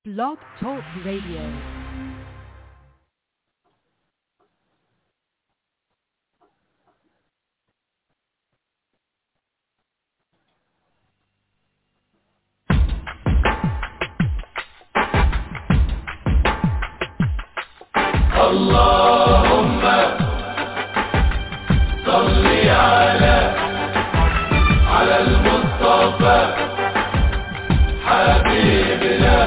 Blog Talk Radio. اللهم صل على على المصطفى حبيبنا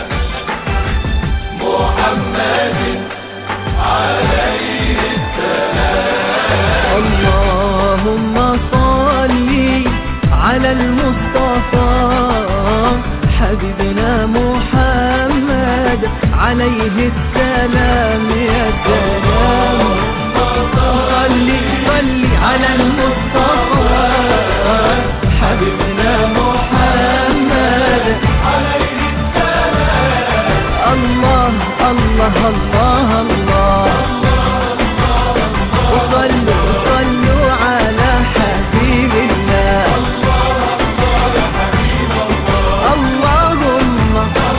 محمد عليه السلام اللهم صل على المصطفى حبيبنا محمد عليه السلام يا سلام صل صل على المصطفى حبيبنا محمد عليه السلام الله الله الله الله وصلوا صلوا على حبيب الله اللهم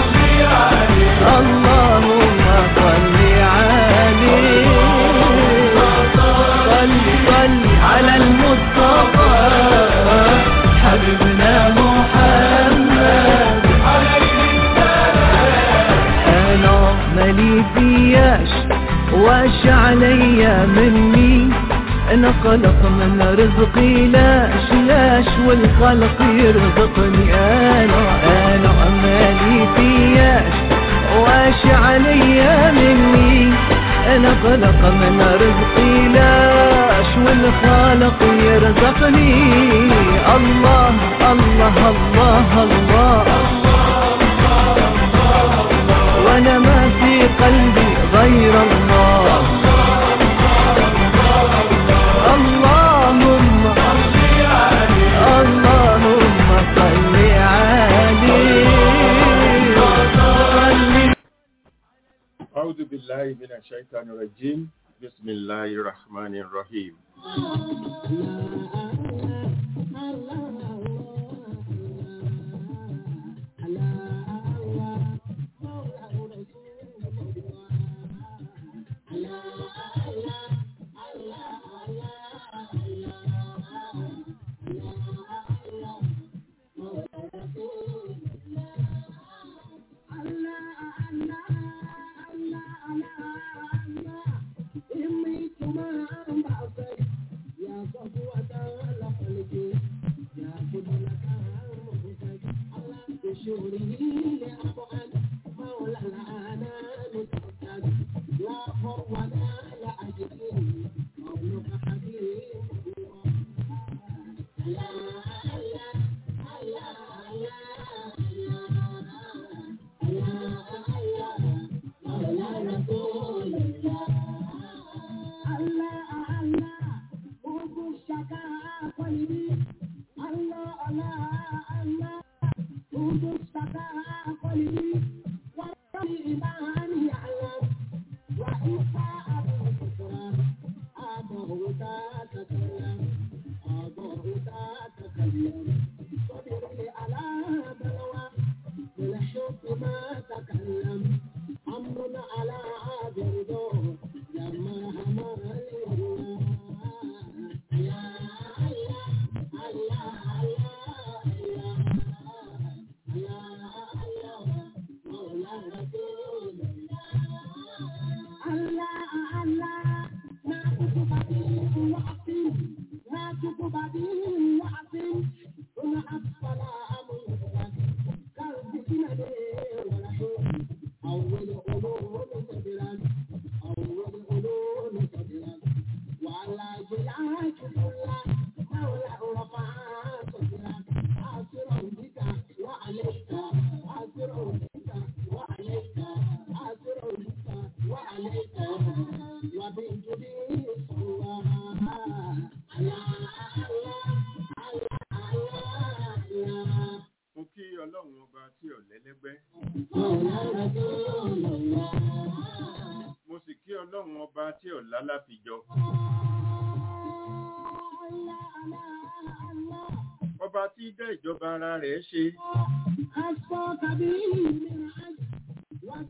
اللهم صل عليه صل صل على المصطفى حبيبنا محمد انا مالي فياش واش عليا مني انا خلق من رزقي لاش لاش والخلق يرزقني انا انا مالي فياش واش عليا مني انا خلق من رزقي لاش والخالق يرزقني الله الله الله, الله وانا ما في قلبي غير الله اللهم اللهم صل عليه صل أعوذ بالله من الشيطان الرجيم بسم الله الرحمن الرحيم mo kí ọlọ́run ọba tí ò lẹ́lẹ́gbẹ́ mo sì kí ọlọ́run ọba tí ò lálàfijọ ọba tí dá ìjọba ara rẹ̀ ṣe أشفى كبير من عجل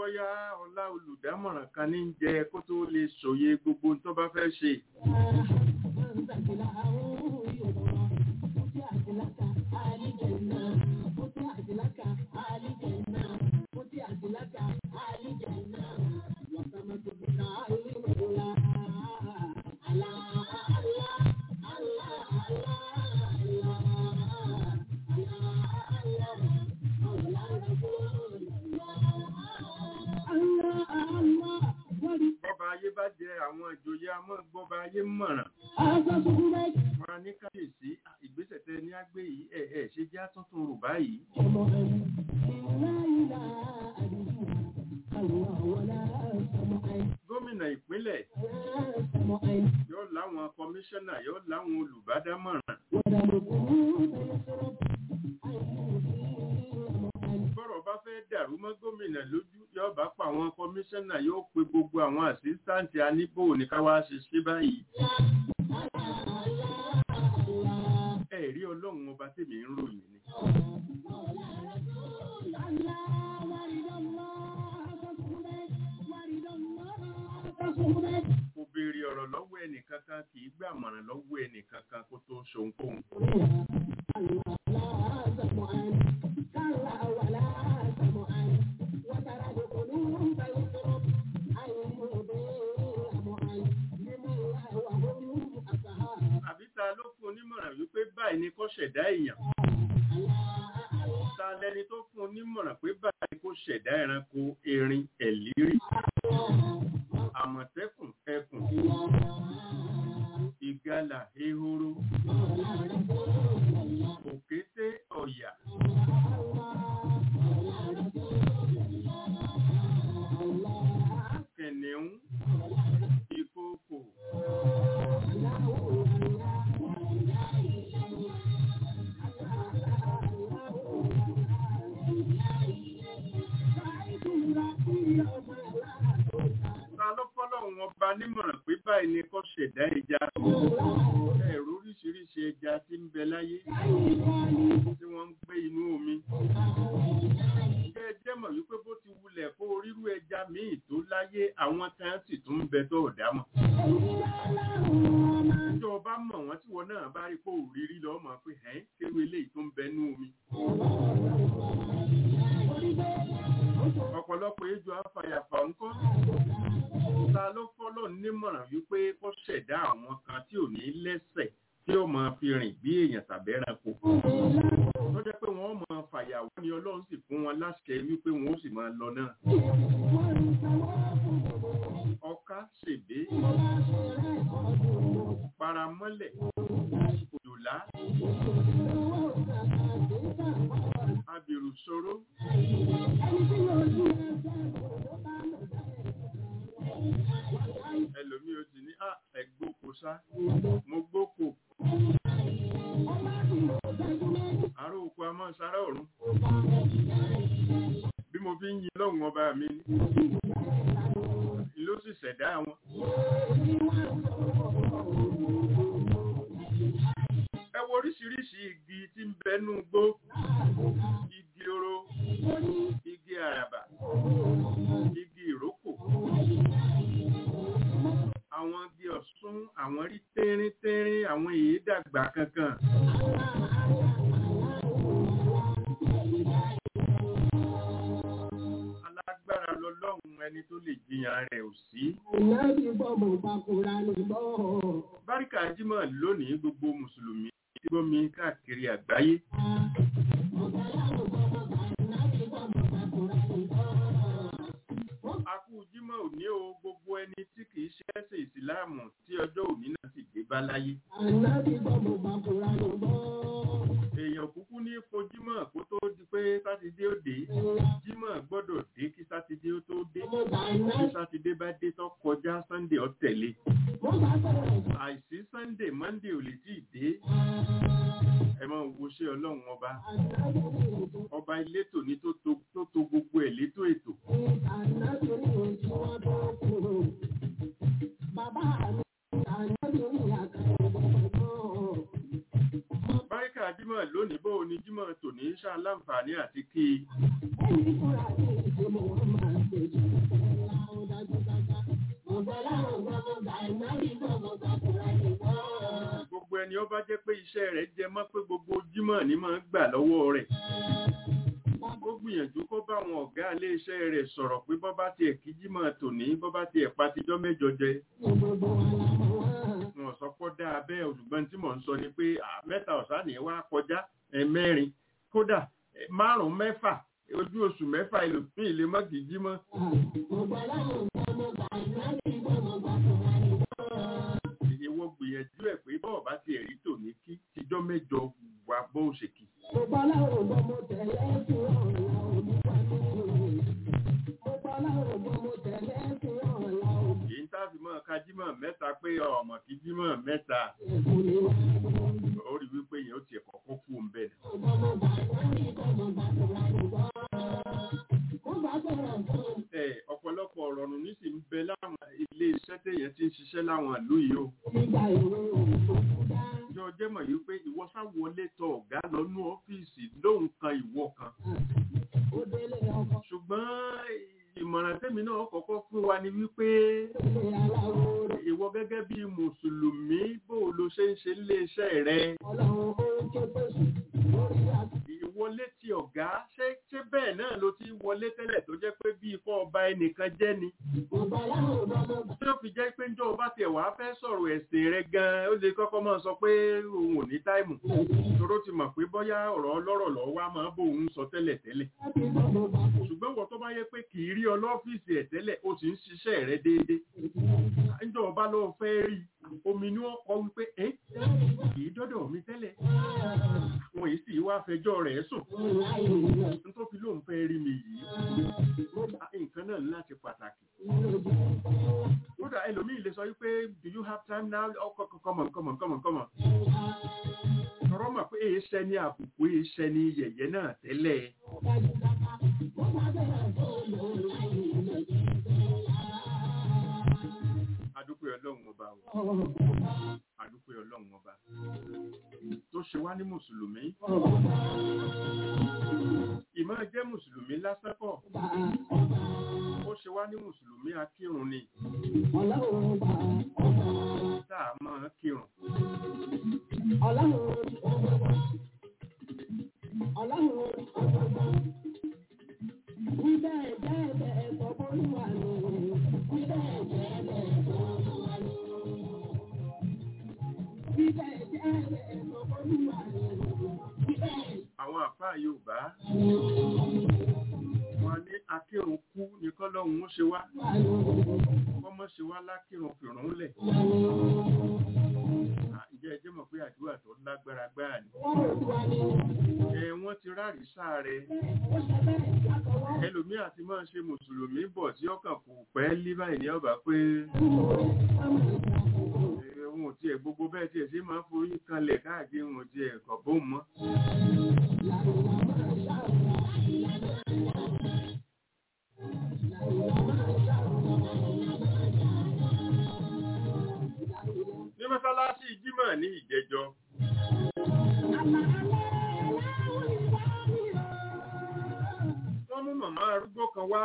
bóyá ọlá olùdámọ̀ràn kan ní jẹ kó tó lè ṣòye gbogbo tó bá fẹ́ ṣe bọ́ba ayé bá jẹ àwọn ìjòyè amọ́ gbọ́ba ayé mọ̀ràn wọn a ní káyèsí ìgbésẹ̀ tẹ ní àgbé yìí ẹ̀ ẹ̀ ṣe já tuntun rò báyìí gómìnà ìpínlẹ̀ yóò láwọn kọmíṣánná yóò láwọn olùbádámọ̀ràn bọ́rọ̀ bá fẹ́ dàrú mọ́ gómìnà lójú yóò bá pa àwọn kọmíṣánná yóò pe gbogbo àwọn àsístáǹtì aníbò ní ká wá ṣe ṣe báyìí ẹ̀rí ọlọ́run ọba tèmi ń ròyìn ni kò béèrè ọ̀rọ̀ lọ́wọ́ ẹnìkankan kì í gbàmọ̀ràn lọ́wọ́ ẹnìkankan kó tó ṣohunkóhun àbí ta ló fún onímọ̀ràn wípé báyìí ni kó ṣẹ̀dá èèyàn ta lẹni tó fún onímọ̀ràn pé báyìí ni kó ṣẹ̀dá ẹranko erin ẹ̀lírí àmọ̀tẹ́kùn ẹkùn ìgalà ehoro òkété ọ̀yà kẹ̀nẹ̀ún ìkookò ta ló fọ́lọ́run ọba nímọ̀ràn pé báyìí ni kó ṣẹ̀dá ẹja ẹ̀rọ oríṣiríṣi ẹja tí ń bẹ láyé tí wọ́n ń gbé inú omi ẹ jẹ́ mọ̀ wípé bó ti wulẹ̀ kó rírú ẹja míì tó láyé àwọn kan sì tún ń bẹ tó ọ̀dá mọ̀ tó o bá mọ̀ wọ́n tí wọ́n náà bá rí kó òrírí lọ́ mọ̀ pé ẹ̀ kéwé eléyìí tó ń bẹ nú omi ọ̀pọ̀lọpọ̀ ejò afàyàfà ńkọ́ ta ló fọ́lọ́ nímọ̀ràn wípé kó ṣẹ̀dá àwọn kan tí ò ní lẹ́sẹ̀ tí ó máa fi rìn bí èèyàn tàbí ẹranko tó jẹ́ pé wọ́n máa fàyàwọ́ ni ọlọ́run sì fún wọn láṣẹ wípé wọ́n ó sì máa lọ náà ọká ṣèbé paramọ́lẹ̀ òjòlá abirù ṣòro ẹlòmí ó ti ní à ẹgbóko sá mo gbóko àárò oko a máa sára ọ̀run bí mo fi ń yin lọ́hùn ọba mi ni ló sì ṣẹ̀dá wọn ẹ wo oríṣiríṣi igi tí ń bẹnú gbó igi oro igi àràbà igi ìrókò àwọn igi ọ̀sún àwọn rí tẹ́rín tẹ́rín àwọn èyí dàgbà kankan alágbára lọlọ́run ẹni tó lè jiyàn rẹ̀ ò sí báríkà jímọ̀ lónìí gbogbo mùsùlùmí tí gbómi káàkiri àgbáyé akú jímọ̀ òní o gbogbo ẹni tí kìí ṣẹ́sìn ìsìláàmù tí ọjọ́ òní náà sì dé bá láyé èèyàn kúkú ní fojímọ̀ kó tó di pé sátidé ó dé jímọ̀ gbọ́dọ̀ dé kí sátidé ó tó dé kí sátidé bá dé tó kọjá sunday ó tẹ̀lé àìsí sunday monday ò lè tí ì dé ẹ máa wo ṣé ọlọ́run ọba ọba elétò ní tó to tó to gbogbo ẹ̀ létò ètò báríkà jímọ̀ lónìí bó o ní jímọ̀ tòní ṣáà láǹfààní àti kí i gbogbo ẹni ó bá jẹ́ pé iṣẹ́ rẹ̀ jẹ mọ́ pé gbogbo jímọ̀ ní máa ń gbà lọ́wọ́ rẹ̀ ó gbìyànjú kó bá àwọn ọ̀gá ilé iṣẹ́ rẹ̀ sọ̀rọ̀ pé bọ́ bá tiẹ̀ kí jímọ̀ tòní bọ́ bá tiẹ̀ patijọ́ mẹ́jọ jẹ wọn sọ pé dáa bẹ́ẹ̀ olùgbọ́n tí mò ń sọ ni pé à, mẹ́ta ọ̀sán ni wá kọjá ẹ mẹ́rin kódà ẹ, márùn-ún mẹ́fà ojú oṣù mẹ́fà ìlòpín ilé mọ́ kì í jímọ̀ ìwọ gbìyànjú ẹ̀ pé bọ́ọ̀ bá tiẹ̀ rí tòní kí tijọ́ mẹ́jọ wà bó ṣe kì í èyí tá a fi mọ́ ká jímọ̀ mẹ́ta pé ọmọ kí jímọ̀ mẹ́ta ó rí wípé yẹn ó tiẹ̀ kọ́kọ́ kú ń bẹ̀ ẹ ọ̀pọ̀lọpọ̀ ọ̀rọ̀ nù ní sì ń bẹ láwọn ilé iṣẹ́ téèyàn ti ń ṣiṣẹ́ láwọn ìlú yìí o ìjọ jẹ́ mọ̀ yìí pé ìwọ sáwọlé tọ ọ̀gá lọ́nú ọ́fíìsì lóhùn kan ìwọ kan ṣùgbọ́n ìmọ̀ràn tẹ́mi náà kọ́kọ́ fún wa ni wípé ìwọ gẹ́gẹ́ bí mùsùlùmí bó o lo ṣe ń ṣe nílé iṣẹ́ rẹ ìwọlé ti ọ̀gá ṣé ṣé bẹ́ẹ̀ náà ló ti wọlé tẹ́lẹ̀ tó jẹ́ pé bí ikọ́ ọba ẹnìkan jẹ́ ni tí ó fi jẹ́ pé njọ́ ọba tiẹ̀ wá fẹ́ sọ̀rọ̀ ẹ̀sìn rẹ gan-an ó lè kọ́kọ́ máa sọ pé òun ò ní táìmù toró ti mọ̀ pé bóyá ọ̀rọ̀ ọlọ́rọ̀ lọ́ wá máa bó òun sọ tẹ́lẹ̀ tẹ́lẹ̀ ṣùgbọ́n wọ́n tó bá yẹ pé kì í rí ọ lọ́fíìsì ẹ̀ tẹ́lẹ̀ ó sì ń ṣiṣẹ́ rẹ déédéé njọ́ ọba ló fẹ́ rí omi ni wọ́n kọ wípé ẹ́ kì í dọ́dọ̀ mi tẹ́lẹ̀ wọn yìí sì wá fẹjọ́ rẹ̀ sùn n tó fi lóun fẹ́ rí mi yìí nǹkan náà ní láti pàtàkì kódà ẹlòmíì lè sọ wípé do you have time now ọkọ come on come on come on come on tọrọ mọ̀ pé èyí ṣẹ́ ní àbùkù èyí ṣẹ́ ní yẹ̀yẹ́ náà tẹ́lẹ̀ adúpẹ́ ọlọ́run ọba o adúpẹ́ ọlọ́run ọba tó ṣe wá ní mùsùlùmí ìmọ̀ jẹ́ mùsùlùmí lásán kọ́ ó ṣe wá ní mùsùlùmí akírun ni tá a máa kírun àwọn àfáà Yorùbá wọn ní akírun kú ní kọ́lọ́hún ó ṣe wá kọ́mọ́ ṣe wá lákírun fìrún lẹ̀ À, ǹjẹ́ ẹ jẹ́ mọ̀ pé àdúrà tó lágbára gbáà ni ẹ wọ́n ti rárí sáàrẹ ẹlòmíà ti máa ṣe mùsùlùmí bọ̀ tí ọkàn kò pẹ́ lé báyìí ní ọba pé ẹ, òun ò tiẹ̀ gbogbo bẹ́ẹ̀ tiẹ̀ sí máa ń forí kanlẹ̀ káàkiri òun ò tiẹ̀ kọ̀ bóun mọ́ ní mọ́sálásí jímọ̀ ní ìjẹjọ́ wọ́n mú màmá arúgbó kan wá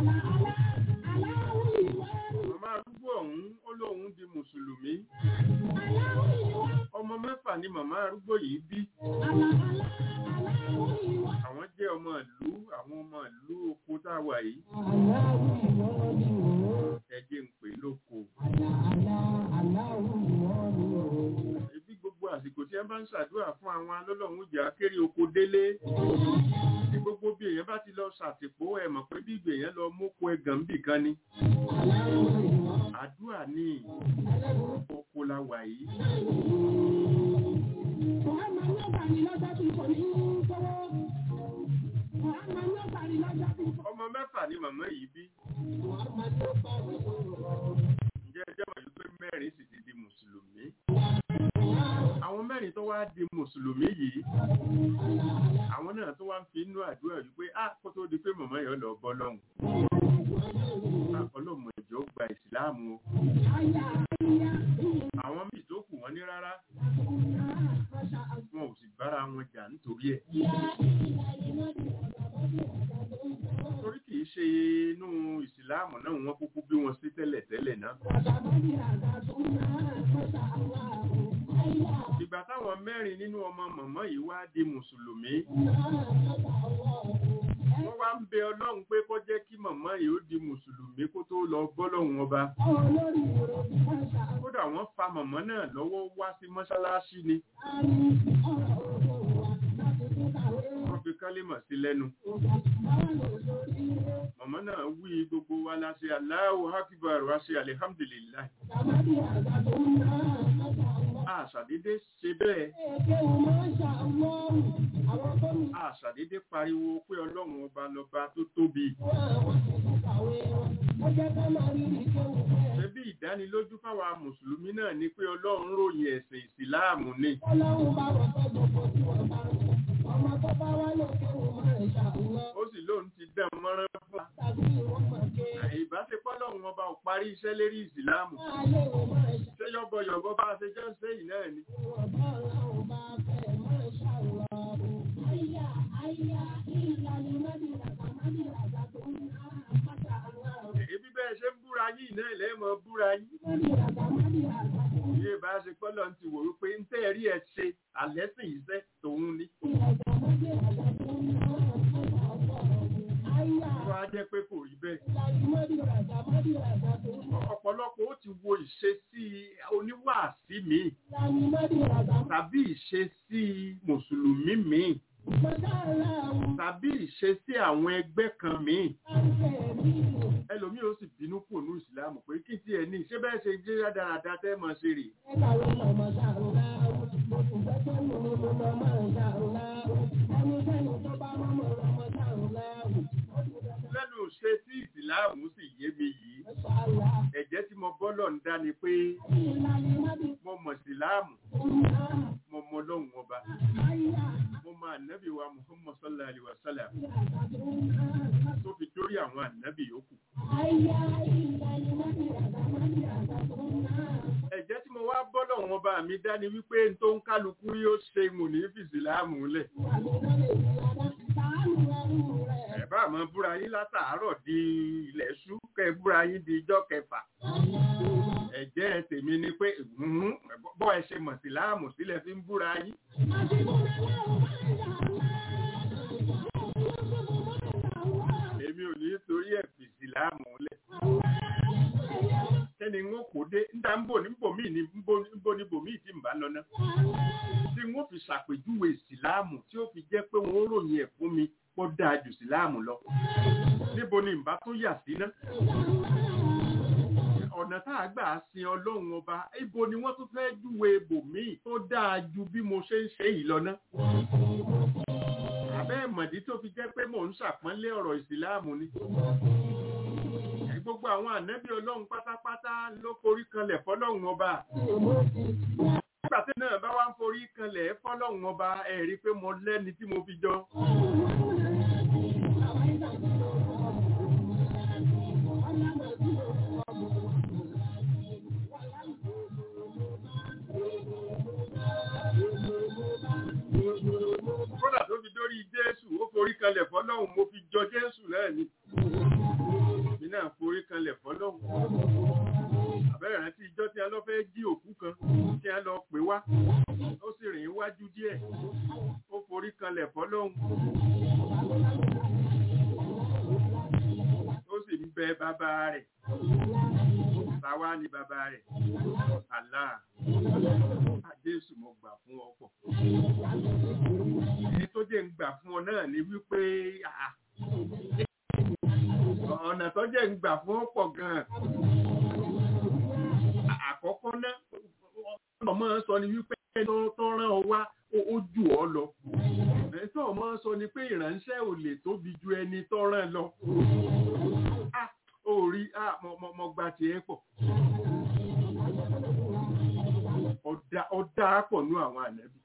màmá arúgbó ọ̀hún ó lóun di mùsùlùmí ọmọ mẹ́fà ni màmá arúgbó yìí bí àwọn jẹ́ ọmọ ìlú àwọn ọmọ ìlú oko tá a wà yìí ẹjẹ́ ń pè lóko ebi gbogbo àsìkò tí ẹ bá ń ṣàdúrà fún àwọn alọ́lọ́run jà kéré oko délé tí gbogbo bí èèyàn bá ti lọ ṣàtìpó ẹ mọ̀ pé bí ìgbè yẹn lọ mókó ẹgàn ń bì kan ni àdúrà ní oko la wà yìí ọmọ mẹ́fà ni màmá yìí bí ǹjẹ́ ẹ jẹ́ mọ̀ yìí pé mẹ́rin sì ti di mùsùlùmí àwọn mẹ́rin tó wá di mùsùlùmí yìí àwọn náà tó wá ń fi inú àdúrà yìí pé á kó tó di pé màmá yẹn lọ bọ́ lọ́hùn ọlọ́mọ ìjọ gba ìsìláàmù o àwọn míì tó kù wọ́n ní rárá wọn ò sì bára wọn jà nítorí ẹ̀ torí kìí ṣe inú náà wọ́n kúkú bí wọn sí tẹ́lẹ̀ tẹ́lẹ̀ náà. ìgbà táwọn mẹ́rin nínú ọmọ mọ̀mọ́ yìí wá di mùsùlùmí wọ́n wá ń bẹ ọlọ́run pé kó jẹ́ kí mọ̀mọ́ yìí ó di mùsùlùmí kó tó lọ bọ́lọ́run ọba kódà wọ́n fa mọ̀mọ́ náà lọ́wọ́ wá sí mọ́ṣáláṣí ni wọ́n fi kálímọ̀ sí lẹ́nu mọ̀mọ́ náà wí gbogbo wa la ṣe Allahu akbar wa ṣe alihamdulillah àṣàdédé ṣe bẹ́ẹ̀ àṣàdédé pariwo pé ọlọ́run ọba lọba tó tóbi ṣebí ìdánilójú fáwa mùsùlùmí náà ni pé ọlọ́run ròyìn ẹ̀sìn ìsìláàmù ni ó sì lóun ti dán mọ́rán fún wa ìbáṣepọ̀ lọ́run ọba ò parí iṣẹ́ lérí ìsìláàmù ṣé yọ́bọ̀yọ̀bọ̀ bá ṣe jẹ́ sẹ́yìn náà ni ebi bẹ́ẹ̀ ṣe ń búra yìí náà lẹ́mọ̀ búra yìí ilé bá ṣe pọ́lọ̀ ti wò wípé ń tẹ́ rí ẹ ṣe àlẹ́sìn iṣẹ́ tòun ni wọ́n á jẹ́ pé kò rí bẹ́ẹ̀ ọ̀pọ̀lọpọ̀ ó ti wo ìṣesí oníwàásí mi tàbí ìṣesí mùsùlùmí mi tàbí ìṣesí àwọn ẹgbẹ́ kan míì ẹlòmíì ó sì bínú kù ní ìsìlámù pé kí tí ẹ ní ṣé bẹ́ẹ̀ ṣe jẹ́ dáadáa tẹ́ mọ̀ ṣe rè lẹ́nu ṣe tí ìsìlámù sì yé mi yìí ẹ̀jẹ̀ tí mo bọ́lọ̀ ń dá ni pé mo mọ̀ ìsìlámù mo mọ lọ́hùn ọba mo mọ ànábì wa muhammad sallallahu alaihi wa sallam tó fi dórí àwọn ànábì yòókù. ẹ̀jẹ̀ tí mo wá bọ́lọ̀ wọn bá mi dá ni wípé n tó ń kálukú yóò ṣe mò ní fìsìlámù lẹ̀. ẹ bá máa búra yín látàárọ̀ di ilẹ̀ ṣú kẹ́ búra yín di ijọ́ kẹfà ẹ̀jẹ̀ tèmi ni pé bọ́ ẹ ṣe mọ̀ sí láàmù sílẹ̀ fi ń búra yín. èmi ò ní torí ẹ̀ fi sí láàmù lẹ̀. kẹ́ni ń kó dé níta ń bò ní bòmí ní bò ní bòmí tí ń bá lọ ná. tí wọ́n fi ṣàpèjúwe ìsìláàmù tí ó fi jẹ́ pé wọ́n ròyìn ẹ̀ fún mi kó dáa jù ìsìláàmù lọ. níbo ni ìbá tó yà sí ná ọ̀nà tá a gbà sin ọlọ́run ọba ibo ni wọ́n tún fẹ́ júwe ibòmíì tó dáa ju bí mo ṣe ń ṣe yìí lọ ná. àbẹ́ ìmọ̀dí tó fi jẹ́ pé mò ń ṣàpọ́nlé ọ̀rọ̀ ìsìláàmù ni. gbogbo àwọn ànábì ọlọ́run pátápátá ló forí kanlẹ̀ fọlọ́run ọba. nígbà tí náà bá wá ń forí kanlẹ̀ fọlọ́run ọba ẹ̀ rí i pé mo lẹ́ni tí mo fi jọ. kódà tó fi dórí jésù ó forí kanlẹ̀ fọlọ́hún mo fi jọ jésù náà ni mi náà forí kanlẹ̀ fọlọ́hún àbẹ́rẹ́ rántí ìjọ tí a lọ fẹ́ jí òkú kan tí a lọ pè wá ó sì rìn iwájú díẹ̀ ó forí kanlẹ̀ fọlọ́hún ó sì ń bẹ bàbá rẹ̀ táwa ni bàbá rẹ̀ Allah àjésù mo gbà fún ọ̀pọ̀ èyí tó jẹ́ ń gbà fún ọ náà ni wípé ọ̀nà tó jẹ́ ń gbà fún ọ̀pọ̀ gan-an àkọ́kọ́ náà ọmọ sọ ni wípé tó rán ọ wá ó jù ọ lọ ẹ̀tọ́ ọmọ sọ ni pé ìránṣẹ́ ò lè tóbi ju ẹni tó rán lọ ó rí mo gba tiẹ̀ pọ̀ ọ̀dà pọ̀ nú àwọn ànábì.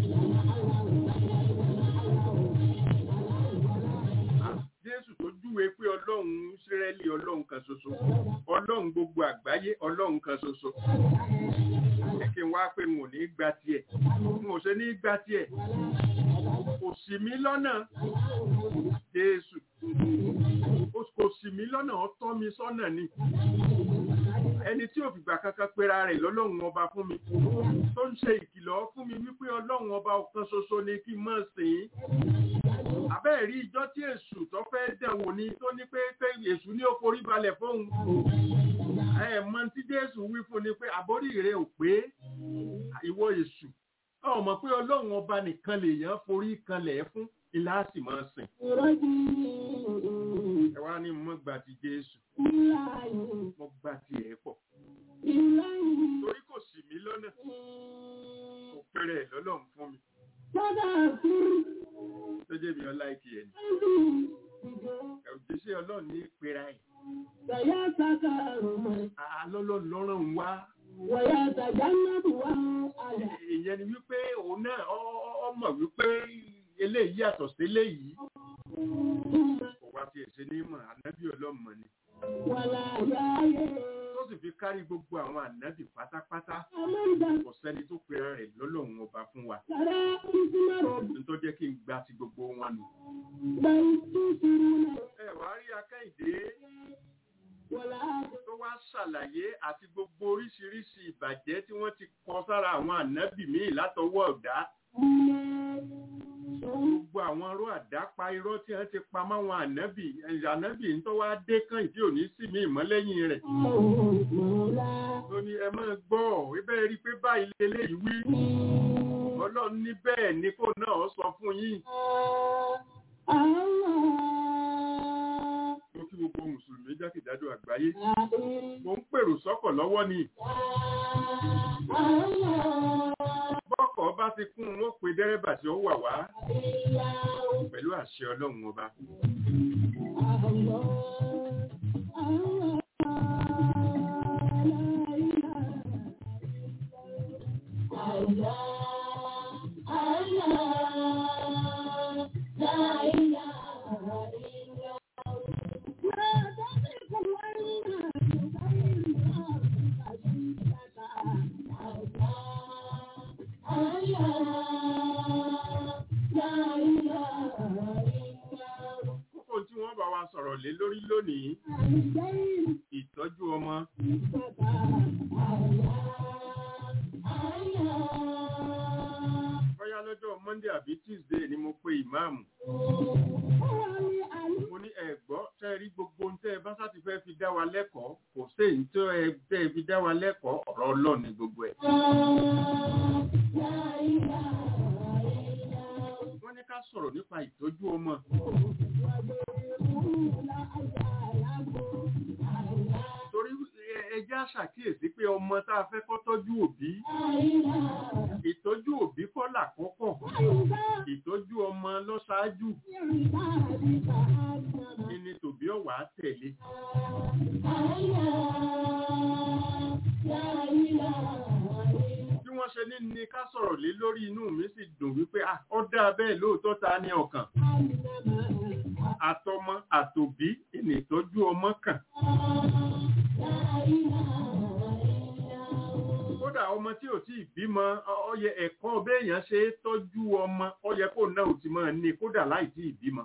Jésù tó júwe pé ọlọ́run Ísírẹ́lì ọlọ́run kan ṣoṣo ọlọ́run gbogbo àgbáyé ọlọ́run kan ṣoṣo. Ẹ kí n wá pé n ò ní gba tiẹ̀ n ò ṣe ní gba tiẹ̀ kò sì mí lọ́nà Jésù kò ṣì mí lọ́nà ó tọ́ mi sọ́nà ni ẹni tí ò fìgbà kankan pera rẹ̀ lọ́lọ́run ọba fún mi tó ń ṣe ìkìlọ̀ fún mi wípé ọlọ́run ọba ọ̀kan ṣoṣo ni kí n máa sìn ín àbẹ́ẹ̀ rí ijọ́ tí èṣù tó fẹ́ dẹ̀wò ni tó ní pé pé èṣù ní ó forí balẹ̀ fóun ẹ mọ tí jésù wí fún ni pé àbórí rẹ ò pé ìwọ èṣù ọ mọ̀ pé ọlọ́run ọba nìkan lèèyàn forí kanlẹ̀ fún ilá sì máa sìn ẹ wá ní mo gbà ti jésù mo gbà ti ẹ̀ pọ̀ torí kò sì mí lọ́nà kò péré ẹ̀ lọ́lọ́run fún mi tó jẹ́ mi ọlá ìkì ẹ̀ ní òjíṣẹ́ ọlọ́run ní pera ẹ̀ àlọ́lọ́ lọ́rùn wá ìyẹn ni wípé òun náà ọ- ọ- ọmọ wípé eléyìí yàtọ̀ sí eléyìí kò wá fi ẹ̀ṣẹ̀ ní mọ̀ ànábì ọlọ́mọ ni tó sì fi kárí gbogbo àwọn ànábì pátápátá kò sẹ́ni tó pera rẹ̀ lọ́lọ́run ọba fún wa tó jẹ́ kí n gba ti gbogbo wọn nù. ẹ wàá rí akẹ́yìndé tó wá ṣàlàyé àti gbogbo oríṣiríṣi ìbàjẹ́ tí wọ́n ti kọ sára àwọn ànábì míì látọwọ́ ọ̀dá gbogbo àwọn ọ̀rọ̀ àdápa irọ́ tí wọ́n ti pa máwọn ànábì ànábì ń tọ́ wá dé kàn ìdí òní sí mi ìmọ́lẹ́yìn rẹ̀ ó ní ẹ máa gbọ́ ibẹ̀ rí i pé báyìí lélẹ́yìí wí ọlọ́run ní bẹ́ẹ̀ ni kò náà sọ fún yín mo kí gbogbo mùsùlùmí jákèjádò àgbáyé mo ń pèrò sọ́kọ̀ lọ́wọ́ ni bọ́kọ̀ bá ti kún un ó pe dẹ́rẹ́bà tí ó wà wá pẹ̀lú àṣẹ ọlọ́run ọba kókó tí wọ́n bá wa sọ̀rọ̀ lé lórí lónìí ìtọ́jú ọmọ bóyá lọ́jọ́ monday àbí tuesday ni mo pe ìmáàmù mo ní ẹ gbọ́ tẹ́ ẹ rí gbogbo ohun tẹ́ ẹ bá sáti fẹ́ fi dá wa lẹ́kọ̀ọ́ kò sí èyí tó ẹ tẹ́ ẹ fi dá wa lẹ́kọ̀ọ́ ọ̀rọ̀ ọlọ́run ni gbogbo ẹ̀. wọ́n ní ká sọ̀rọ̀ nípa ìtọ́jú ọmọ torí ẹ- ẹ jẹ́ àṣàkíyèsí pé ọmọ tá a fẹ́ kọ́ tọ́jú òbí ìtọ́jú òbí kọ́ làkọ́kọ́ ìtọ́jú ọmọ lọ́ṣáájú ní tòbí ọ̀wà tẹ̀lé. bí wọ́n ṣe ní ní ká sọ̀rọ̀ lé lórí inú mi sì dùn wípé ah ó dáa bẹ́ẹ̀ lóòótọ́ ta ní ọkàn àtọmọ àtòbí ìní ìtọ́jú ọmọ kàn. kódà ọmọ tí ò tí ì bímọ ọ- ọ yẹ ẹ̀kọ́ béèyàn ṣe é tọ́jú ọmọ ó yẹ kó náà ò ti máa ní kódà láì tí ì bímọ.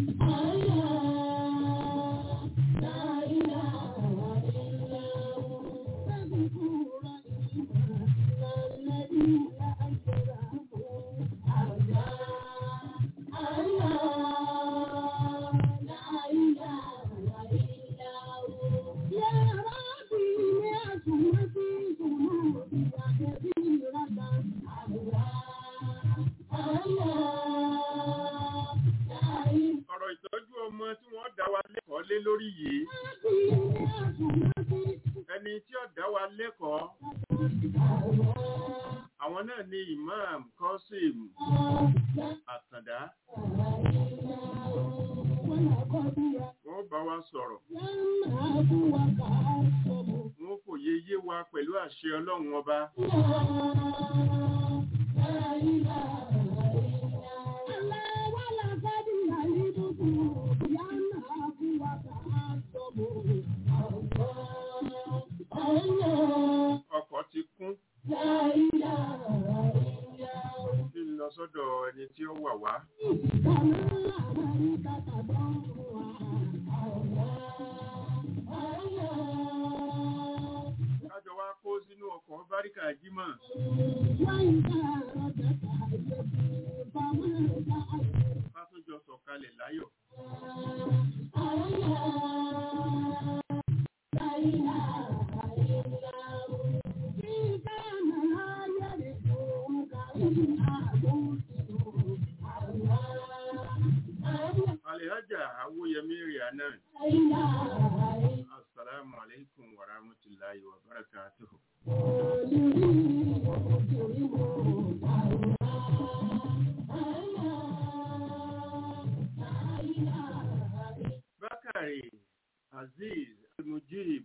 ọ̀rọ̀ ìtọ́jú ọmọ tí wọ́n dá wa lẹ́kọ̀ọ́ lé lórí yìí ẹni tí ó dá wa lẹ́kọ̀ọ́ àwọn náà ni imam Qasim Àtàndá wọ́n bá wa sọ̀rọ̀ wọ́n fòye yé wa pẹ̀lú àṣẹ ọlọ́run ọba ọkọ̀ ti kún kí n lọ sọ́dọ̀ ẹni tí ó wà wá jímọ̀ ká tó jọ sọ̀kalẹ̀ láyọ̀ alhaja awóyẹmí rihanna assalamu alaikum wa rahmatullahi wa barakatuhu bakari aziz mujib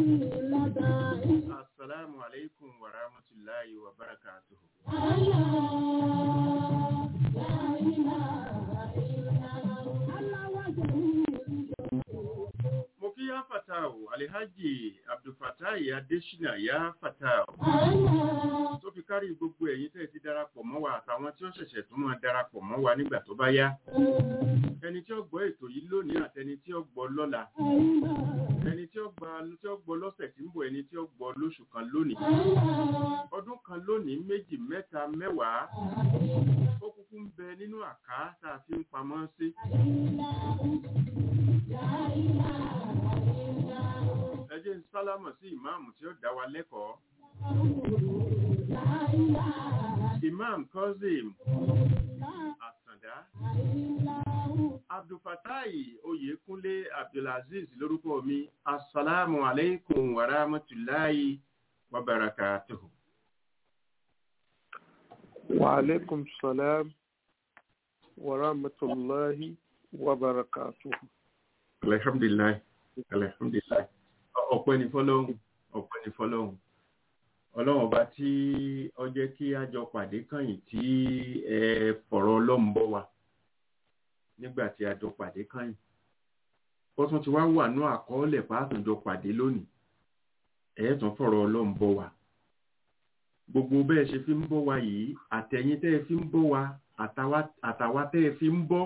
assalamu alaikum wa rahmatullahi wa barakatuhu mo kí yá fatao alhaji abdulfatai adesina yá fatao tó fi kárí gbogbo ẹ̀yin tẹ́ ẹ ti darapọ̀ mọ́ wa àtàwọn tí ó ṣẹ̀ṣẹ̀ tún máa darapọ̀ mọ́ wa nígbà tó bá yá ẹni tí ó gbọ́ ètò yìí lónìí àtẹni tí ó gbọ́ lọ́la ẹni tí ó gbà tí ó gbọ́ lọ́sẹ̀ tí ń bọ̀ ẹni tí ó gbọ́ lóṣù kan lónìí ọdún kan lónìí méjì mẹ́ta mẹ́wàá ó kúkú ń bẹ nínú àká tá a fi ń pamọ́ sí. ẹ jẹ́ ń sálámọ̀ sí ìmáàmù tí ó dá wa lẹ́kọ̀ọ́. Imam Kozim Àtàndá Abdulfatai Oyèkúnlé Abdulaziz lórúkọ mi. Assalamu alaikum wa rahmatullahi wa barakatuhu. وعليكم السلام ورحمة الله وبركاته Alhamdulillah. Alhamdulillah. Ọpẹ́ ni fọ́lọ́hun. Ọpẹ́ ni fọ́lọ́hun. Ọlọ́run ọba tí ó jẹ́ kí a jọ pàdé kànyìn tí ẹ fọ̀rọ̀ ọlọ́run bọ́ wa nígbà tí a jọ pàdé kànyìn. Ó tún ti wá wà ní àkọọ́lẹ̀ pàtàkì jọ pàdé lónìí. Ẹ tún fọ̀rọ̀ ọlọ́run bọ́ wa. Gbogbo bẹ́ẹ̀ ṣe fi ń bọ́ wa yìí, àtẹ̀yìn tẹ́ ẹ fi ń bọ́ wa, àtàwa- àtàwa tẹ́ ẹ fi ń bọ́.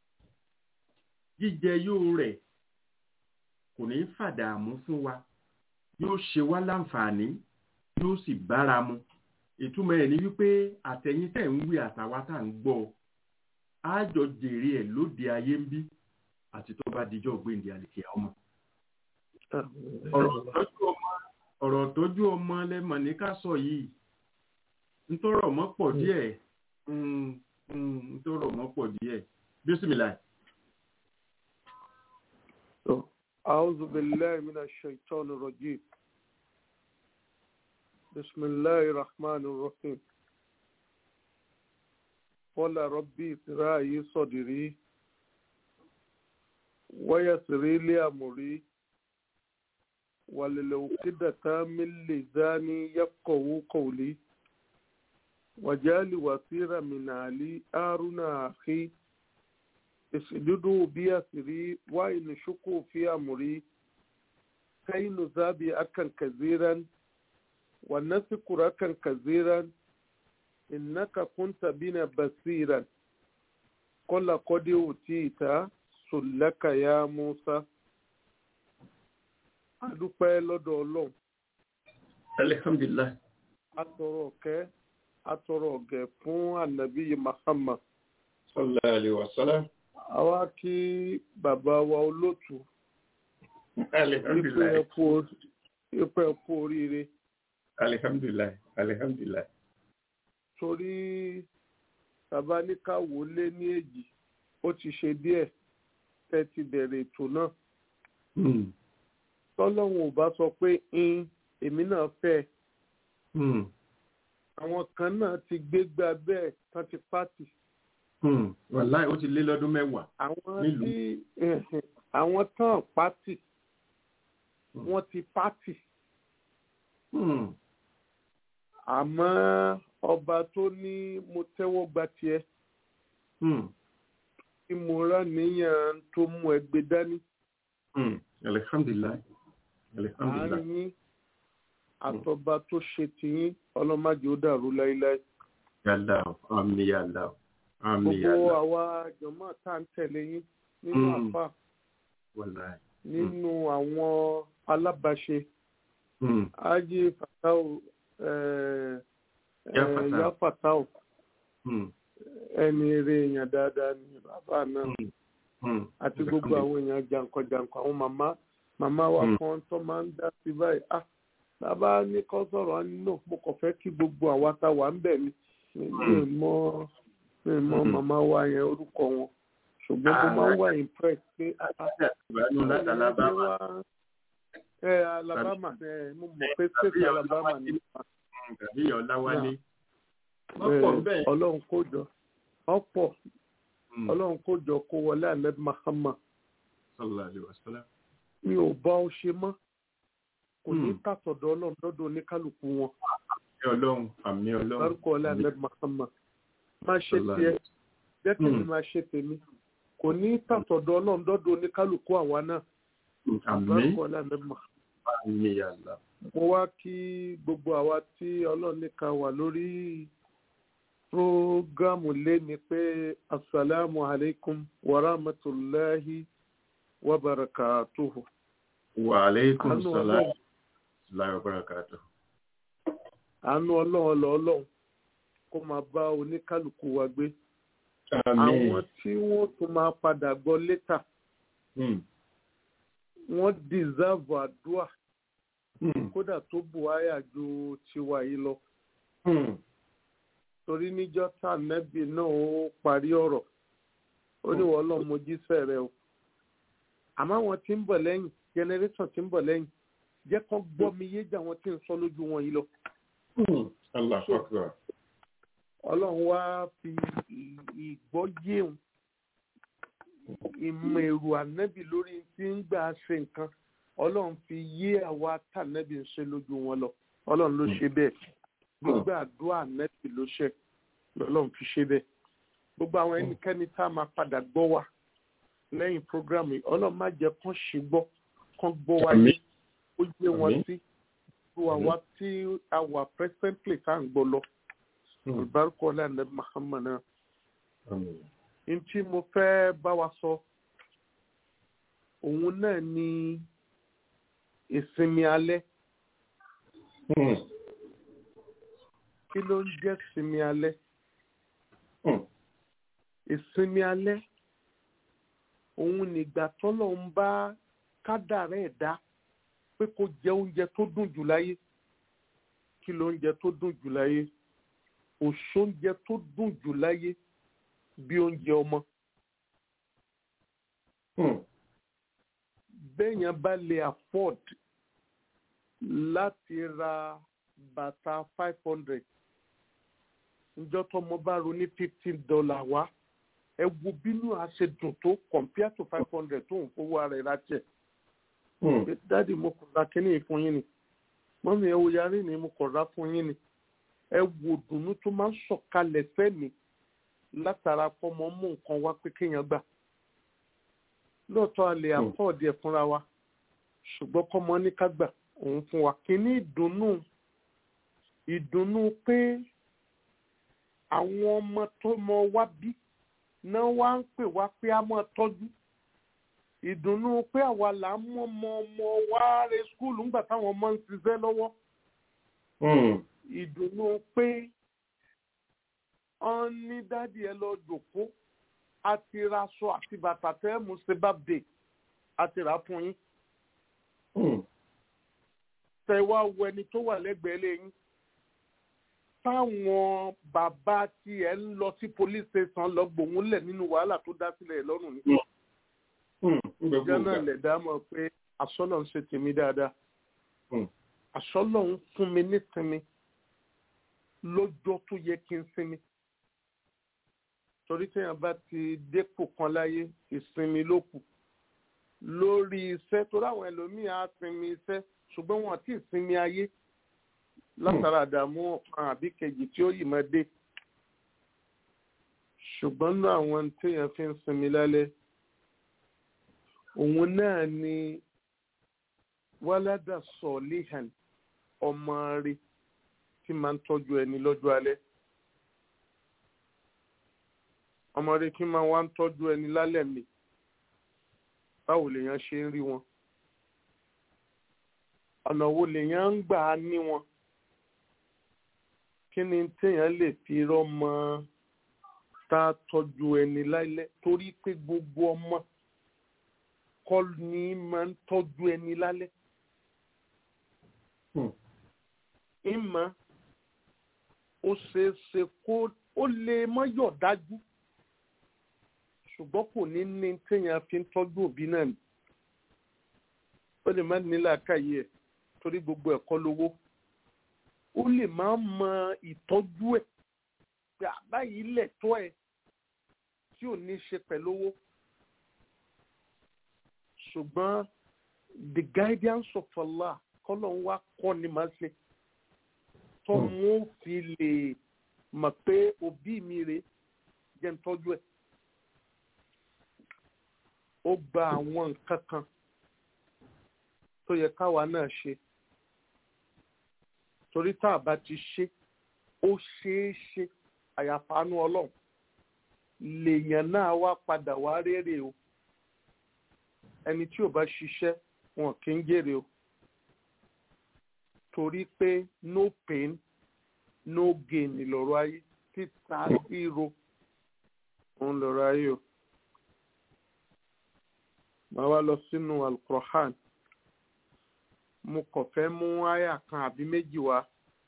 Jíjẹ yóò rẹ̀ kò ní fàdààmú fún wa yóò ṣe wá láǹfààní yóò sì bára mu ìtumọ̀ ẹ̀ ni wípé àtẹ̀yìn tẹ̀ ń wí àtàwa tá à ń gbọ́ á jọ jèrè ẹ̀ lóde ayé ń bí àti tó bá dijọ́ gbèǹde àlèkè ọmọ. ọ̀rọ̀ tọ́jú ọmọ ọ̀rọ̀ tọ́jú ọmọ lẹ́mọ̀ ní ká sọ yìí ntọ́rọ̀ mọ́ pọ̀ díẹ̀ mm, mm, ntọ́rọ̀ mọ́ pọ̀ díẹ̀ bísímìlà أعوذ بالله من الشيطان الرجيم بسم الله الرحمن الرحيم قال ربي اشرح صدري ويسر لي أمري وللعقدة من لساني يفقهوا قولي وجعل وزيرا من علي هارون أخي اسجدوا بيسري وإن شكوا في أمري كي نزابي أكا كثيرا ونذكر أكا كثيرا إنك كنت بنا بصيرا قل قد أوتيت سلك يا موسى adúpẹ́ lọ́dọ̀ ọlọ́run alihamdulilayi atọrọ ọ̀kẹ́ atọrọ ọ̀gẹ̀ fún ànábì Muhammad sallallahu alayhi wa sallam àwa kí bàbá wa olótù alihamdulilayi ipò ẹ̀kú oríire alihamdulilayi alihamdulilayi torí bàbá ní ká wò ó lé ní èjì ó ti ṣe díẹ̀ tẹ́ ti bẹ̀rẹ̀ ètò náà Hmm, tọ́lọ́run ò bá sọ pé ń èmi náà fẹ́ hmm, àwọn kan náà ti gbégbá bẹ́ẹ̀ tán ti pátì hmm. wàláì ó ti lé lọ́dún mẹ́wàá àwọn Nílùú. tí àwọn tán pátì wọ́n ti pátì Hmm, àmọ́ ọba tó ní mo tẹ́wọ́ gba tiẹ̀ hmm, tí mo rà níyàn tó mú ẹgbẹ́ dání hmm. alihamdulilayi alihamdulilayi àárín yín àtọba tó ṣe tiyín ọlọ́màjì ó dàrú láíláí. yàlá o àmì yàlá o àmì gbogbo yàlá o àwa jọ̀mọ́ tá à ń tẹ̀lé yín nínú Mm. àfà wàláì nínú àwọn alábàáṣe Hmm, ájì fatau eh, Ya eh, Fatau. Ya Fatau Hmm. ẹni eré èèyàn dáadáa ni bàbá náà Hmm. Hmm. àti gbogbo àwọn èèyàn jàǹkànjàǹkàn àwọn màmá màmá wa Mm. kan tó máa ń dá sí báyìí ah bàbá ní kọ́ sọ̀rọ̀ á ní no mo kàn fẹ́ kí gbogbo àwa tá wà ń bẹ̀ ni mi mi mọ mi mọ Mm. màmá wa yẹn orúkọ wọn ṣùgbọ́n mo Ah. máa ń wà impress pé ah Ìbánú láti Alabama. ẹ Alabama ẹ mo mọ̀ pé state Tàbí Alabama ni Hmm. Tàbí Ọláwálé. ẹ, Wọ́n pọ̀ bẹ́ẹ̀. Ọlọ́run kó jọ ọ̀pọ̀ Hmm. Ọlọ́run kó jọ kó wọlé Ahmed Mahama Sallallahu alaihi wasallam. mi ò bá ọ ṣe mọ́ kò ní Mm. tàtọ̀dọ̀ ọlọ́run lọ́dọ̀ oníkálukú wọn Àmì Ọlọ́run. Àmì Ọlọ́run. lárúkọ ọlá ahmed mahama máa ṣe Sallallahu tiẹ̀ jẹ́ kí mi Mm. máa ṣe tèmi kò ní tàtọ̀dọ̀ ọlọ́run lọ́dọ̀ oníkálukú àwa náà Àmì. lárúkọ ọlá ahmed mahama. Àmì Allah. mo wá kí gbogbo àwa tí ọlọ́run ní ká wà lórí prógámù léni pé asalaamu alaykum wa rahmatulahi wa barakatuhu. Wa alaikum Àánú salam. Ọlọ́run. Láyọ̀ Bárakàtọ̀. àánú ọlọ́run lọ ọlọ́run kó máa bá oníkálukú wa gbé Àmín. àwọn tí wọ́n tún máa padà gbọ́ létà Hmm. wọ́n dìsáàbù àdúrà Hmm. kódà tó buhaya ju tiwa yìí lọ Hmm. torí níjọ́ tá nẹ́bì náà ó parí ọ̀rọ̀ ó ní wọ́n lọ́ọ́ mojíṣẹ́ rẹ o àmọ́ àwọn tí ń bọ̀ lẹ́yìn generation tí ń bọ̀ lẹ́yìn jẹ́ kán gbọ́ mi yé jà wọ́n tí ń sọ lójú wọn yìí lọ Hmm. Allahu Akbar. ọlọ́run wá fi ì- ìgbọ́ yéun ìmọ̀ èrò ànẹ́bì lórí tí ń gbà ṣe nǹkan ọlọ́run fi yé àwa tànẹ́bì ń ṣe lójú wọn lọ ọlọ́run ló ṣe bẹ́ẹ̀ gbígbà àdúrà ànẹ́bì ló ṣe lọ́lọ́run fi ṣe bẹ́ẹ̀ gbogbo àwọn ẹnikẹ́ni tá a máa padà gbọ́ wa lẹ́yìn prógrámù yìí ọlọ́run má jẹ́ kán ṣì gbọ́ kán gbọ́ wa Àmín. yé ó yé wọn Àmín. sí gbogbo àwa tí a wà presently tá à ń gbọ́ lọ Hmm. olùbárúkọ ọlọ́run Muhammad náà Àmín. n tí mo fẹ́ bá wa sọ òun náà ni ìsinmi alẹ́ Hmm. kí ló ń jẹ́ ìsinmi alẹ́ Hmm. ìsinmi alẹ́ òun nígbà tọ́lọ̀ ń bá kádàrá ẹ̀ dá pé kó jẹ oúnjẹ tó dùn jù láyé kí ló oúnjẹ tó dùn jù láyé òṣóúnjẹ tó dùn jù láyé bí oúnjẹ ọmọ Hmm. béèyàn bá lè afford láti ra bàtà five hundred njọ́ tọ́mọ bá ro ní fifteen dollar wá ẹ wo bínú àṣẹ dùn tó compare to five hundred tó ń fowó ara ẹ̀ láti ẹ̀ Hmm. pé dáàdi mo kọ̀ ra kínní yìí fún yín ni mọ́mí ẹ wo yarí ni mo kọ̀ ra fún yín ni ẹ wo dùnú tó máa ń sọ̀kalẹ̀ fẹ́mi látara pọ́mọ mú nǹkan wá pé kéèyàn gbà lóòótọ́ a lè Hmm. àpọ̀ọ̀dì ẹ̀ fúnra wa ṣùgbọ́n kọ́mọ ní ká gbà òun fún wa kínní ìdùnnú ìdùnnú pé àwọn ọmọ tó mọ wá bí náà wá ń pè wá pé a máa tọ́jú ìdùnnú pé àwa là ń mọ ọmọ ọmọ wa re skúlù ńgbà táwọn ọmọ ń ṣiṣẹ́ lọ́wọ́ Hmm. ìdùnnú pé wọ́n ní dádì ẹ lọ jòkó àti raṣọ àti bàtà tẹ́ mú ṣe bábdè àti rà fún yín Hmm. tẹ wá wo ẹni tó wà lẹ́gbẹ̀ẹ́ lẹ́yìn táwọn bàbá tiẹ̀ ń lọ sí police station lọ gbòun lẹ̀ nínú wàhálà tó dá sílẹ̀ lọ́rùn ni Hmm. Ń gbogbo jọ́nà ìgbà. lẹ̀dá mọ̀ pé àsọ́lọ̀ ń ṣe tèmi dáadáa Hmm. àsọ́lọ̀ ń fún mi nísinmi lọ́jọ́ tó yẹ kí n sinmi torí téèyàn bá ti dépò kan láyé ìsinmi ló kù lórí iṣẹ́ torí àwọn ẹlòmíì á sinmi iṣẹ́ ṣùgbọ́n wọn àti ìsinmi ayé látara àdààmú ọ̀kan àbí kejì tí ó yìí máa dé ṣùgbọ́n náà àwọn téèyàn fi ń sinmi lálẹ́ òun náà ni wáládà sọ̀líhàn ọmọ rẹ̀ tí máa ń tọ́jú ẹni lọ́jọ́ alẹ́ ọmọ rẹ̀ tí máa wá ń tọ́jú ẹni lálẹ́ mi báwo lèèyàn ṣe ń rí wọn ọ̀nà wo lèèyàn ń gbà á ní wọn kí ni téèyàn lè fi rọ́mọ tá a tọ́jú ẹni láìlẹ́ torí pé gbogbo ọmọ kọ́ ni máa ń tọ́jú ẹni lálẹ́. ìmọ̀ ó ṣeé ṣe kó ó lè mọ́ yọ̀ dájú ṣùgbọ́n kò ní ní téèyàn fi ń tọ́jú òbí náà ni ó lè má ní làákàyè ẹ̀ torí gbogbo ẹ̀kọ́ lówó ó lè má mọ ìtọ́jú ẹ̀ pé àbáyìí lẹ̀ tọ́ ẹ̀ tí ò ní ṣe pẹ̀lú owó ṣùgbọ́n the guidance of Allah kọ́lọ̀ ń wá kọ́ ni màá ṣe tó mú fi lè mọ̀ pé òbí mi rè jẹ́ ń tọ́jú ẹ̀ ó gba àwọn nǹkan kan tó yẹ káwa náà ṣe torí tá a bá ti ṣe ó ṣeé ṣe àyàfánú ọlọ́run lèèyàn náà wá padà wá rérè o ẹni tí ò bá ṣiṣẹ́ wọn kì í jèrè o torí pé no pain no gain lọ́rọ̀ ayé títa ríro òun lọ́rọ̀ ayé o màá wá lọ sínú alukur'an mo kàn fẹ́ mú àyà kan àbí méjì wá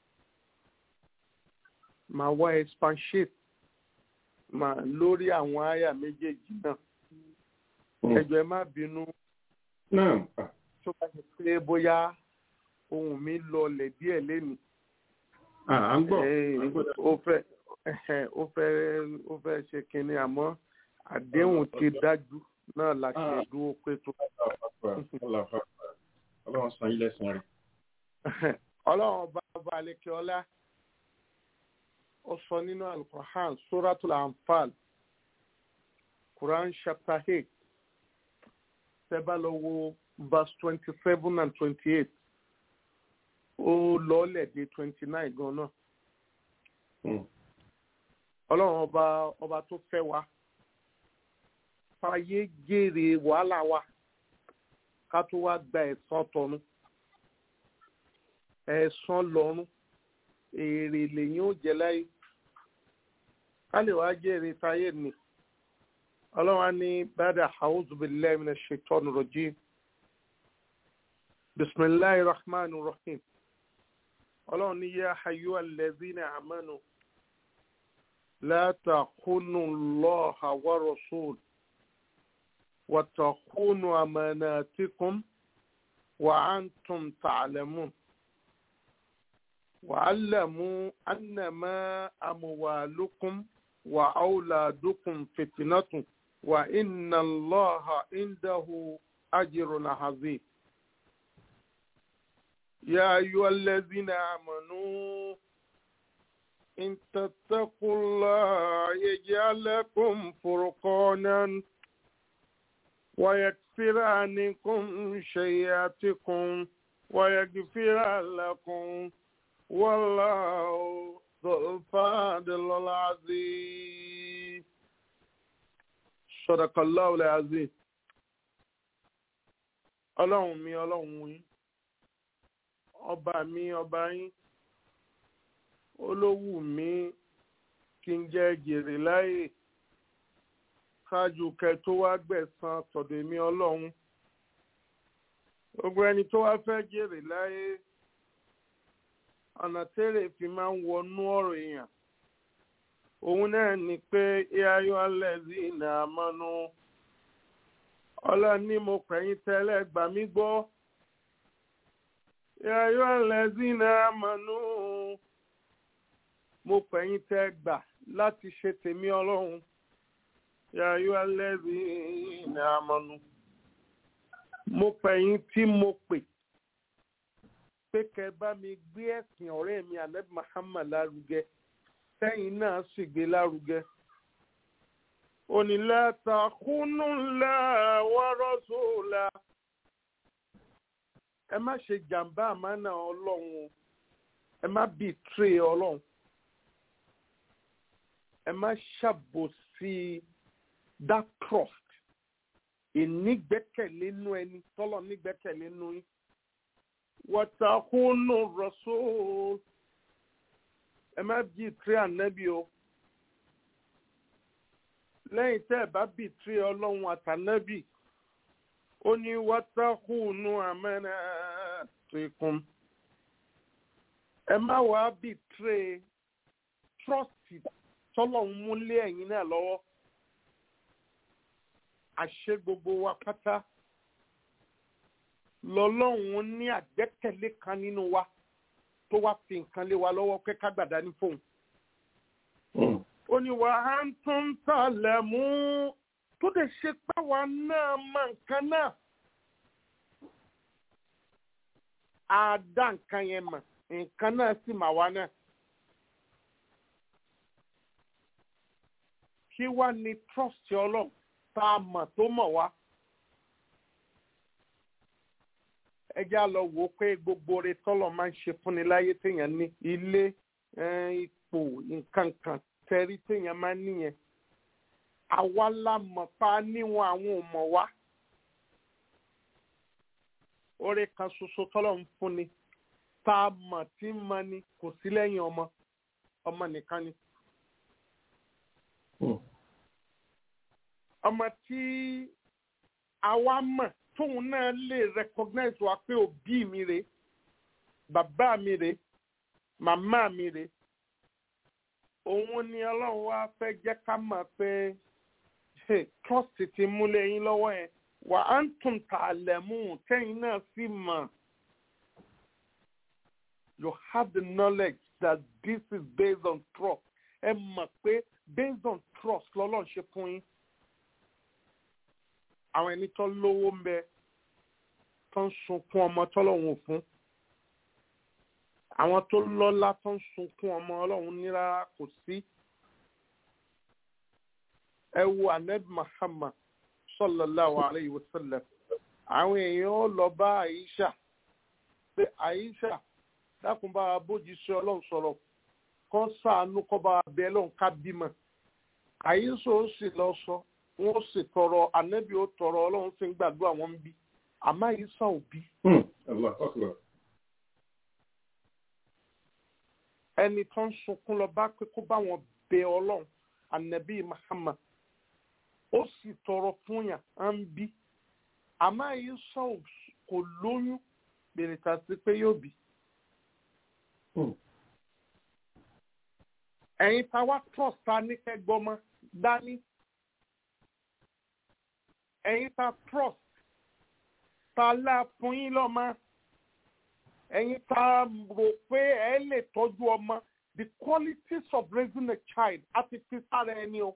màá wá expatiate màá lórí àwọn àyà méjèèjì náà ẹjọ ẹ má bínú tó bá ṣe pé bóyá ohun mi lọlẹ̀ díẹ̀ lẹ́nu à ń gbọ́ ó fẹ́ ó fẹ́ ó fẹ́ ṣe kinní àmọ́ àdéhùn ti dájú náà la ṣe dúró pé tó. ọlọ́run san ilé san rẹ̀. ọlọ́run ọba ọba àlekè ọlá ó sọ nínú alukur'an suratul anfal quran chapter eight tẹ́bá lọ wo verse twenty seven and twenty eight ó lọ́ọ́lẹ̀ dé twenty nine gan náà. ọlọ́run ọba ọba tó fẹ́ wa fàyè jèrè wàhálà wa ká tó wá gba ẹ̀san tọ̀run ẹ̀san lọ́run èrè lèyìn ó jẹ láyé ká lè wá jèrè táyé ni ọlọ́run á ní bàdà a'udhu billahi minash shaitani rajim bisimilahi rahman rahim ọlọ́run ní yá hayyu alladhina amanu la takhunu allaha wa rasul wa takhunu amanatikum wa antum ta'lamun wa'lamu annama amwalukum wa awladukum fitnatun wa inna allaha indahu ajrun azim يا أيها الذين آمنوا إن تتقوا الله يجعل لكم فرقانا ويكفر عنكم شيئاتكم ويغفر لكم والله ذو الفضل العظيم صدق الله العظيم ọlọ́run mi ọlọ́run yín ọba mi ọba yín olówù mi kí n jẹ jèrè láyè ṣáájú kẹ tó wá gbẹ̀san tọ̀dọ̀ èmi ọlọ́run gbogbo ẹni tó wá fẹ́ jèrè láyé ọ̀nà tẹ́lẹ̀ fi máa ń wọnú ọ̀rọ̀ èèyàn òun náà ni pé ayọ̀ alẹ́zí ìnà àmọ́nú ọlọ́ni mo pẹ̀yìn tẹ́lẹ̀ gbà mí gbọ́ ayọ̀ alẹ́zí ìnà àmọ́nú mo pẹ̀yìn tẹ́ gbà láti ṣe tèmi ọlọ́run ayọ̀ alẹ́zí ìnà àmọ́nú mo pẹ̀yìn tí mo pè pé kẹ bá mi gbé ẹ̀sìn ọ̀rẹ́ mi alẹ́ Muhammad lárugẹ sẹ́yìn náà sì gbé lárugẹ. onílẹ̀ takùnú ńlá wọ́rọ́ sóòlà ẹ má ṣe jàǹbá àmánà ọlọ́run o ẹ má bìtírè ọlọ́run ẹ má ṣàbòsí that trust ìnígbẹ́kẹ̀lé nú ẹni tọ́lọ̀ nígbẹ́kẹ̀lé nú yín wọ́tàkùnú rasul ẹ má bìtírì ànábì o lẹ́yìn tẹ́ ẹ bá bìtírì ọlọ́run àtànábì ó ní wátàkùnú àmẹ́nà tìkún ẹ má wàá bìtírì trọ́ọ̀tì tọ́lọ́run múlé ẹ̀yin náà lọ́wọ́ àṣẹ gbogbo wa pátá lọ́lọ́run ní àgbẹ́kẹ̀lé kan nínú wa tó wá fi nǹkan lé wa lọ́wọ́ pé ká gbàdá ní fóun. ó ní wà á ń tún tàlẹ̀ mú tó lè ṣe páwa náà mọ nǹkan náà. a dá nǹkan yẹn mọ̀ nǹkan náà sì mà wá náà. kí wá ní trust ọlọ́run tá a mọ̀ tó mọ̀ wá. ẹ já lọ wò ó pé gbogbo oore tọ́lọ̀ máa ń ṣe fúnni láyé téèyàn ní ilé ipò nǹkan kan tẹ́rí téèyàn máa ń níyẹn. àwa la mọ̀ pa níwọ̀n àwọn ò mọ̀ wá. oore kan ṣoṣo tọ́lọ̀ ń fúnni tá a mọ̀ tí ń mọ ni kò sí lẹ́yìn ọmọ ọmọ nìkan ni. ọmọ tí àwa mọ̀ tóun náà lè recognize wa pé òbí mi rè bàbá mi rè màmá mi rè òun ni ọlọ́run wá fẹ́ jẹ́ ká mọ̀ pé trust ti múlẹ̀ yín lọ́wọ́ yẹn wà á ń tún ta lẹ́mú tẹ́yìn náà sì mọ̀ you have the knowledge that this is based on trust ẹ mọ̀ pé based on trust lọ́lọ́run ṣe fún yín àwọn ẹni tó lówó ń bẹ tó ń sunkún ọmọ tọ́lọ́hún ò fún àwọn tó lọ́lá tó ń sunkún ọmọ ọlọ́run ní rárá kò sí. ẹ wo anabi muhammad sallallahu alayhi wa sallam àwọn èèyàn ó lọ bá àyíṣà pé àyíṣà dákun bá wa bójú sí ọlọ́run sọ̀rọ̀ kó ṣàánú kó bá wa bẹ lọ́run ká bímọ àyíṣà ó sì lọ sọ wọn sì tọrọ anabi ó tọrọ ọlọ́run sì ń gbàdúrà wọn ń bí àmọ́ àyíṣà ò bí. ẹni tó ń sunkún lọ bá pé kó bá wọn bẹ ọlọ́run anabi muhammad ó sì tọrọ fún yàn á ń bí àmọ́ àyíṣà kò lóyún bèrè tà sí pé yóò bí. ẹ̀yin tá wá trust ta ní kẹgbọ́mọ dání ẹ̀yin ta trust ta la fún yín lọ́mọ ẹ̀yin ta rò pé ẹ lè tọ́jú ọmọ the qualities of raising a child àti fi sára ẹni o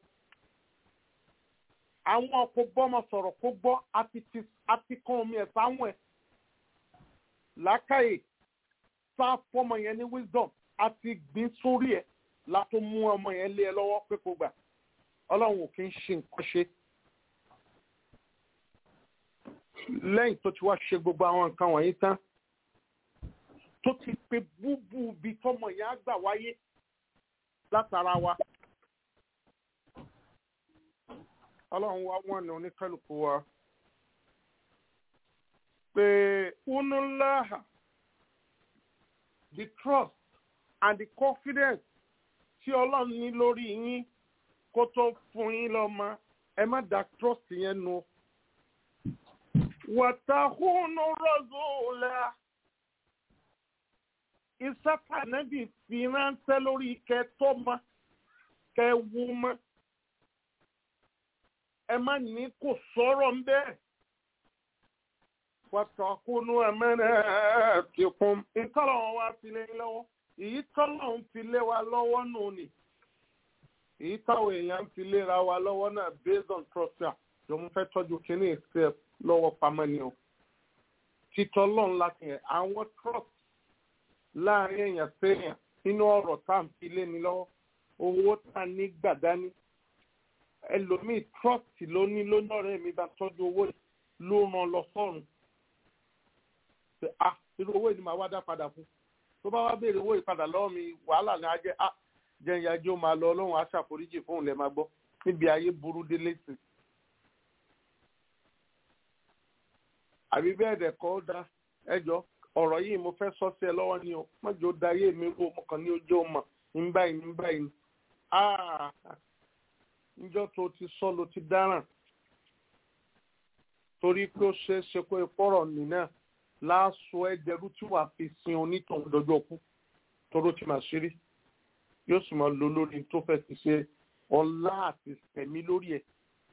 àwọn kò bọ́mọ sọ̀rọ̀ kó gbọ́ àti fi àti kan omi ẹ̀ sáwọn ẹ̀ làákàyè sá fọmọ yẹn ní wisdom àti gbìn sórí ẹ̀ látó mú ọmọ yẹn lé ẹ lọ́wọ́ pé kó gbà ọlọ́run ò kí ń ṣe nǹkan ṣe. lẹ́yìn tó ti wá ṣe gbogbo àwọn nǹkan wọ̀nyí tán tó ti pe búbú bí tọmọ yẹn á gbà wáyé látara wa ọlọ́run wá wọ́n ní oníkálukú wa pé unulaha the trust and the confidence tí ọlọ́run ní lórí yín kó tó fún yín lọ́mọ ẹ má da trust yẹn nù wàtàkùnú rọ́zùlá ìsátánẹ́bì fi ránṣẹ́ lórí kẹtọ́mọ kẹwùmọ ẹ má ní kò sọ̀rọ̀ ń bẹ́ẹ̀ wàtàkùnú ẹ̀mẹ́rẹ́ tìkún ìtọ́lọ̀ wọn wá fi lé lọ́wọ́ èyí tọ́lọ̀ ń fi lé wa lọ́wọ́ nù ni èyí táwọn èèyàn ń fi léra wa lọ́wọ́ náà based on trust jọ̀mú fẹ́ tọ́jú kínní ìṣe lọ́wọ́ pamọ́ ni o títọ́ lọ́n láti yẹn àwọn trust láàrin èèyàn séèyàn nínú ọ̀rọ̀ tá à ń fi lé ni lọ́wọ́ owó tá a ní gbàdání ẹlòmíì trust ló ní lónìí ọ̀rẹ́ mi bá tọ́jú owó ló ràn lọ sọ́run ṣe ah irú owó yìí ni màá wá dá padà fún tó bá wá béèrè owó ìpadà lọ́wọ́ mi wàhálà ni á jẹ́ ah jẹ́ ìyájọ́ máa lọ ọlọ́run aṣàforíjì fóun lẹ́ máa gbọ́ níbi ayé burú délé sí i. àbí bẹ́ẹ̀ dẹ̀ kọ́ da ẹjọ́ ọ̀rọ̀ yìí mo fẹ́ sọ sí ẹ lọ́wọ́ ni o mọ́jọ́ da ayé mi rú mo kàn ní ojú ọmọ ń báyìí ń báyìí ah níjọ́ tó ti sọ ló ti dáràn torí pé ó ṣeé ṣe pé pọ́rọ̀ nìyẹn láàṣọ ẹgbẹ̀rún tí wàá fi sin onítọ̀hún dọjọ́ kú tóró ti máa ṣeré yóò sì máa lo lórí tó fẹ́ ti ṣe ọlá àti tẹ̀mí lórí ẹ̀.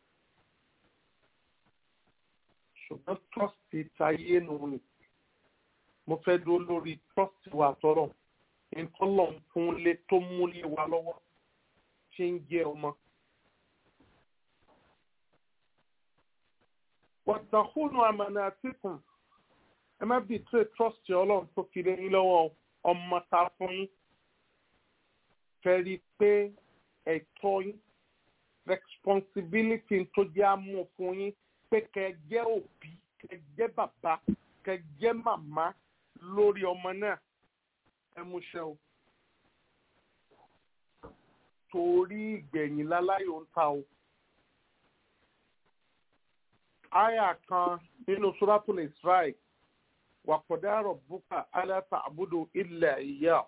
ṣùgbọ́n trọ́ọ̀sì táyé nù ni mo fẹ́ dúró lórí trọ́ọ̀sì wa tọrọ ìtọ́lọ̀ ń fún lé tó múlé wa lọ́wọ́ ṣe ń jẹ́ ọmọ. wàtàkùnù àmàlà àtìkùn ẹ má bìí tó trọ́ọ̀sì ọlọ́run tó fi lé yín lọ́wọ́ ọmọ ta fún yín fẹ́ rí i pé ẹ̀tọ́ yín responsibility tó jẹ́ àmú fún yín pé kẹ́ ẹ jẹ́ òbí kẹ́ ẹ jẹ́ bàbá kẹ́ ẹ jẹ́ màmá lórí ọmọ náà ẹ múṣẹ o torí ìgbẹ̀yìn láláyò ń ta o. Aya kan nínú Suratul Israel wa qada rabbuka alla ta'budu illa iyyah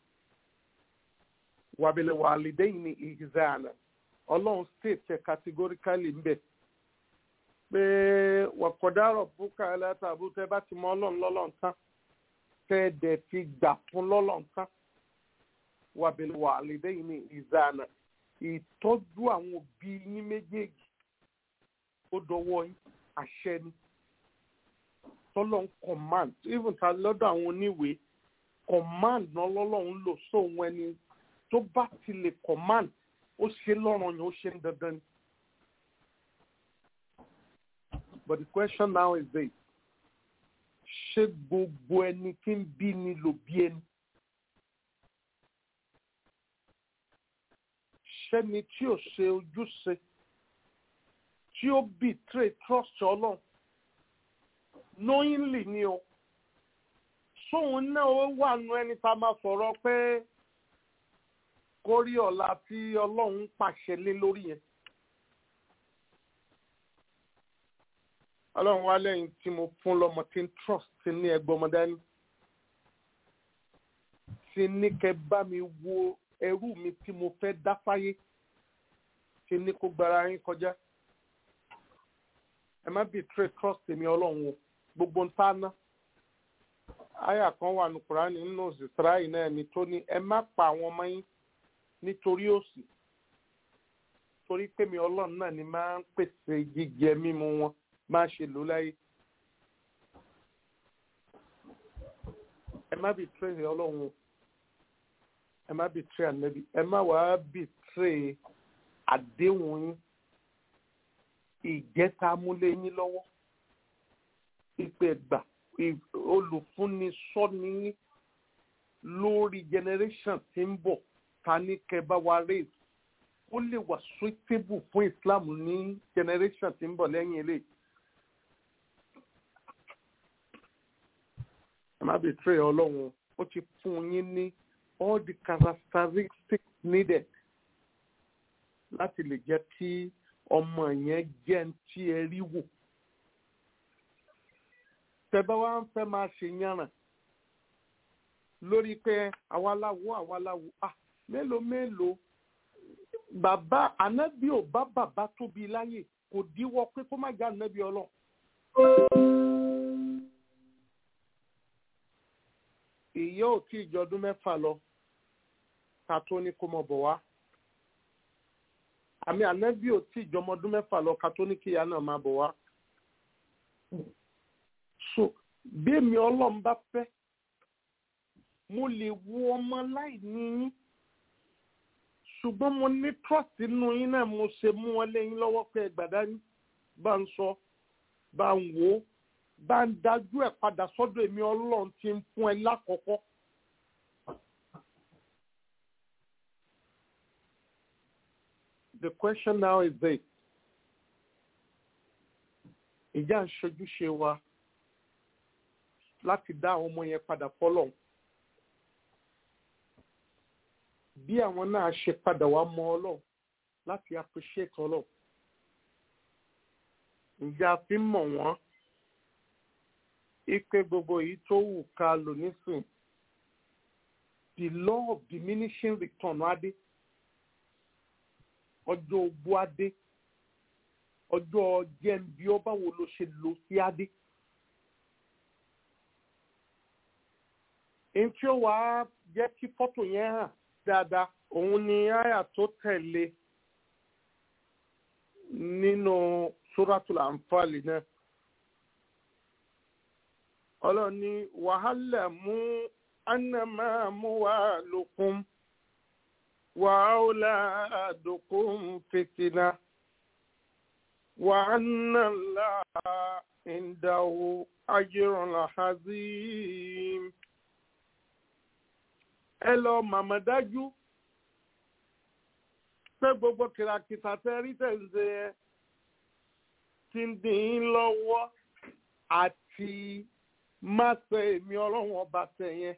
wa bil walidayni ihsana ọlọ́run state categorically ń bẹ̀ pé wa qada rabbuka alla ta'budu tẹ́ bá ti mọ ọlọ́run lọ́lọ́run tán tẹ́ dẹ̀ ti gbà fún lọ́lọ́run tán wa bil walidayni ihsana ìtọ́jú àwọn òbí yín méjèèjì ó dọwọ́ yín àṣẹ ni tọ́lọ́ ń command even ta lọ́dọ̀ àwọn oníwèé command náà lọ́lọ́run lò sóhun ẹni tó bá ti lè command ó ṣe lọ́rùn yẹn ó ṣe ń dandan ni. but the question now is this ṣé gbogbo ẹni tí ń bí ni ló bí ẹni? ṣẹ́ni tí ò ṣe ojúṣe tí ó betray trust ọlọ́run knowingly ni o sóun náà ó wà nù ẹni tá a máa sọ̀rọ̀ pé kórí ọ̀la tí ọlọ́run pàṣẹ lé lórí yẹn. ọlọ́run wá lẹ́yìn tí mo fún lọ́mọ tí ń trust ti ní ẹgbẹ́ ọmọ dání ti ní kẹ́ bá mi wo ẹrú mi tí mo fẹ́ dá fáyé ti ní kó gbára yín kọjá ẹ má betray trust èmi ọlọ́run o gbogbo ń tá ná àyà kan wà ní kùránì nínú òsìsíráì náà ni tó ní ẹ má pa àwọn ọmọ yín nítorí òṣì torí pé mi ọlọ́run náà ni máa ń pèsè jíjẹ mímu wọn máa ṣe lò láyé ẹ má betray ọlọ́run o ẹ má betray ànábì ẹ má wàá betray àdéhùn yín ìjẹta múlé yín lọ́wọ́ ìpè gbà olùfúnni sọ́ni yín lórí generation tí ń bọ̀ ta ní kẹba wa raise ó lè wà suitable fún Islam ní generation tí ń bọ̀ lẹ́yìn eléyìí. ẹ má betray ọlọ́run ó ti fún yín ní all the characteristics needed láti lè jẹ́ kí ọmọ yẹn jẹ́ ń tí ẹ rí wò. tẹ́bá wa ń fẹ́ máa ṣe yànràn lórí pé àwa láwo àwa láwo ah mélòó mélòó bàbá ànábì ò bá bàbá tóbi láyè kò díwọ́ pé kó má jẹ́ ànábì ọlọ́. ìyá ò tí ì jọdún mẹ́fà lọ ká tó ní kó mọ̀ bọ̀ wá àmì ànábì ò tí ìjọmọ ọdún mẹ́fà lọ ká tó ní kíyà náà máa bọ̀ wá. so bí èmi ọlọ́run bá fẹ́ mo lè wo ọmọ láì ní yín ṣùgbọ́n mo ní trust nínú yín náà mo ṣe mú wọn lẹ́yìn lọ́wọ́ pé ẹgbàdá yín bá ń sọ bá ń wò ó bá ń dájú ẹ̀ padà sọ́dọ̀ èmi ọlọ́run tí ń fún ẹ lákọ̀ọ́kọ́. The question now is this. Ìjà ń ṣojúṣe wa láti dá àwọn ọmọ yẹn padà fọ́lọ̀. Bí àwọn náà ṣe padà wá mọ Ọlọ́run láti appreciate Ọlọ́run. Ǹjẹ́ a fi ń mọ̀ wọ́n? Ipe gbogbo èyí tó wù ká lò nísìn the law of diminishing return adé ọjọ́ ogbó adé ọjọ́ jẹ́ǹbí ọba wo ló ṣe lò sí adé. èyí tí ó wàá jẹ́ kí fọ́tò yẹn hàn dáadáa òun ni àyà tó tẹ̀lé nínú suratul anfali náà ọlọ́run ní wàhálà mú anamá mú wá lókun wàhálà àdókòm fìtínà wàhánà ńlá ìdáwó ajírun làházìm ẹ lọ màmá dájú pé gbogbo kìràkìtà tẹ rí tẹ̀sí ẹ ti ń dín in lọ́wọ́ àti má ṣe èmi ọlọ́run ọba tẹ̀ yẹn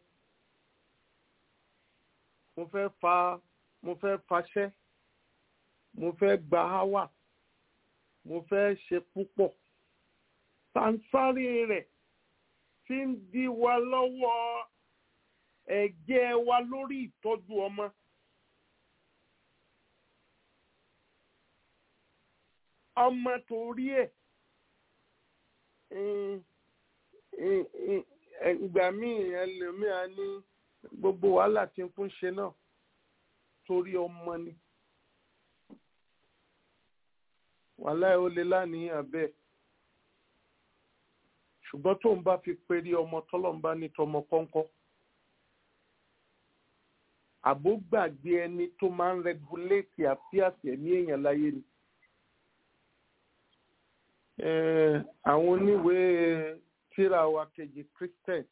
mo fẹ́ fa mo fẹ́ faṣẹ́ mo fẹ́ gba háwà mo fẹ́ ṣe púpọ̀ sansárì rẹ̀ ti ń dí wa lọ́wọ́ ẹ̀jẹ̀ wa lórí ìtọ́jú ọmọ. ọmọ torí ẹ̀ ìgbà míì ẹlòmíà ní gbogbo wàhálà tí ń fún ṣe náà torí ọmọ ni wàhálà ẹ̀ ó lè láníyàn bẹ́ẹ̀ ṣùgbọ́n tó ń bá fi péré ọmọ tọ́lọ́mbá ní tọmọ kọ́ńkọ́ àbó gbàgbé ẹni tó máa ń rẹguléètì àfíàsì ẹ̀mí èèyàn láyé ni àwọn oníwèé tíra wa kejì christian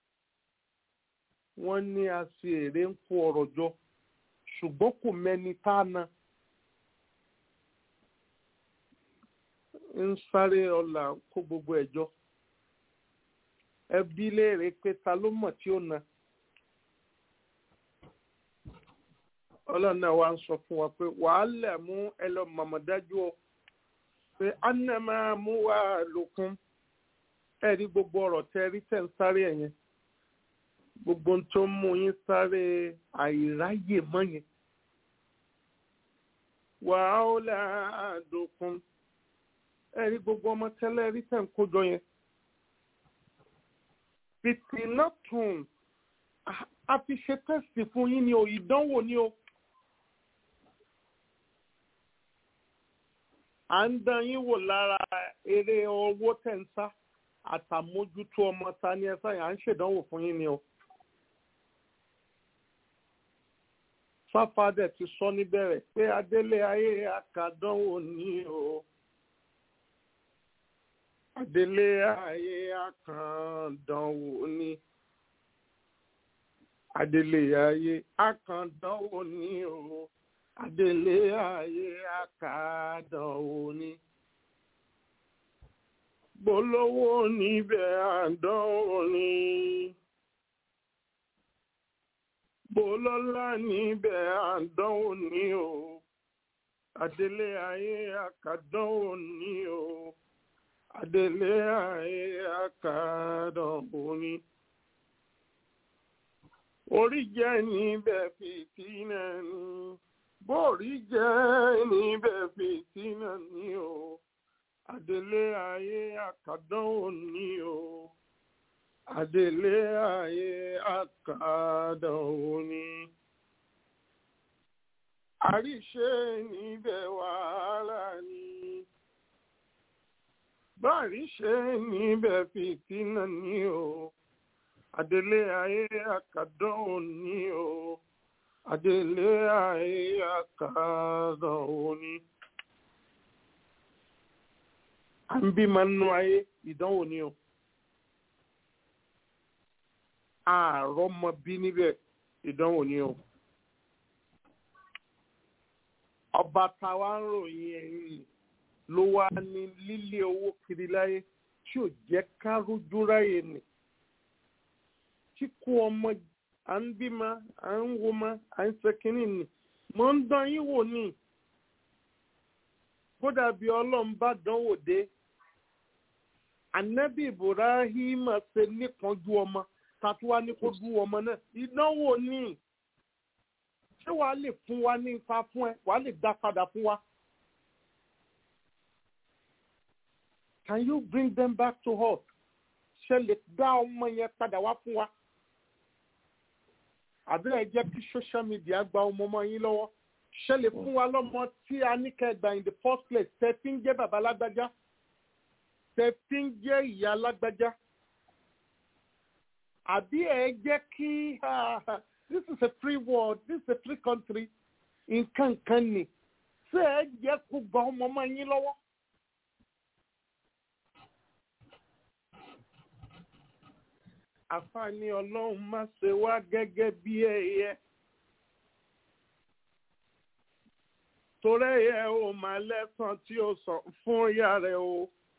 wọ́n ní a ṣe èrè ń kó ọ̀rọ̀ jọ ṣùgbọ́n kò mẹ́ni tá a na ń sáré ọ̀la kó gbogbo ẹ̀jọ́ ẹbí léèrè pé ta ló mọ̀ tí ó na ọlọ́run náà wá ń sọ fún wa pé wàhálà mú ẹ lọ mọ̀mọ́dájú ọ pé anamá mú wá lókun ẹ rí gbogbo ọ̀rọ̀ tẹ rí tẹ̀ ń sáré ẹ̀yẹn gbogbo tó ń mú yín sáré àìráyè mọ́ yẹn wàhálà àdókun ẹ rí gbogbo ọmọ tẹ́lẹ̀ rí tẹ̀ ń kójọ yẹn fìtínàtùn a fi ṣe tẹ́sì fún yín ni o ìdánwò ni o. à ń dán yín wò lára eré owó tẹ̀ǹsá àtàmójútó ọmọ ta ni ẹ sáyà à ń ṣèdánwò fún yín ni o. sáfàdẹ̀ ti sọ níbẹ̀rẹ̀ pé adélé ayé àkàdánwò ni o. adélé ayé àkàndánwò ni. adélé ayé àkàndánwò ni o adélé ayé àkàdánwò ni bolówó níbẹ̀ àdánwò ni bolọ́lá níbẹ̀ àdánwò ni o adélé ayé àkàdánwò ni o adélé ayé àkàdánwò ni orí jẹ́ níbẹ̀ fìtínà ni bóòrí jẹ́ níbẹ̀ fìtínà ni o adélé ayé àkàdánwò ni o adélé ayé àkàdánwò ni àríṣe níbẹ̀ wàhálà ni báríṣe níbẹ̀ fìtínà ni o adélé ayé àkàdánwò ni o adélé ayé àkàdánwò ni. à ń bí máa ń nu ayé ìdánwò ni o. àárọ̀ mọ bí níbẹ̀ ìdánwò ni o. ọba táwa ń ròyìn ẹ̀yìn ló wá ní lílé owó kiri láyé tí ò jẹ́ ká rójú ráyè nì. tí kú ọmọ à ń bímọ à ń wọmọ à ń sẹkínì nì mọ̀ ń dán yín wò ní. kódà bí ọlọ́run bá dánwò dé anabi ibrahim ṣe níkanjú ọmọ tatuwa ní kó dú ọmọ náà ìdánwò ní ṣé wàá lè fún wa ní ipa fún ẹ wàá lè dá padà fún wa. Can you bring them back to us? Ṣé lè dá ọmọ yẹn padà wá fún wa? Àbí ẹ jẹ́ kí social media gba ọmọ ọmọ yín lọ́wọ́? Ṣé lè fún wa lọ́mọ tí a ní kẹgbà in the first place? Tẹ fi ń jẹ́ bàbá lágbájá. Tẹ fi ń jẹ́ ìyá lágbájá. Àbí ẹ jẹ́ kí this is a free world, this is a free country. Nǹkan kan ni. Ṣé ẹ jẹ́ kó gba ọmọ ọmọ yín lọ́wọ́? àfààní ọlọ́run má ṣe wá gẹ́gẹ́ bí ẹyẹ. torí ẹyẹ ò máa lẹ́sàn tí ó sọ fún ìyá rẹ̀ o.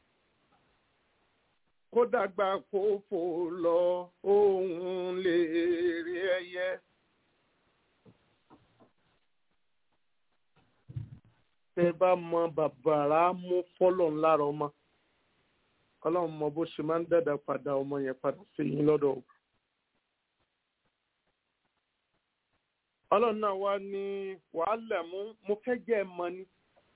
kó dàgbà kó fò lọ òun lè rí ẹyẹ. tẹ bá mọ bàbàrà mú fọlọ ńlára ọmọ ọlọ́run mọ bó ṣe máa ń dàda padà ọmọ yẹn padà sí yín lọ́dọ̀ o. ọlọ́run náà wá ní wàhálà mú mo fẹ́ jẹ́ ẹ mọ ni.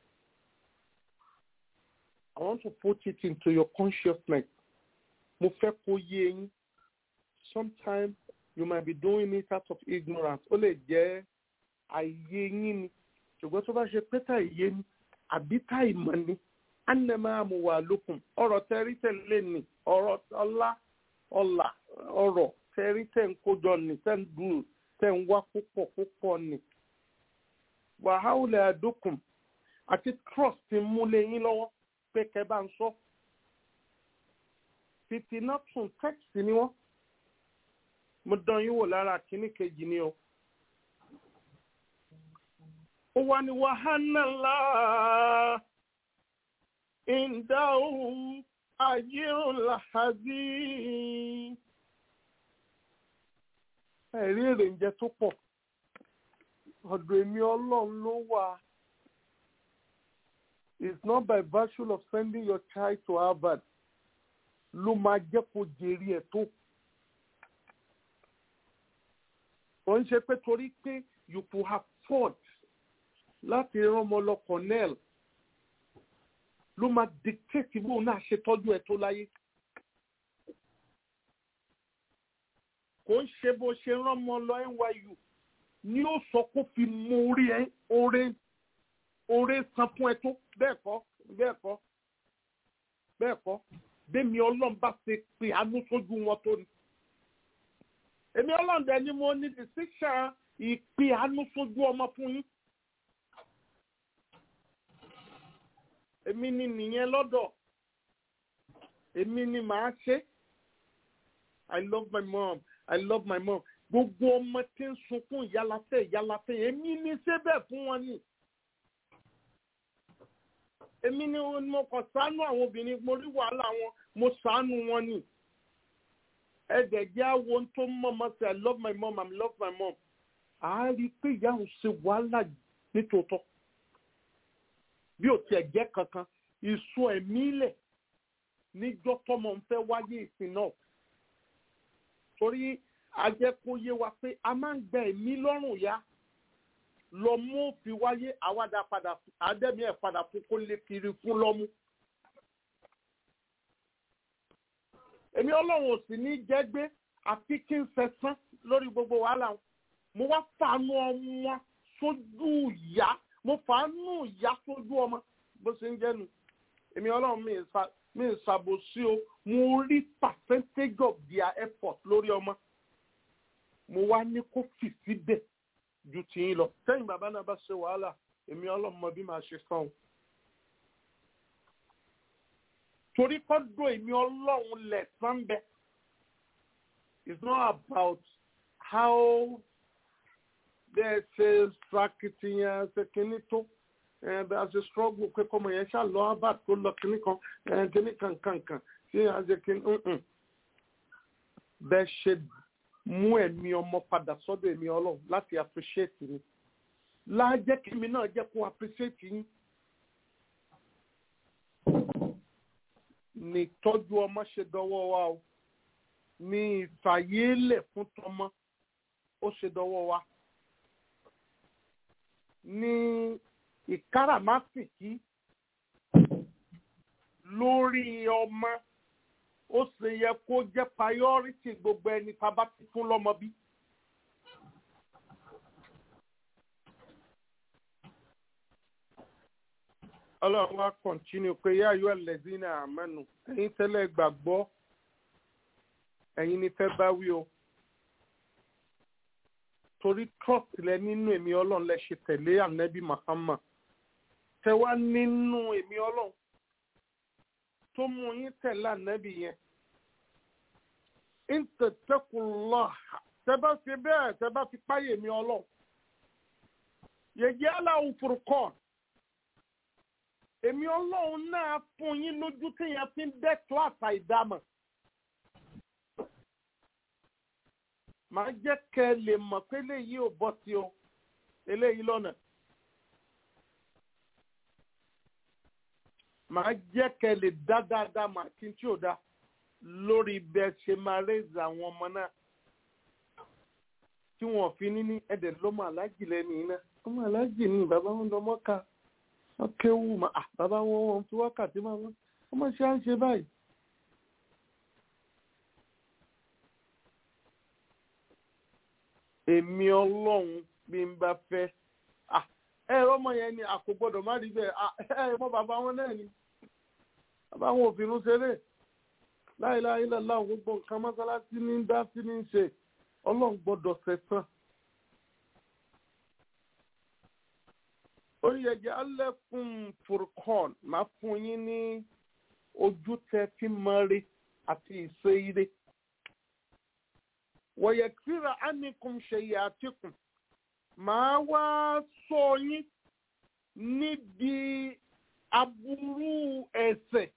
I want to put it into your consciousness. mo fẹ́ kó yé yín. sometimes you might be doing it out of ignorance. ó lè jẹ́ àìyé yín ni. ṣùgbọ́n tó bá ṣe pé tá ìyé ni àbí tá ìmọ̀ ni anama amuwalukum ọ̀rọ̀ tẹrí tẹlẹ ni ọ̀rọ̀ ọlá ọlà ọ̀rọ̀ tẹrí tẹ ń kójọ ni tẹ ń dùn tẹ ń wá púpọ̀ púpọ̀ ni wàhálà àdókùn àti trust ti múlẹ̀ yín lọ́wọ́ pé kẹ́ bá ń sọ fìtínà tún text ni wọ́n mo dán yín wò lára kínní kejì ni o ó wá ní wàhálà láà ìdáhùn ayéhùn làhàzí. ẹ̀rí èrè ń jẹ tó pọ̀ ọ̀dọ̀ èmi ọlọ́run ló wà. it's not by virtue of sending your child to Harvard ló máa jẹ́ kó jèrè ẹ̀ tó. ó ń ṣe pé torí pé you could have fought láti rán ọmọ lọ Cornell ló máa dictate bóun náà ṣe tọ́jú ẹ̀ tó láyé. kò ń ṣe bó ṣe rán ọmọ lọ NYU ni ó sọ kó fi mú orí ẹ oore oore san fún ẹ tó bẹ́ẹ̀ kọ́ bẹ́ẹ̀ kọ́ bẹ́ẹ̀ kọ́ bẹ́ẹ̀mi ọlọ́run bá ṣe pé àánú sójú wọn tó ni. èmi ọlọ́run dẹ̀ ni mo ní decision ìpè àánú sójú ọmọ fún yín. èmi ni nìyẹn lọ́dọ̀ èmi ni màá ṣe i love my mom i love my mom gbogbo ọmọ tí ń sunkún ìyálafẹ́ ìyálafẹ́ èmi ni ṣé bẹ́ẹ̀ fún wọn ni èmi ni mo kàn ṣàánú àwọn obìnrin mo rí wàhálà wọn mo ṣàánú wọn ni ẹ̀dẹ̀ jẹ́ àwọn tó mọ̀ mọ́ sí i love my mom i love my mom àá rí i pé ìyá òun ṣe wàhálà nítòótọ́ bí ò tiẹ̀ jẹ́ kankan ìsun ẹ̀mí lẹ̀ níjọ́ tọmọ ń fẹ́ wáyé ìsìn náà torí ajẹ́kóyé wa pé a máa ń gba ẹ̀mí lọ́rùn ya lọ mú fi wáyé àwàdà padà àdẹ́mí ẹ̀ padà fún kó lè kiri fún lọ́mú. èmi ọlọ́run ò sì ní jẹ́ gbé àfi kí n fẹ̀sán lórí gbogbo wàhálà wọn mo wá fàánú ọmọ sójú ìyá mo fàánú ìyá sójú ọmọ bó ṣe ń jẹ́nu èmi ọlọ́run mi ì ṣàbòsí o mo rí percentage of their effort lórí ọmọ mo wá ní kó fì síbẹ̀ ju tìyín lọ sẹ́yìn bàbá náà bá ṣe wàhálà èmi ọlọ́run mọ bí màá ṣe san o. torí kọ́dọ̀ èmi ọlọ́run lẹ̀ sánbẹ́ it's not about how bẹ́ẹ̀ ṣe ṣàkìtìyàn ṣe kínní tó bẹ́ẹ̀ a ṣe struggle pé kọ́mọ yẹn ṣáà lọ harvard tó lọ kínní kan kínní kan kan kan ṣé a ṣe kínní bẹ́ẹ̀ ṣe mú ẹ̀mí ọmọ padà sọ́dọ̀ ẹ̀mí ọlọ́run láti appreciate mi láàjẹ́ kí mi náà jẹ́ kó appreciate yín. ní tọ́jú ọmọ ṣe dọwọ́ wa o ní ìfàyélẹ̀ fún tọmọ ó ṣe dọwọ́ wa ní ìkáràmásìkí lórí ọmọ ó ṣe yẹ kó jẹ́ priority gbogbo ẹni tá a bá ti fún lọ́mọ bí. ọlọ́run wa kọ̀ntínú pé yá ayọ́ ẹlẹ́dínà àmọ́nù ẹ̀yin tẹ́lẹ̀ gbàgbọ́ ẹ̀yin ni fẹ́ bá wí o torí trust lẹ nínú èmi ọlọ́run lẹ ṣe tẹ̀lé ànábì Muhammad tẹ wá nínú èmi ọlọ́run tó mú yín tẹ̀lé ànábì yẹn ìntẹ̀tẹ̀kùlọ́ tẹ bá fi bẹ́ẹ̀ tẹ bá fi páyè mi ọlọ́run yẹ̀yẹ́ aláwọ̀ furukọ́ọ̀ èmi ọlọ́run náà fún yín lójú téèyàn fi ń dẹ́ kíláàsì ìdámọ̀. màá jẹ́ kẹ́ ẹ lè mọ̀ pé eléyìí ò bọ́ sí o eléyìí lọ́nà. màá jẹ́ kẹ́ ẹ lè dá dáadáa mà kí n tí ò dá lórí bẹ́ẹ̀ ṣe máa rẹ́ẹ̀zì àwọn ọmọ náà tí wọ́n fi ní ní ẹ̀dẹ̀ lọ́mọ aláàjì lẹ́nu iná ọmọ aláàjì ni bàbá wọn lọ mọ́ka wọ́n kéwù mà á bàbá wọn wọn fi wákàtí máa wọ́n ọmọ ṣe à ń ṣe báyìí. èmi ọlọ́run bí n bá fẹ́ ẹ ọmọ yẹn ni àkó gbọ́dọ̀ má rí bẹ́ẹ̀ ẹ mọ bàbá wọn náà ni bàbá wọn ò fi irun ṣeré láìláì lọ́la gbogbo nǹkan mọ́sálásí ní dá sí ní ṣe ọlọ́run gbọ́dọ̀ ṣẹ̀san. oríyẹ̀jẹ̀ alẹ́kùn furcon máa fún yín ní ojú tẹ fi mọ́re àti ìṣe ire. wọ̀yẹ̀kíra ánìkùn ṣèyí àtìkùn máa wá sọ yín níbi aburú ẹ̀ṣẹ̀.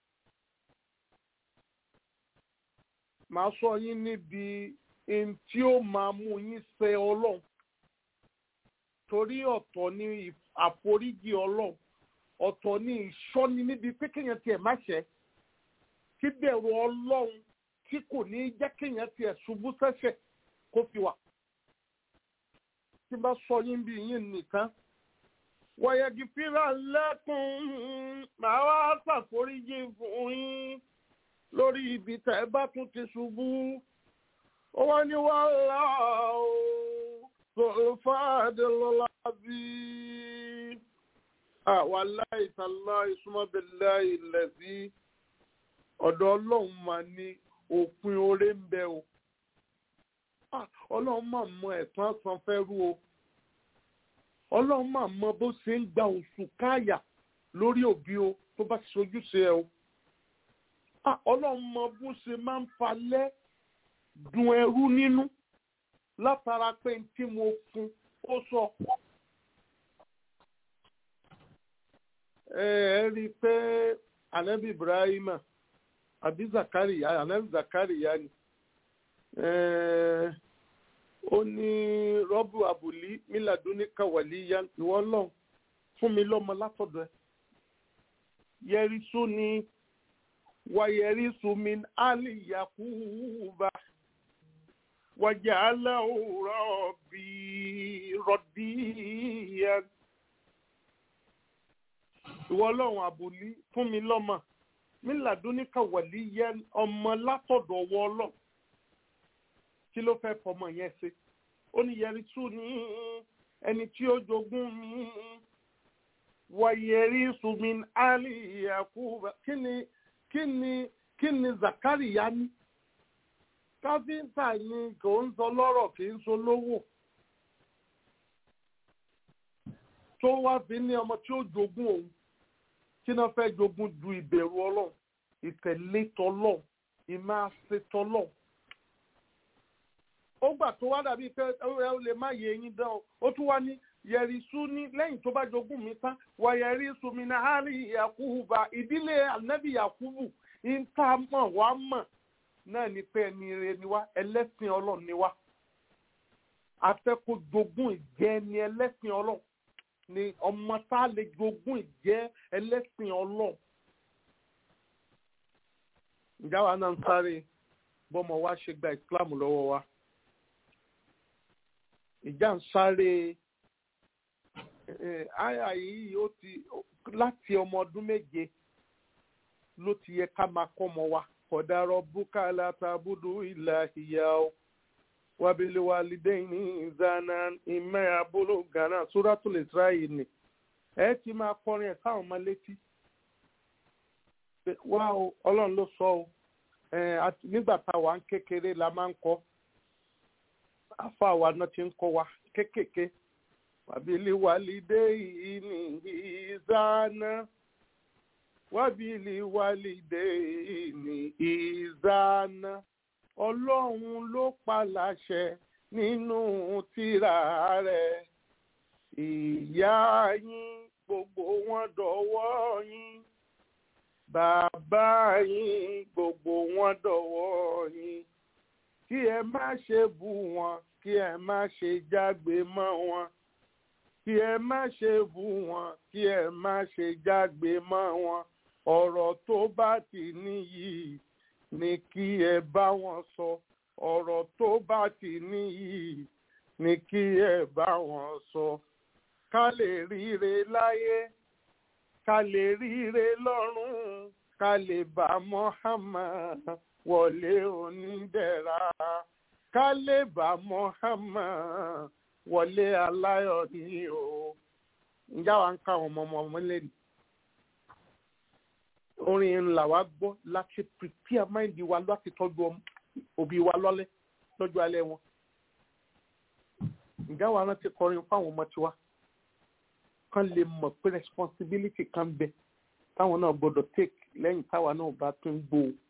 máa sọ yín níbi ẹni tí ó máa mú yín ṣe ọlọ́run torí ọ̀tọ̀ ni àforíjì ọlọ́run ọ̀tọ̀ ni ìṣọ́ni níbi pé kéèyàn tiẹ̀ má ṣẹ̀ kí bẹ̀rù ọlọ́run tí kò ní jẹ́ kéèyàn tiẹ̀ ṣubú sẹ́ṣẹ̀ kó fi wà. tí bá sọ yín bí yín nìkan wọ̀yẹ̀gì fíra lẹ́kùn màá wá ṣàforíjì fún yín lórí ibi tẹ́ ẹ bá tún ti ṣubú ó wá ní wàhálà o العظيم آه والله تالله ثم بالله الذي ọ̀dọ̀ ọlọ́run máa ní òpin oore ń bẹ o ọlọ́run máa mọ ẹ̀tàn san fẹ́rú o ọlọ́run máa mọ bó ṣe ń gba oṣù káàyà lórí òbí o tó bá ti ṣojúṣe ẹ o ọlọ́run mọ bó ṣe máa ń falẹ̀ dùn ẹrú nínú látara pé tí mo fún ó sọ. ẹ ẹ rí i pé anabi ibrahima àbí zakariya anabi zakariya ni ó ní rọ́bù àbùlí mílàdúní kàwálí ya ìwọ lọ fún mi lọ́mọ látọ̀dọ̀ ẹ yẹrisu ni wàyẹrisu min ali yakuba wàjàláwò rọ̀bì rọ̀díyà. ìwọ ọlọ́run àbòlí fún mi lọ́mọ mílàdúníkà wàlí yẹ ọmọ látọ̀dọ̀ ọwọ́ ọlọ́run kí ló fẹ́ fọmọ yẹn ṣe ó ní yẹri tú ní ẹni tí ó jogún mi wàyẹrí sùnmi ali yakuba kí ni kí ni kí ni zakariya ní káfíńtà ni kò ń sọ lọ́rọ̀ kì í sọ lówó tó wá fi ní ọmọ tí ó jogún òun kí náà fẹ́ jogún ju ìbẹ̀rù ọlọ́run ìtẹ̀lé tọlọ́run ìmáṣe tọlọ́run ó gbà tó wá dàbí pé ó lè má yé eyín dán o ó tún wá ní yẹ̀rìsú ní lẹ́yìn tó bá jogún mi tán wà yẹ̀rìsú mi náà hàrí yakuba ìdílé anabi yakubu ń tá mọ̀ wá mọ̀ náà ni pé ẹni rere ni wá ẹlẹ́sìn ọlọ́run ni wá afẹ́kọ̀ jogún ìjẹ́ ẹni ẹlẹ́sìn ọlọ́run ni ọmọ tá a lè jogún ìjẹ́ ẹlẹ́sìn ọlọ́run. ìjà wa náà ń sáré bọ́mọ wa ṣe gba ìsìláàmù lọ́wọ́ wa ìjà ń sáré àyà yìí ó ti láti ọmọ ọdún méje ló ti yẹ ká máa kọ́ ọmọ wa kọ̀dárọ̀ búkálà tàbúdú ìlà ìyá o wabili walidaini ìzànà ìmẹ́ abúlé ghana suratul israel ni ẹ ti máa kọrin ẹ̀ káwọn ọmọ létí wá o ọlọ́run ló sọ o nígbà tá a wà ń kékeré la máa ń kọ́ afa wa náà ti ń kọ́ wa kékèké wabili walidaini ìzànà wabili walidaini ìzànà ọlọ́run ló pa láṣẹ nínú tírà rẹ̀ ìyá yín gbogbo wọn dọ̀wọ́ yín bàbá yín gbogbo wọn dọ̀wọ́ yín kí ẹ má ṣe bú wọn kí ẹ má ṣe jágbe mọ́ wọn kí ẹ má ṣe bú wọn kí ẹ má ṣe jágbe mọ́ wọn ọ̀rọ̀ tó bá ti níyì ni kí ẹ bá wọn sọ ọ̀rọ̀ tó bá ti níyì ni kí ẹ bá wọn sọ ká lè ríre láyé ká lè ríre lọ́run ká lè bá Muhammad wọlé onídẹ̀ra ká lè bá Muhammad wọlé aláyọ̀ ní o ǹjẹ́ àwa ń ká àwọn ọmọ ọmọ lẹ́nu orin ńlá wa gbọ́ láti prepare mind wa láti tọ́jú òbí wa lọ́lẹ́ lọ́jọ́ alẹ́ wọn. ǹjẹ́ wa rántí kọrin fáwọn ọmọ tiwa kán lè mọ̀ pé responsibility kan bẹ táwọn náà gbọ́dọ̀ take lẹ́yìn táwa náà bá tún gbó o.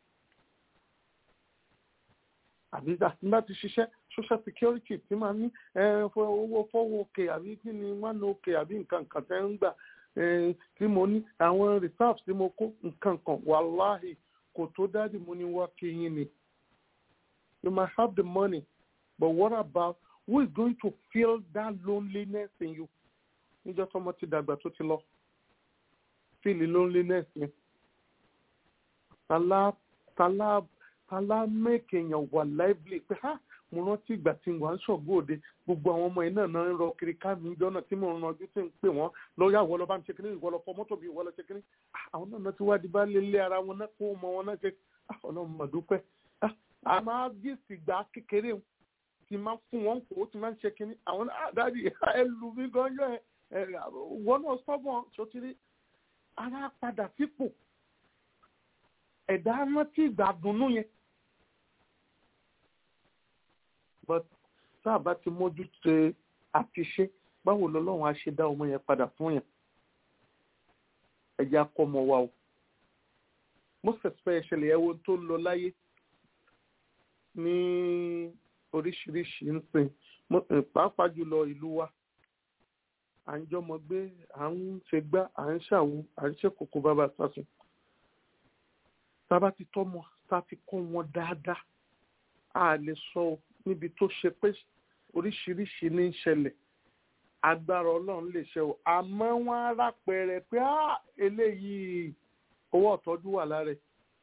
àbí nígbà tí ṣiṣẹ́ social security tí máa ní owó fọ́wọ́ òkè àbí kí ni one òkè àbí nǹkan kan tẹ́ ń gbà tí mo ní àwọn reserves tí mo kó nǹkan kan wàláhì kò tó dáàdì mo ní wá kí yín ni. you might have the money but what about who is going to feel that loneliness in you? níjọ́ tọ́mọ ti dàgbà tó ti lọ feel loneliness ni. tàlá tàlá tàlá make èèyàn wà lively pé ha mo rántí ìgbà tí wà ń ṣọ̀gbọ́ òde gbogbo àwọn ọmọ yìí náà náà ń rọ kiri ká mi jọ́nà tí mo ń ranjú tí ń pè wọ́n lọ́ọ́yà wọ́n lọ bá ń ṣe kínní ìwọ lọ fọ mọ́tò bí ìwọ lọ ṣe kínní àwọn náà náà ti wá di bá lé lé ara wọn náà kó ọmọ wọn náà ṣe ọlọ́run mà dúpẹ́ a máa bí ìsìgbà kékeré ti máa fún wọn kó ti máa ń ṣe kínní àwọn àdáàdì ẹ lù mí gan yọ ẹ wọn náà sọ́gbọ̀n sotiri ara padà sípò ẹ̀dá rántí ìgbà dùnnú yẹn but tá a bá ti mójú tẹ àti ṣe báwo lọ́lọ́run á ṣe dá ọmọ yẹn padà fún yẹn ẹ jẹ́ akọ́ ọmọ wa o most especially ẹ wo tó ń lọ láyé ní oríṣiríṣi ń sìn pàápàá jùlọ ìlú wa à ń jọmọ gbé à ń ṣe gbá à ń ṣàwo à ń ṣe kókó bàbá sásùn tá a bá ti tọ́mọ tá a ti kọ́ wọn dáadáa a lè sọ o níbi tó ṣe pé oríṣiríṣi ní í ṣẹlẹ̀ agbára ọlọ́run lè ṣe o àmọ́ wọ́n á rápẹrẹ pé á eléyìí owó ọ̀tọ́jú wà lára ẹ̀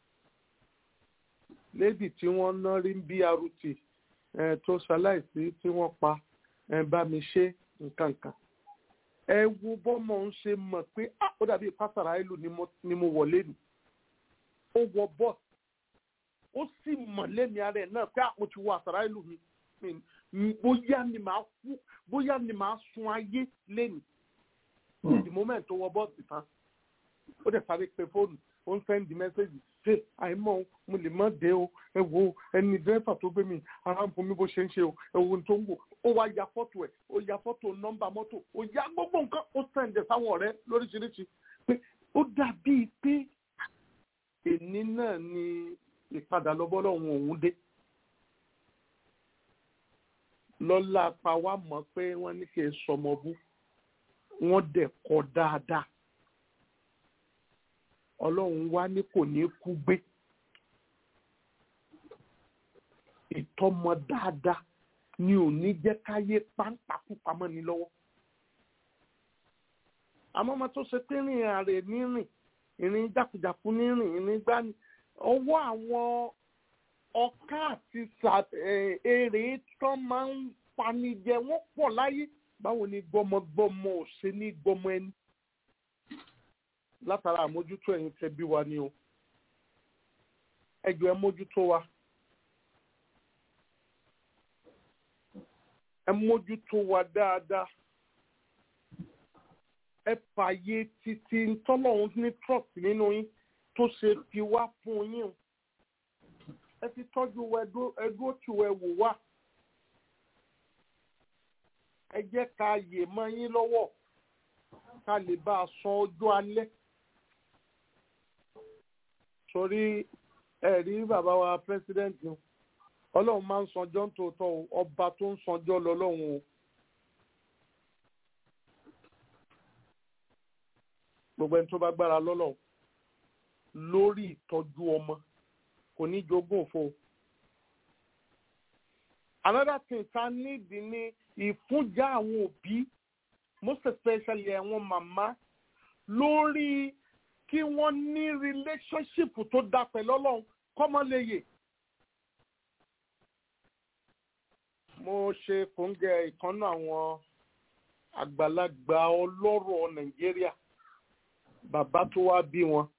lédi tí wọ́n ná rí brt tó ṣaláìsí tí wọ́n pa bá mi ṣe nǹkan kan ẹ wo bọ́mọ ń ṣe mọ̀ pé ó dàbí pásárà ìlú ni mo wọlé ni ó wọ bọ́ọ̀sì ó sì mọ̀ lẹ́mi ara ẹ̀ náà pé àpò ti wọ àsàrà ìlú mi bóyá ni màá kú bóyá ni màá sun ayé lẹ́nu the moment tó wọ bọ́ọ̀sì tán ó dẹ̀ sáré pe fóònù ó ń sẹ́ndì mẹ́sẹ́jì ṣe àìmọ̀ mo lè má dé o ẹ wo ẹni dẹ́fà tó gbé mi ara ń fún mi bó ṣe ń ṣe o ẹ wo tó ń wò ó wá ya fọ́tò ẹ̀ ó ya fọ́tò nọ́mbà mọ́tò ó ya gbogbo nǹkan ó sẹ́ndẹ̀ sáwọn ọ̀rẹ́ lóríṣiríṣi pé ó dàbí pé èní náà ni ìpadà lọ́bọ́lọ́hún òun dé lọ́la pa wá mọ̀ pé wọ́n ní kí n sọmọ bú wọ́n dẹ̀ kọ́ dáadáa ọlọ́run wá ní kò ní kú gbé ìtọ́mọ dáadáa ni ò ní jẹ́ káyé páńpákú pamọ́ ní lọ́wọ́ àmọ́ ọmọ tó ṣe pé rìn àrè nírìn ìrìn jákujàku nírìn ìrìn gbani ọwọ́ àwọn ọ̀ká àti sà- eh, èrè tán máa ń panijẹ wọ́n pọ̀ láyé báwo ni gbọmọgbọmọ ò ṣe ní gbọmọ ẹni látara àmójútó ẹ̀yin tẹ́ bí wa ni o ẹ jọ̀ọ́ ẹ mójútó wa ẹ mójútó wa dáadáa ẹ fààyè títí tọ́lọ́run ní trust nínú yín tó ṣe fi wá fún yín o ẹ ti tọ́jú wa ẹdúró tì wá ẹ wò wá ẹ jẹ́ ká yè mọ́ yín lọ́wọ́ ká lè bá a sọ ọjọ́ alẹ́ torí ẹ rí bàbá wa pírẹsidẹ́ǹtì ọlọ́run máa ń sanjọ́ ń tòótọ́ o ọba tó ń sanjọ́ lọ́lọ́run o. gbogbo ẹni tó bá gbára lọ́lọ́ lórí ìtọ́jú ọmọ kò ní jogún òfo. another thing ta nídìí ní ìfúnjà àwọn òbí most especially àwọn màmá lórí kí wọ́n ní relationship tó dá pẹ̀lú ọlọ́run kọ́mọ lè yè. mo ṣe kòńgẹ́ ìkànnà àwọn àgbàlagbà ọlọ́rọ̀ nàìjíríà bàbá tó wá bí wọn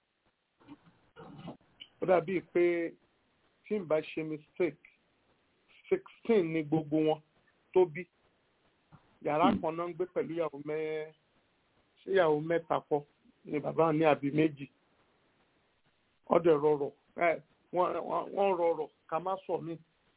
ó dàbí pé tí n bá ṣe mistake sixteen ni gbogbo wọn tó bí yàrá kan náà ń gbé pẹ̀lú ìyàwó mẹ́ ṣé ìyàwó mẹ́ta kọ́ ni bàbá ní àbí méjì ọdẹ rọrọ ẹ wọ́n rọrọ ká má sọ mí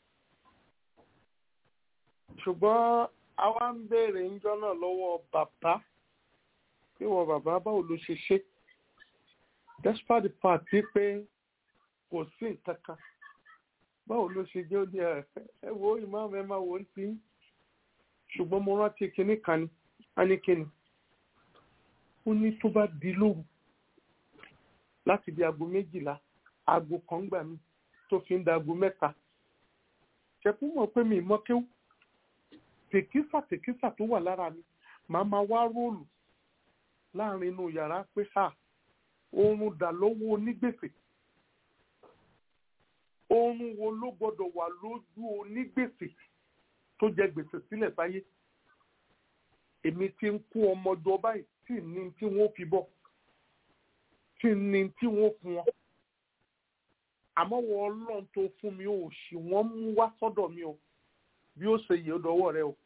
ṣùgbọ́n àwa ń béèrè ńjọ́ náà lọ́wọ́ bàbá pé wọ́n bàbá báwo ló ṣe ṣe despite the fact pé kò sí nǹkan kan báwo ló ṣe jẹ́ ó ní ẹ wo ìmáàmù ẹ máa wò ó sí ṣùgbọ́n mo rántí kinní kan ni a ní kinní ó ní tó bá di lóru láti di aago méjìlá aago kan gbà mí tó fi ń da aago mẹ́ta ṣẹ̀kú mọ̀ pé mi mọ́ kéwù tèkísà tèkísà tó wà lára mi màá máa wá róòlù láàrin inú yàrá pé ha oorun dà lọ́wọ́ onígbèsè oorun wo ló gbọ́dọ̀ wà lójú onígbèsè tó jẹ gbèsè sílẹ̀ sáyé èmi ti ń kó ọmọdé báyìí tí ní tí wọ́n fi bọ̀ tí ní tí wọ́n fún wọn àmọ́ wọ ọlọ́run tó fún mi ò sì wọ́n mú wá sọ́dọ̀ mi o bí ó ṣe yẹ ó dọwọ́ rẹ o.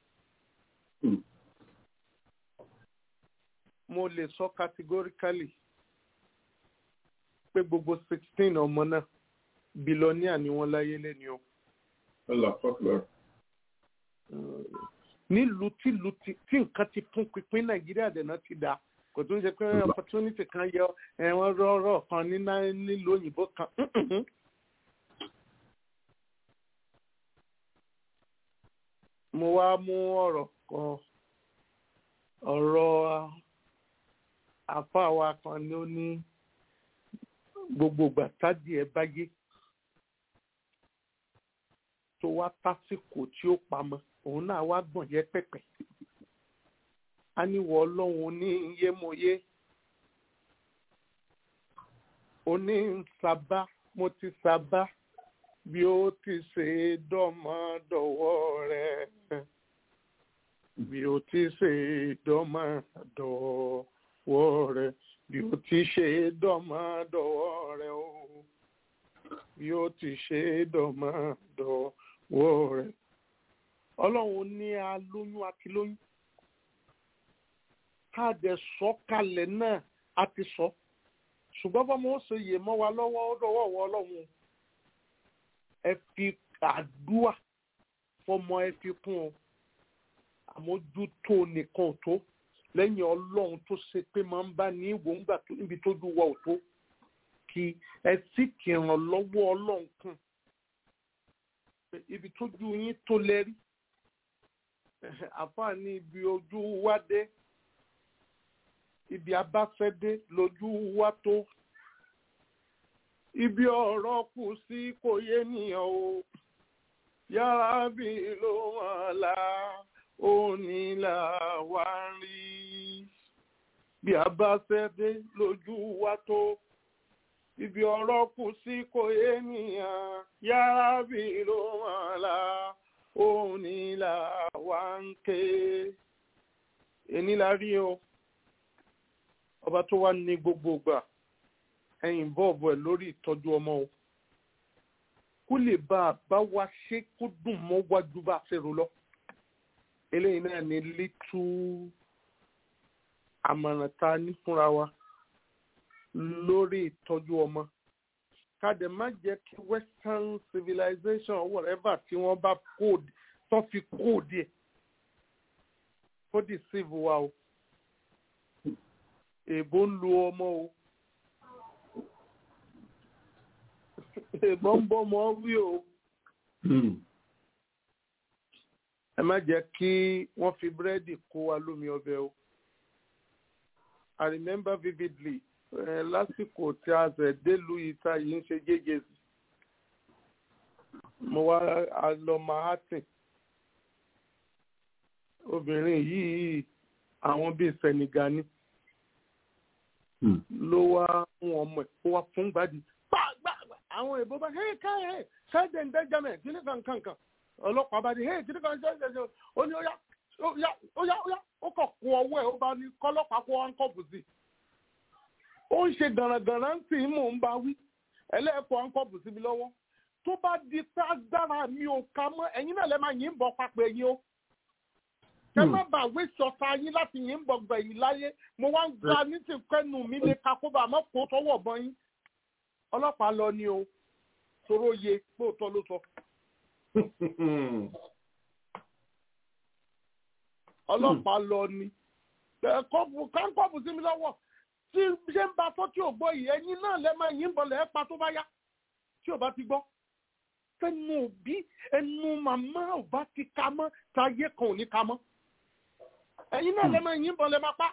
mo lè sọ categorically pé gbogbo sixteen ọmọ náà bílọ́níà ni wọ́n láyé lẹ́ni o. nílùú tìlùú tí nǹkan ti fún pínpín nàìjíríà dẹ̀ náà ti dà kò tó ń ṣe pé opportunity kan yọ ẹ̀wọ̀n rọ̀rọ̀ kan nílùú òyìnbó kan. mo wá mú ọ̀rọ̀ kan ọ̀rọ̀ àfáà wa kan ni ó ní gbogbo ìgbà tádì ẹ báyé tó wá tásìkò tí ó pamọ́ òun náà wá gbọ̀n yẹ pẹ̀pẹ̀ a ní wọ ọlọ́run ní yémoyé oní sábà mo ti sábà bí ó ti ṣe dọ́mọdọ́wọ́ rẹ̀ bí ó ti ṣe dọ́mọdọ́wọ́ rẹ̀ bí ó ti ṣe dọ́mọdọ́wọ́ rẹ̀ o bí ó ti ṣe dọ́mọdọ́wọ́ rẹ̀ ọlọ́run ní alóyún àti lóyún káàdẹ sọ kalẹ̀ náà a ti sọ ṣùgbọ́n bọ́mọ ó ṣe yè mọ́ wa lọ́wọ́ ó dọ̀wọ́ wọ ọlọ́run ẹ fi àdúà fọmọ ẹ fi kún ọ àmójútó nìkan ò tó lẹ́yìn ọlọ́run tó ṣe pé máa ń bá ní ìwò ńgbà tó níbi tójú wa ò tó kí ẹ sì kìràn lọ́wọ́ ọlọ́run kùn ibi tójú yín tó lẹ́rí àfààní ibi ojú wa dé ibi abáfẹ́dé lójú wa tó ibi ọ̀rọ̀ kù sí kò yé nìyàn o yàrá bí ló wọn la òní là wá ń rí bí abáfẹ́dé lójú wa tó ibi ọ̀rọ̀ kù sí kò ènìyàn yára bí ló wọn la òun ni là wá ń ké èní la rí o ọba tó wá ní gbogbo ìgbà ẹ̀yìn bọ́ọ̀bù ẹ̀ lórí ìtọ́jú ọmọ o kó lè bá a bá wa ṣe kó dùn mọ́ wájú bá a ṣe rò lọ eléyìí náà ní lítú àmọ̀ràn tá a ní fúnra wa lórí ìtọ́jú ọmọ kàdé má jẹ́ kí western civilization or whatever tí wọ́n bá kóòdì tó fi kóòdì ẹ̀ kó deceive wa o èbó ń lu ọmọ o èbó ń bọ́ ọmọ wí o ẹ má jẹ́ kí wọ́n fi búrẹ́dì kó wa lómi ọbẹ̀ o I remember vividly eh, lásìkò tí a ṣẹ̀ délùú ìta yìí ń ṣe jẹ́jẹ́sì mo wá a lọ Manhattan obìnrin yìí àwọn bíi Senegal ni ló wá fún ọmọ ẹ̀ ó wá fún gbàdí gbàgbà àwọn èèbó bá hey ká hey ṣáàjẹ̀ ń dẹ́jà mẹ́ kí ní kankan ọlọ́pàá bá di hey kí ní kankan ṣáàjẹ̀ ó ní ó yá ó yá ó yá ó yá ó kàn kó ọwọ́ ẹ̀ ó bá ní kọ́lọ́pàá kó wọn kọ́ọ̀bù sí i ó ń ṣe gànàgànà ń tì í mò ń bá wí ẹlẹ́ẹ̀kọ́ wọn kọ́ọ̀bù sí mi lọ́wọ́ tó bá di pé agbára mi ò ka mọ́ ẹ̀yin náà lẹ́ máa yín bọ̀ papọ̀ ẹ̀yin o kẹ má bàa wé sọta yín láti yín bọ̀ gbẹ̀yìn láyé mo wá ń gba ní ti kẹ́nu mi lè ka kó bá a mọ́ kó tọwọ́ bọ́ yín ọlọ́pàá lọ ni o toró ye lóòótọ́ ló sọ. ọlọ́pàá lọ ni kọ́ọ̀bù káńkọ́ọ̀bù sí mi lọ́wọ́ tí ṣé ń ba tó tí ò gbọ́ yìí ẹ̀yin náà lẹ́ máa yín bọ̀ lẹ́ pa tó bá yá tí ò bá ti gbọ́ fẹ́nu òbí ẹnu màmá ò bá ti ka mọ́ táyé kan ò ní ka mọ́ ẹ̀yin náà lẹ́ máa yín bọ̀ lẹ́ máa pa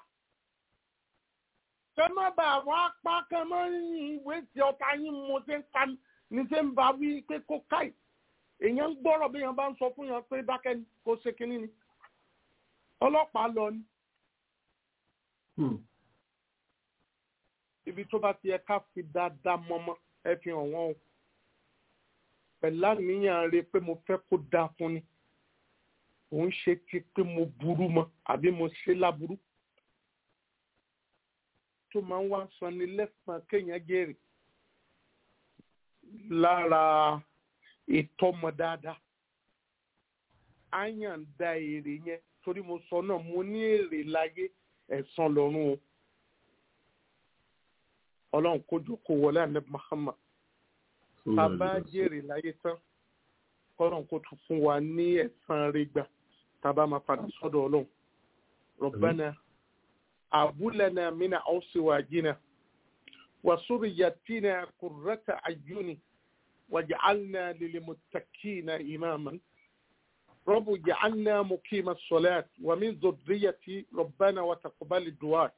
kẹ má bà wá pa kẹ má ìwé tí ọta yín mo ṣe ń ka ní ṣe ń ba wí pé kó káì èèyàn ń gbọ́rọ̀ bí èèyàn bá ń sọ fún yàn pé dákẹ́ ni kó ṣe kínní ni ọlọ́pàá lọ ni. ibi tó bá ti yẹ ká fi dáadáa mọ́mọ́ ẹ fi hàn wọ́n o pẹ̀lú àníyàn rẹ pé mo fẹ́ kó dáa fún ni òun ṣe ti pé mo burú mọ́ àbí mo ṣe láburú tó máa ń wá sanni lẹ́sàn kéèyàn jèrè lára ìtọ́mọ dáadáa àyàn da èrè yẹn torí mo sọ náà mo ní èrè láyé ẹ̀san lọ́run o ọlọ́run kójú kó wọlé ànábì Muhammad bàbá jèrè láyé tán kọ́lọ́run kó tún fún wa ní ẹ̀san rẹ̀ gbà tábà máa padà sọ́dọ̀ ọlọ́run Rabbana abúlẹ̀nà mina ọ̀síwájínà وسريتنا قرة أعين واجعلنا للمتقين إماما رب اجعلنا مقيم الصلاة ومن ذريتي ربنا وتقبل الدعاء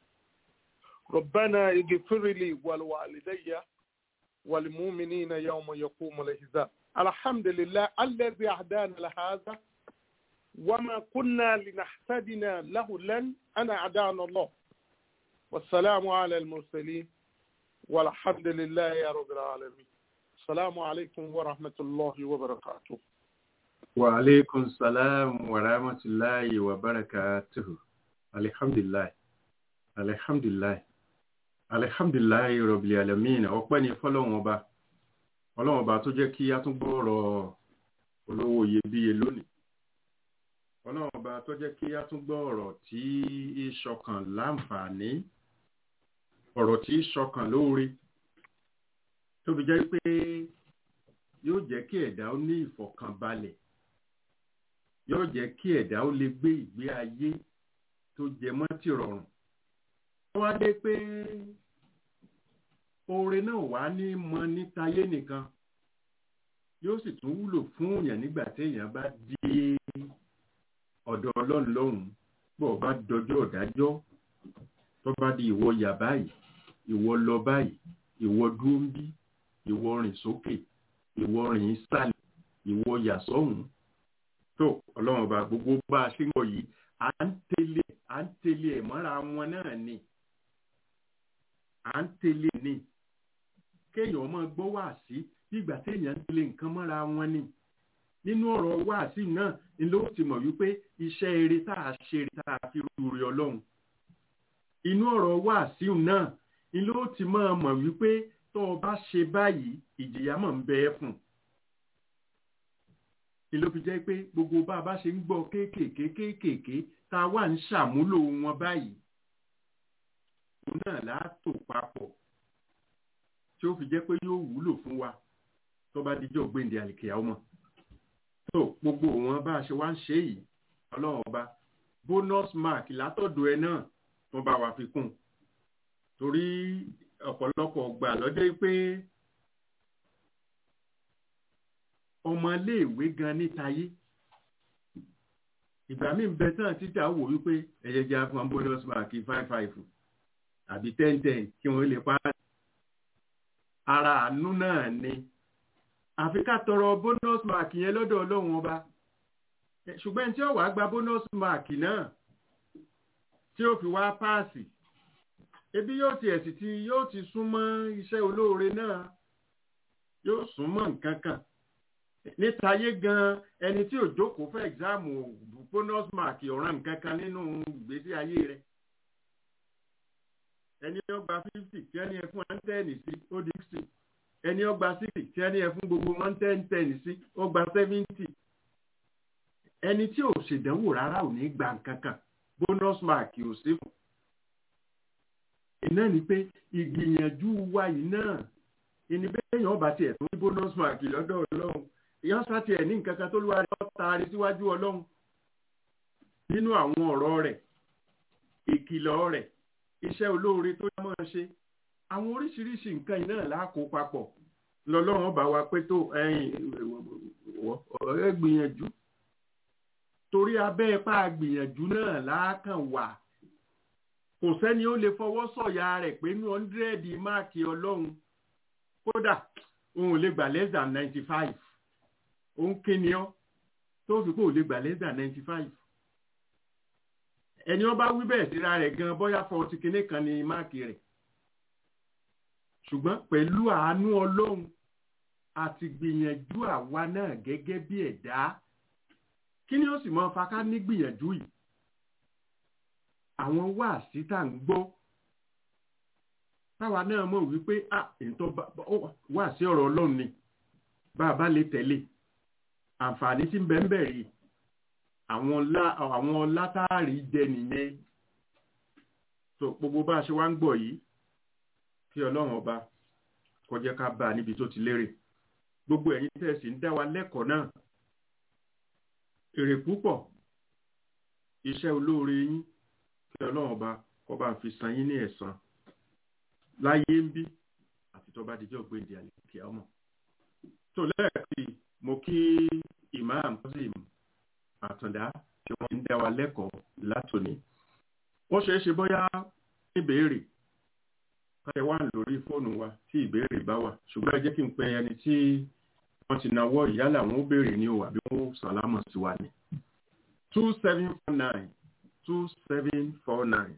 ربنا اغفر لي ولوالدي والمؤمنين يوم يقوم الحساب الحمد لله الذي أهدانا لهذا وما كنا لنهتدنا له لن أنا أدانا الله والسلام على المرسلين والحمد لله يا رب العالمين السلام عليكم ورحمة الله وبركاته وعليكم السلام ورحمة الله وبركاته الحمد لله الحمد لله الحمد لله رب العالمين ọpẹ́ ni fọ́lọ́run ọba ọlọ́run ọba tó jẹ́ kí a tún gbọ́rọ̀ olówó iyebíye lónìí ọlọ́run ọba tó jẹ́ kí a tún gbọ́ ọ̀rọ̀ tí í ṣọkàn láǹfààní ọ̀rọ̀ tí í ṣọkàn lóore tó fi jẹ́ pé yóò jẹ́ kí ẹ̀dá ó ní ìfọ̀kànbalẹ̀ yóò jẹ́ kí ẹ̀dá ó lè gbé ìgbé ayé tó jẹ mọ́ ti rọrùn wọ́n wá dé pé oore náà wà ní mọ nítayé nìkan yóò sì tún wúlò fún èèyàn nígbà téèyàn bá dé ọ̀dọ̀ ọlọ́run lọ́hùn-ún bó bá dọjọ́ ọ̀dájọ́ tó bá di ìwọ yà báyìí ìwọ lọ báyìí ìwọ dúró ń bí ìwọ rìn sókè ìwọ rìn sálẹ̀ ìwọ yà sọ́hùn tó ọlọ́run ọba gbogbo bá a ṣe ń bọ̀ yìí à ń tẹ̀lé à ń tẹ̀lé ẹ̀ mọ́ra wọn náà ni à ń tẹ̀lé ní kéèyàn máa gbọ́ wáàsí bí ìgbà téèyàn ń lé nǹkan mọ́ra wọn ni nínú ọ̀rọ̀ wáàsí náà ni ló ti mọ̀ wípé iṣẹ́ eré tá a ṣe eré tá a fi rú rí ọlọ́run inú ọ̀rọ̀ wáàsí náà ni ló ti máa mọ̀ wípé tó o bá ṣe báyìí ìjìyà mọ̀ ń bẹ ẹ́ fún ni ló fi jẹ́ pé gbogbo bá a bá ṣe ń gbọ́ kéékèèké kéékèèké tá a wà ń ṣàmúlò wọn báyìí òun náà látò papọ̀ tí ó fi jẹ́ pé yóò wúlò fún wa tó bá dijọ́ gbéǹde àlìkèyà ọmọ tó gbogbo wọn bá a ṣe wá ń ṣe yìí ọlọ́run ọba bonus mark látọ̀dọ̀ ẹ náà tó bá wa fi kún torí ọ̀pọ̀lọpọ̀ gbà lọ́jọ́ pé ọmọléèwé gan nítayé ìgbà míì bẹ tán títà wò wípé ẹ̀yẹ́jà fún bonus mark five five àbí ten ten kí wọ́n lè pa ara àánú náà ni àfi ká tọrọ bonus mark yẹn lọ́dọ̀ ọlọ́run ọba ṣùgbọ́n tí ó wàá gba bonus mark náà tí ó fi wá páàsì ebi yóò ti ẹ̀sì tí yóò ti súnmọ́ iṣẹ́ olóore náà yóò súnmọ́ nǹkan kan nítayé gan ẹni tí ò jókòó fún ẹ̀gzáàmù bonus mark ọ̀ràn nǹkan kan nínú ìgbésí ayé rẹ̀ ẹni ó gba fifty tí ẹni ẹ fún one ten sí ó di sixty ẹni ó gba sixty tí ẹni ẹ fún gbogbo one ten ten sí ó gba seventy ẹni tí ò ṣèdánwò rárá ò ní gba nǹkan kan bonus mark ò sí fún iná ni pé ìgbìyànjú wa yìí náà ìní bẹ́ẹ̀yàn ọba tiẹ̀ tó ní bonus mark lọ́dọ̀ ọlọ́run èèyàn sá tiẹ̀ ní nǹkan kan tó lúwa rẹ̀ taari síwájú ọlọ́run nínú àwọn ọ̀rọ̀ rẹ̀ ìkìlọ̀ rẹ̀ iṣẹ́ olóore tó yá máa ṣe àwọn oríṣiríṣi nǹkan yìí náà láàkó papọ̀ lọ́lọ́run bá wa pé tó ọ̀rẹ́ gbìyànjú torí abẹ́ ipá gbìyànjú náà láàkàn wà kò sẹ́ni ó lè fọwọ́ sọ̀yà rẹ̀ pé ní ọ́ndírẹ́ẹ̀dì máàkì ọlọ́run kódà òun lè gbà less than ninety five òun kíni ọ́ tó fi kó lè gbà less than ninety five ẹni ọba wí bẹ́ẹ̀ síra rẹ̀ gan bóyá fọtí kinní kan ní máàkì rẹ̀ ṣùgbọ́n pẹ̀lú àánú ọlọ́run àti gbìyànjú àwa náà gẹ́gẹ́ bí ẹ̀dá kí ni ó sì máa fa ká ní gbìyànjú yìí àwọn wáàsí tá à ń gbọ́ táwa náà mọ̀ wípé à ètò wáàsí ọ̀rọ̀ ọlọ́run ni bá a bá lè tẹ̀lé àǹfààní tí ń bẹ ń bẹ rí àwọn látàrí jẹ nìyẹn tó gbogbo bá a ṣe wá ń gbọ́ yìí kí ọlọ́run ọba kó jẹ́ ká bá a níbi tó ti lérè gbogbo ẹ̀yin tẹ̀sí ń dá wa lẹ́kọ̀ọ́ náà èrè púpọ̀ iṣẹ́ olóore yín kí ọlọ́run ọba kó bá fi san yín ní ẹ̀san láyé ń bí àti tó bá dijọ́ gbèǹdé àlèkè ọmọ. tó lẹ́ẹ̀kì mo kí imam Kazeem àtàndá tí wọ́n ń dá wa lẹ́kọ̀ọ́ látòní. ó ṣeé ṣe bóyá ìbéèrè káyọ̀ wà lórí fóònù wa tí ìbéèrè bá wà ṣùgbọ́n ẹ jẹ́ kí n pe ẹni tí wọ́n ti nawọ́ ìyálà wọn ó béèrè ní o àbí wọ́n ó sàlámọ̀ sí wa ní. two seven four nine two seven four nine.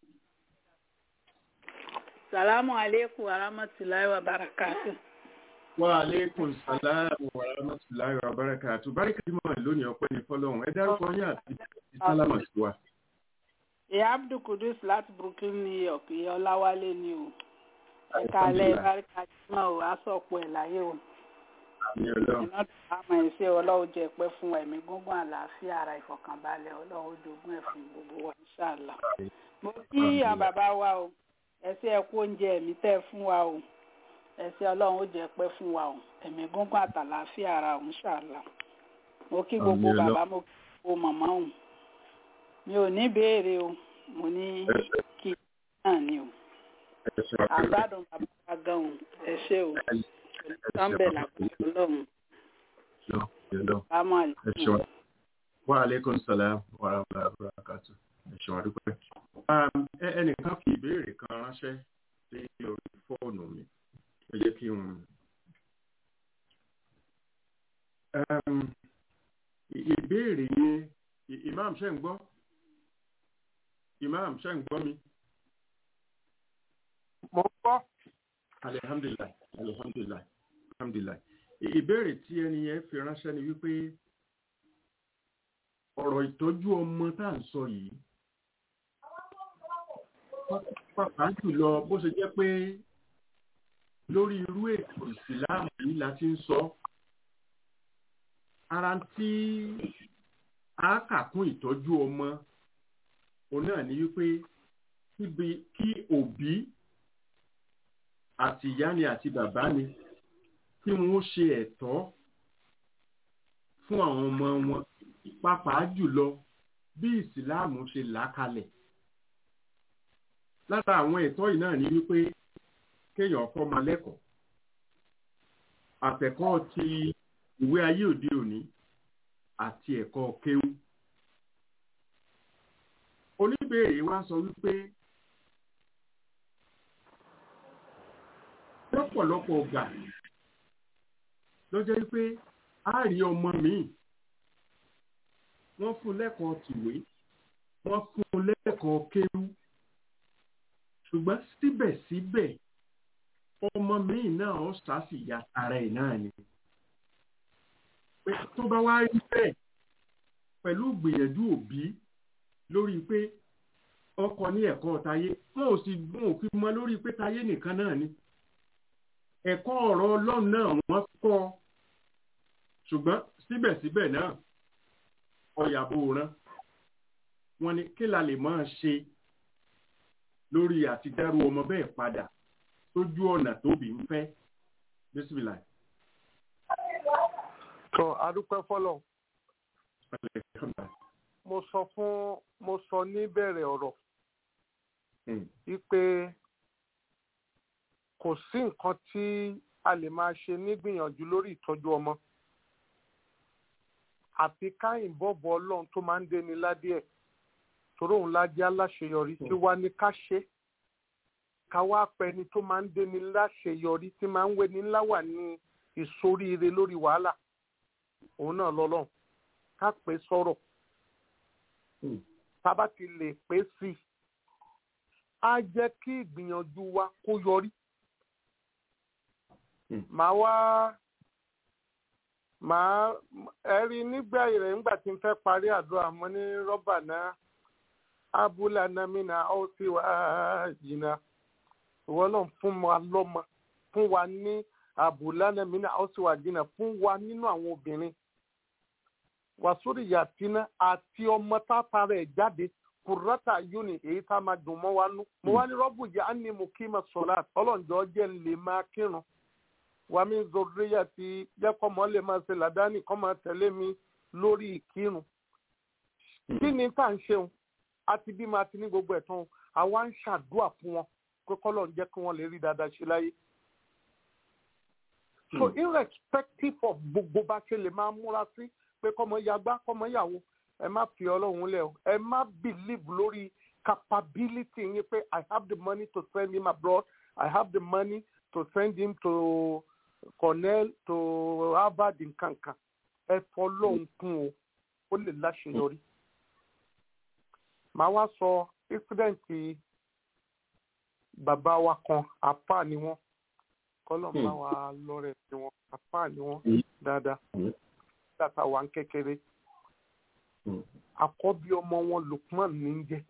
Salamu alaikum wa rahmatullahi wa barakatu. Wa alaikum salamu wa rahmatullahi wa barakatu. Báríkà Jímọ̀ lónìí ọpẹ́ ní fọ́lọ́run. Ẹ dárúkọ yín àti sálámà sí wa. Ìyá Abdul Kudus láti Brooklyn, New York, ìyá Ọláwálé ni o. Ẹ̀ka alẹ́ Báríkà Jímọ̀ o, aṣọ́pọ̀ ẹ̀ láyé o. Àmì ọlọ́run. Iná tó bá mọ̀ ẹ́ ṣe ọlọ́run jẹ́ pẹ́ fún ẹ̀mí gúngún àlàáfíà ara ìfọ̀kànbalẹ̀ ọlọ́run jogún ẹ̀ fún gbogbo wa, inshallah. Mo kí àwọn bàbá wa o ẹsẹ ẹkú oúnjẹ ẹ̀mí tẹ́ fún wa o ẹsẹ Ọlọ́run ó jẹ́ pẹ́ fún wa o ẹ̀mí gúngún àtàlàáfíà ara òun ṣàlà mo kí gbogbo Àmín, bàbá mo kí gbogbo màmá o mi ò ní béèrè o mo ní kí náà ni o Ẹ ṣe wá pẹ̀lú. àgbàdùn bàbá wa gan o ẹ ṣé o sọ́ńbẹ̀ làkúrò Ọlọ́run Lọ, ẹ lọ. bámọ̀ Ẹ ṣe wá. Wa alaikum salam wa rahmatullahi wa barakatu. Ẹ ṣe wá dúpẹ́. Um, ẹ- Ẹnìkan fi ìbéèrè kan ránṣẹ́ sí orí fóònù mi. Ẹ jẹ́ kí n. Um, ì- Ìbéèrè yẹn, I- Imam ṣe ń gbọ́? Imam ṣe ń gbọ́ mi? mo ń gbọ́ Alhamdulillah. alhamdulilayi alhamdulilayi ìbéèrè tí ẹni yẹn fi ránṣẹ́ ni wípé ọ̀rọ̀ ìtọ́jú ọmọ tá à ń sọ yìí pàápàá jùlọ bó ṣe jẹ́ pé lórí irú ètò ìsìláàmù yìí la ti ń sọ ara tí a kà kún ìtọ́jú ọmọ òun náà ni wípé kíbi kí òbí àti ìyá ni àti bàbá ni kí wọn ó ṣe ẹ̀tọ́ fún àwọn ọmọ wọn pàápàá jùlọ bí ìsìláàmù ṣe là á kalẹ̀ lára àwọn ẹ̀tọ́ yìí náà ni wípé kéèyàn kọ́ máa lẹ́kọ̀ọ́ àtẹ̀kọ́ ti ìwé ayé òde òní àti ẹ̀kọ́ kéwú oníbèrè wa sọ wípé lọ́pọ̀lọpọ̀ ọgbà lọ́jọ́ wípé a rí ọmọ míì wọ́n fún lẹ́kọ̀ọ́ tìwé wọ́n fún lẹ́kọ̀ọ́ kéwú ṣùgbọ́n síbẹ̀síbẹ̀ ọmọ míì náà ó sàásì ya ara ẹ̀ náà ni pé tó bá wá rí bẹ́ẹ̀ pẹ̀lú gbìyànjú òbí lórí pé ọkọ ní ẹ̀kọ́ tayé wọn ò sì gun òfin mọ́ lórí pé tayé nìkan náà ni ẹ̀kọ́ ọ̀rọ̀ ọlọ́run náà wọ́n kọ́ ṣùgbọ́n síbẹ̀síbẹ̀ náà ọ̀yàbò rán wọn ni kí la lè máa ṣe lórí àti dárú ọmọ bẹ́ẹ̀ padà sójú ọ̀nà tóbi ń fẹ́ bísímìlà. tó adúpẹ́ fọlọ́ mo sọ fún mo sọ níbẹ̀rẹ̀ ọ̀rọ̀ wípé kò sí nǹkan tí a lè máa ṣe nígbìyànjú lórí ìtọ́jú ọmọ àfi ká ìbọ̀bọ̀ ọlọ́run tó máa ń déni ládìẹ̀ torí òun ládìẹ aláṣeyọrí tí wá ní ká ṣe ká wá pẹni tó máa ń déni láṣeyọrí tí máa ń wéni ńlá wà ní ìsoríire lórí wàhálà òun náà lọ́lọ́run ká pè sọ̀rọ̀ tábà ti lè pè sí i á jẹ́ kí ìgbìyànjú wa kó yọrí màá wá màá ẹ̀rí nígbà rẹ̀ nígbà tí n fẹ́ parí àdúrà mo ní rọ́bà náà abúlé anamínà ó sì wá jìnnà ìwọ náà fún wa lọ́mọ fún wa ní abúlé anamínà ó sì wá jìnnà fún wa nínú àwọn obìnrin wàsórí yàtínà àti ọmọ táta rẹ̀ jáde kùrọ́tà yúni èyí tá a máa dùn mọ́ wa nú mo wá ní rọ́bù jẹ́ àní mo kí ma sọ̀rọ̀ ọlọ́njọ́ jẹ́ ń lè máa kírun wà mí zòríyà ti jẹ́ kọ́ mọ́ lè máa ṣe làdáni kọ́ máa tẹ̀lé mi lórí ìkírun. kí ni tá à ń ṣeun àti bí máa ti ní gbogbo ẹ̀ tán àwa ń ṣàdúà fún wọn pé kọ́lọ̀ ń jẹ́ kí wọ́n lè rí dáadáa ṣe láyé. so irrespective of gbogbo bá ṣe lè máa múra sí pé kọ́mọ yagbá kọ́mọ yàwó ẹ má fi ọlọ́run lẹ̀ o ẹ má believe lórí capability yín pé i have the money to send him abroad i have the money to send him to cornell to harvard nkankan ẹ fọlọ́hún kún o ó lè láṣeyọrí. màá wá sọ ìsídẹ̀ǹtì bàbá wa kan àpá ni wọ́n kọ́lọ̀ bá wa lọ́rẹ̀ sí wọn àpá ni wọ́n dáadáa dàtà wà ń kékeré àkọ́bí ọmọ wọn lukman ní í jẹ́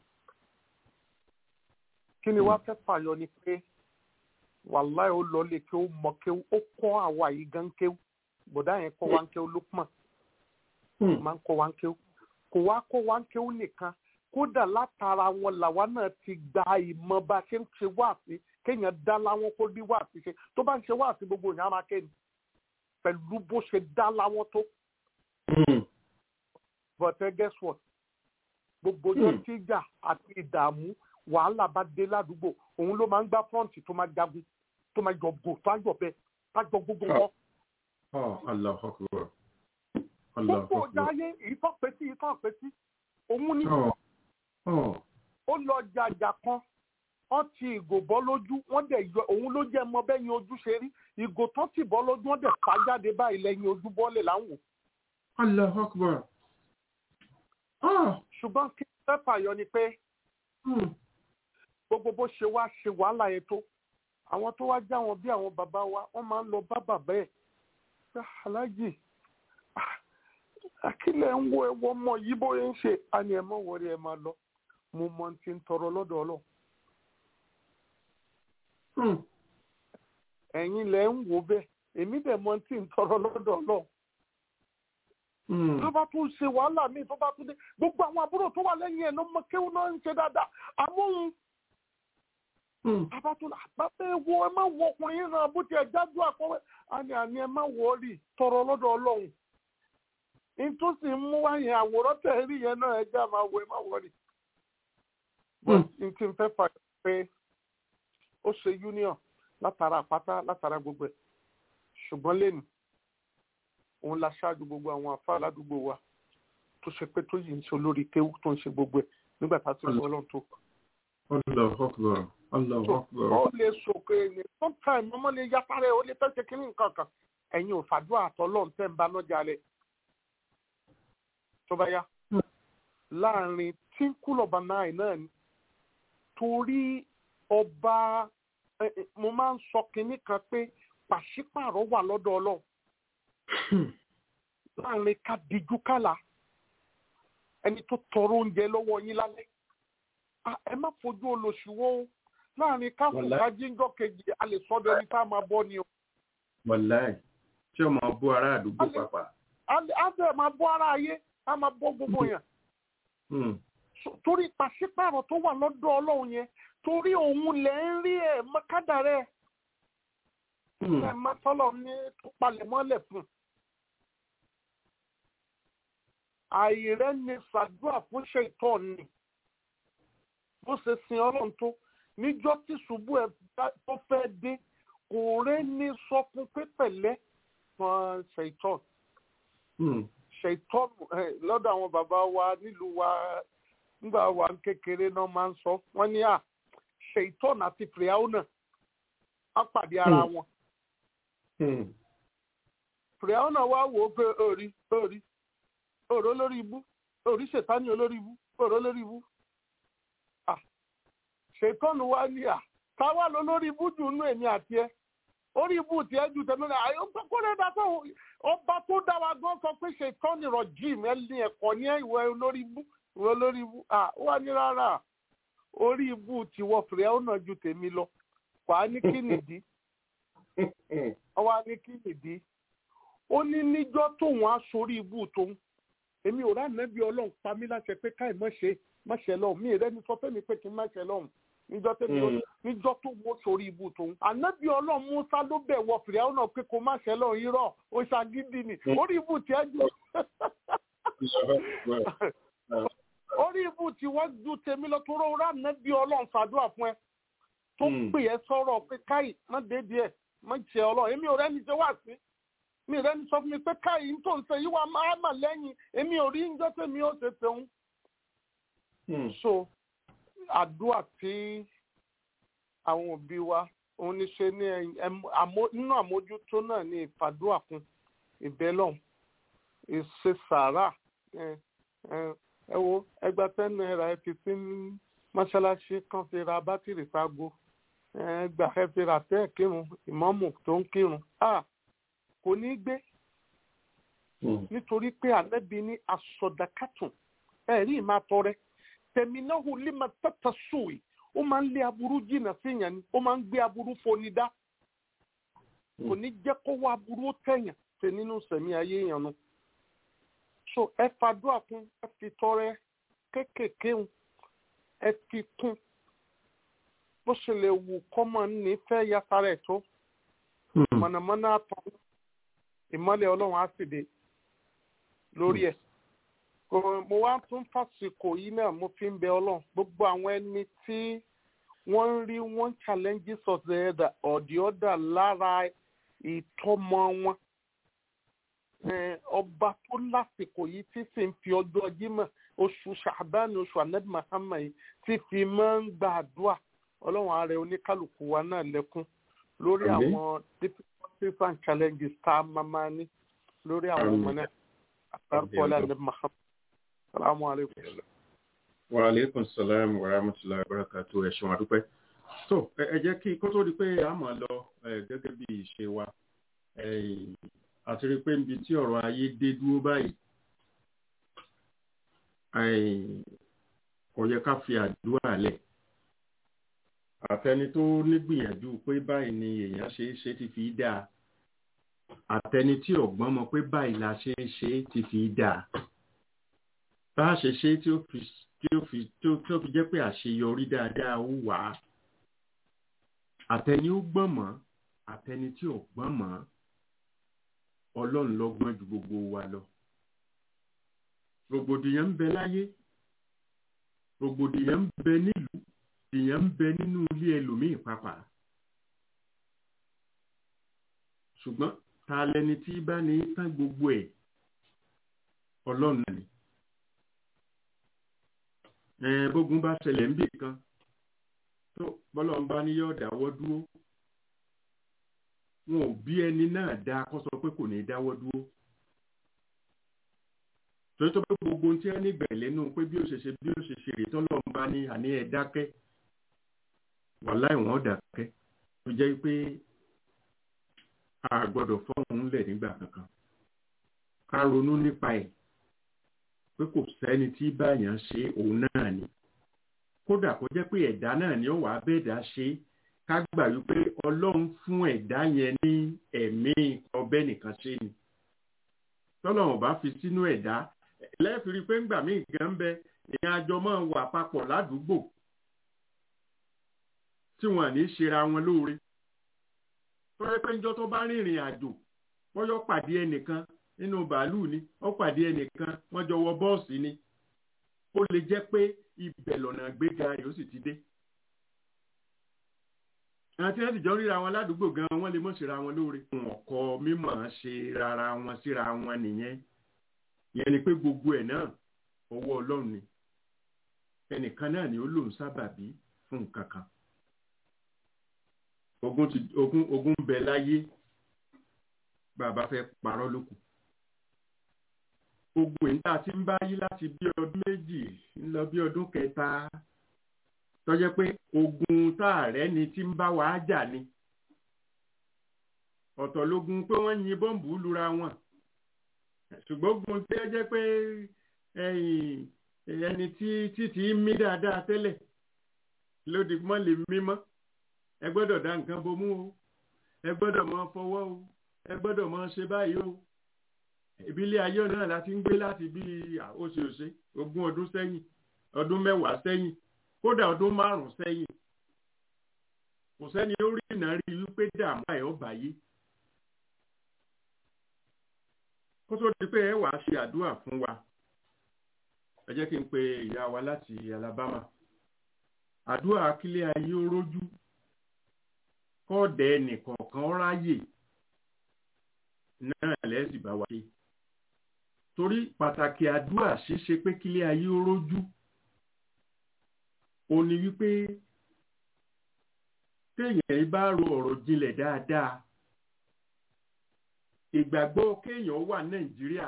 kí ni wàá fẹ́ fàyọ ni pé wàláì ó lọ lè kí ó mọ kí ó kọ́ àwa yìí gan kí bọ̀dá yẹn kọ́ wa ń kí ó lukman máa ń kọ́ wa ń kí ó kò wá kọ́ wa ń kí ó nìkan kódà látara wọn làwa náà ti gba ìmọ̀ bá ṣe ń ṣe wáàsí kéèyàn dá láwọn kó rí wáàsí ṣe tó bá ń ṣe wáàsí gbogbo ìyá máa kéènì pẹ̀lú bó ṣe dá láwọn tó but uh, guess what gbogbo ọjọ́ tí ìjà àti ìdààmú wàhálà bá dé ládùúgbò òun ló máa ń gbá fọ́ǹtì tó máa jagun tó máa jọ gò tó á jọ bẹ tá jọ gbogbo wọn. gbogbo ọjà ayé ìtọ́ pétí ìtọ́ pétí òun ni ó lọ jàjà kan wọ́n ti ìgò bọ́ lójú wọ́n dẹ̀ yọ òun ló jẹ́ mọ bẹ́yìn ojú ṣe rí ìgò tán ti bọ́ lójú wọ́n dẹ̀ fà jáde báyìí lẹ́yìn ojú bọ́ọ̀lẹ̀ láwùn. Allahu Akbar ṣùgbọ́n kí pẹ́pà yọ ni pé gbogbo bó ṣe wá ṣe wàhálà yẹn tó àwọn tó wá já wọn bí àwọn bàbá wa wọ́n máa ń lọ bá bàbá ẹ̀ pé aláàjì akílẹ̀ ń wo ẹwọ́ ọmọ yìí bóyá ń ṣe àní ẹ̀ mọ́ wọlé ẹ̀ máa lọ mo mọ ti ń tọrọ lọ́dọ̀ ọlọ́ ẹ̀yin lẹ̀ ń wò bẹ́ẹ̀ èmi dẹ̀ mọ ti ń tọrọ lọ́dọ̀ ọlọ́ tó bá tún ṣe wàhálà míì tó bá tún dé gbogbo àwọn àbúrò tó wà lẹ́yìn ẹ̀ ló mọ kéwọn náà ń ṣe dáadáa àmóhun abatún àbábẹ́ wo ẹ má wọ ọkùnrin yìí náà bó tiẹ̀ jájú àkọ́wé àní àní ẹ má wọ rí tọrọ lọ́dọ̀ ọlọ́run ní tó sì ń mú wáyé àwòrán tẹ̀ rí yẹn náà ẹja máa wọ ẹ má wọ rí. n tí n fẹ́ fà pé ó ṣe union látara àpáta látara gbogbo ẹ̀ ṣùgbọ́n lẹ́nu òun la ṣáájú gbogbo àwọn àfa aládùúgbò wa tó ṣe pé tó yìí ń ṣe olórí kéwú tó ń ṣe gbogbo ẹ̀ nígbà tá a ti sọ ọlọ́run tó Allahu Akbar. Allahu Akbar. ó lè sòkè ní sometime ọmọ lè yára rẹ ó lè fẹ́ ṣe kínní nǹkan kan ẹ̀yin ò fàdúrà àtọ́lọ́run tẹ́ ń bá lọ́jà rẹ̀ tó bá yá láàrin tínkùlọ̀bà náà náà ni torí ọba mo máa ń sọ kínní kan pé pàṣípààrọ̀ wà lọ́dọ̀ ọlọ́run láàrin kádìjú kálá ẹni tó tọrọ oúnjẹ lọ́wọ́ yín lálẹ́ ẹ má fojú olóṣùwọ́ láàrin káfù kájíńjọ́ kejì a lè sọ́dọ̀ ẹni tá a máa bọ́ ni o. wàláì tí o máa bọ́ ará àdúgbò pàpà. a bẹ̀ máa bọ́ ara ayé a máa bọ́ gbogbo yẹn. torí pàṣípààrọ̀ tó wà lọ́dọ̀ ọlọ́run yẹn torí òun lẹ̀ ń rí ẹ̀ mọ́kádà rẹ̀ ẹ̀ má tọ́lọ̀ ní tó palẹ̀ mọ́lẹ̀ fún. àìrẹ́ ni ṣàdúrà fún ṣètọ́ ni bó ṣe sin ọlọ́run tó níjọ́ tí ṣubú ẹ̀ tó fẹ́ dé kò rẹ́ ní sọ fún pé pẹ̀lẹ́ fún ṣèitọ́n ṣèitọ́n lọ́dọ̀ àwọn bàbá wa nílùú wa nígbà wa kékeré náà máa ń sọ wọ́n ní à ṣèitọ́n àti fìrìhàwọ́nà á pàdé ara wọn. fìrìhàwọ́nà wá wò ó pé òrí òrí òró lórí ibú òrí ṣètánì olórí ibú òró lórí ibú ṣètọ́nù wa ní à táwa lọ lórí ibú jù nú èmi àti ẹ orí ibú tiẹ̀ ju tẹ̀mí náà àyè kókó rẹ̀ dá sọ́wọ́ ọba tó dá wa gan sọ pé ṣètọ́nù rọ̀ jìm ẹ ní ẹ̀kọ́ ní ìwọ olórí ibú ìwọ olórí ibú à ó wà ní rárá orí ibú tiwọ fìrẹ́ ọ̀nà ju tèmi lọ wà á ní kí nìdí wà á ní kí nìdí ó ní níjọ́ tóun á sórí ibú tóun èmi ò rà nẹ́bí ọlọ́run pa mí láṣẹ pé káì mọ̀ ṣe má ṣe lọ́hùn mí rẹ́ni sọ fẹ́mi pé kí n má ṣe lọ́hùn níjọ́ tẹ́mi ó níjọ́ tó wó sórí ibú tòun. ànábì ọlọ́run musa ló bẹ̀ wọ fìrẹ́ ọ̀nà pé kó má ṣe lọ́hùn irọ́ ó ṣàgídí ni orí ibú tiẹ̀ jù. orí ibú tí wọ́n ju tèmi lọ tó rọ́ rà ànábì ọlọ́run ṣàdúrà fún ẹ tó pè ẹ́ sọ̀rọ̀ pé káì má dédìí ẹ̀ má ṣe ọlọ́run èmi ò rẹ́ni ṣe wá sí mi rẹ́ni sọ fún mi pé káì ń tó ń ṣe yíwá máa mà lẹ́yìn èmi ò rí ń jọ́ tèmi ó ṣe tẹ̀hún so àdúrà tí àwọn òbí wa òun ní ṣe ní nínú àmójútó náà ní ìfàdúrà fún ìbẹ́lọ̀n ìṣe sàárà ẹ wo ẹgbà ten naira ẹ fi sí mọ́ṣáláṣí kan fi ra bátìrì fago ẹgbà ẹ fi ra tẹ́ kírun ìmọ̀mù tó ń kírun kò ní gbé nítorí pé ànábì ní asọ̀dàkàtùn ẹ̀rí ìmáa tọrẹ tẹ̀mínáhù lima tata sùwì ó máa ń lé aburú jìnnà síyàn ni ó máa ń gbé aburú foni dá kò ní jẹ́ kó wá aburú tẹ̀yàn tẹ̀ nínú sẹ̀mí ayé yẹn nu. so ẹ fàdúrà kún ẹ fi tọrẹ kéékèèké ń ẹ fi kún bó ṣe lè wù kọ́mọ nífẹ̀ẹ́ yàtara ẹ̀ tó mọ̀nàmọ́ná àtọ̀ ìmọ́lẹ̀ ọlọ́run á sì dé lórí ẹ̀ mo wá tún fàsìkò yìí náà mo fi ń bẹ ọlọ́run gbogbo àwọn ẹni tí wọ́n ń rí wọ́n challenges of the other or the other lára ìtọ́mọ wọn ọba tó lásìkò yìí tí sì ń fi ọjọ́ jímọ̀ oṣù ṣàbáni oṣù anabi mahama yìí tí fi máa ń gbàdúrà ọlọ́run ààrẹ oníkálukú wa náà lẹ́kún lórí àwọn difficulties and challenges tá a máa máa ní lórí àwọn ọmọ náà àtàkùn anabi mahama. Assalamu alaikum. Wa alaikum salam wa rahmatullahi wa barakatuh. Ẹ ṣeun àdúpẹ́. so ẹ ẹ jẹ́ kí kó tó di pé a mọ̀ lọ ẹ, gẹ́gẹ́ bí ìṣe wa ẹ, àti rí i pé níbi tí ọ̀rọ̀ ayé dé dúró báyìí ẹ, kò yẹ ká fi àdúrà lẹ̀ àtẹni tó nígbìyànjú pé báyìí ni èèyàn ṣe é ṣe ti fi dáa àtẹni tí ọ̀gbọ́n mọ̀ pé báyìí la ṣe é ṣe ti fi dáa bá a ṣe ṣe tí ó fi tí ó fi tí ó tí ó fi jẹ́ pé àṣeyọrí dáadáa ó wà á àtẹni ó gbọ́n mọ́ àtẹni tí ò gbọ́n mọ́ ọlọ́run ló gbọ́n ju gbogbo wa lọ rògbòdìyàn ń bẹ láyé rògbòdìyàn ń bẹ nílùú rògbòdìyàn ń bẹ nínú ilé ẹlòmíì pàápàá ṣùgbọ́n ta lẹni tí bá ní tán gbogbo ẹ̀ ọlọ́run náà ni ẹ̀ẹ́n bógun bá ṣẹlẹ̀ ń bì kan tó bọ́lọ̀ ń bá ní yọ̀ dáwọ́ dúró wọn ò bí ẹni náà dáa kó sọ pé kò ní dáwọ́ dúró torí tó pé gbogbo ohun tí wọ́n nígbà lẹ́nu pé bí ó ṣe ṣe bí ó ṣe ṣe rè tọ́lọ́ ń bá ní àní ẹ̀ dákẹ́ wàláì wọ́n dákẹ́ tó jẹ́ pé a gbọ́dọ̀ fọ́hùn lẹ̀ nígbà kankan ká ronú nípa ẹ̀ pé kò sẹ́ni tí báyàn ṣe òun náà ni kódà kó jẹ́ pé ẹ̀dá náà ni ó wà á bẹ́ẹ̀dá ṣe ká gbà wípé ọlọ́run fún ẹ̀dá yẹn ní ẹ̀mí ọbẹ̀ nìkan ṣe ni tọ́lọ́run bá fi sínú ẹ̀dá lẹ́ẹ̀fìrí pé ńgbà míì gan bẹ ìyẹn àjọ máa wà papọ̀ ládùúgbò tí wọn à ní ṣera wọn lóore tọ́jọ́ pé njọ́ tó bá rìnrìn àjò wọ́n yọ pàdé ẹnìkan nínú bàálù ni ó pàdé ẹnìkan wọ́n jọ wọ bọ́ọ̀sì ni ó lè jẹ́ pé ibẹ̀ lọ́nà gbéga rẹ̀ ó sì ti dé. àwọn tí wọ́n sì jọ ríra wọn ládùúgbò gan wọ́n lè mọ̀ síra wọn lóore. wọn kọ mímọ̀ ṣe rárá wọn síra wọn nìyẹn ìyẹn ni pé gbogbo ẹ̀ náà ọwọ́ ọlọ́run ni ẹnìkan náà ni ó lòun sábàbí fún nǹkan kan ogun ti ogun ogun bẹ láyé bàbá fẹ́ parọ́ lókù ogun yìí tá a ti ń bá yí láti bí ọdún méjì ń lọ bí ọdún kẹta tó jẹ́ pé ogun tá a rẹ́ ni tí ń bá wa jà ni ọ̀tọ̀ lógun pé wọ́n yin bọ́ǹbù lura wọn ṣùgbọ́n ogun tí ó jẹ́ pé ẹni tí títí mí dáadáa tẹ́lẹ̀ lódì mọ́ lè mí mọ́ ẹ gbọ́dọ̀ dá nǹkan bomú o ẹ gbọ́dọ̀ máa fọwọ́ o ẹ gbọ́dọ̀ máa ṣe báyìí o ìbílẹ̀ ayé náà láti ń gbé láti bí oṣooṣe ogún ọdún sẹ́yìn ọdún mẹ́wàá sẹ́yìn kódà ọdún márùn-ún sẹ́yìn kò sẹ́ni ó rí ìnà rí wípé dààmú àyọ̀ báyé kó tó di pé ẹ wàá ṣe àdúrà fún wa ẹ jẹ́ kí n pe ìyá wa láti Alabama àdúrà kílẹ̀ ayé ó rójú kọ́ọ̀dẹ̀ nìkọ̀ọ̀kan ráyè náà lẹ́sìn bá wa ṣe torí pàtàkì àdúrà ṣíṣe pé kílé ayé ó rójú ó ní wípé téèyàn bá ro ọ̀rọ̀ jinlẹ̀ dáadáa ìgbàgbọ́ kéèyàn wà Nàìjíríà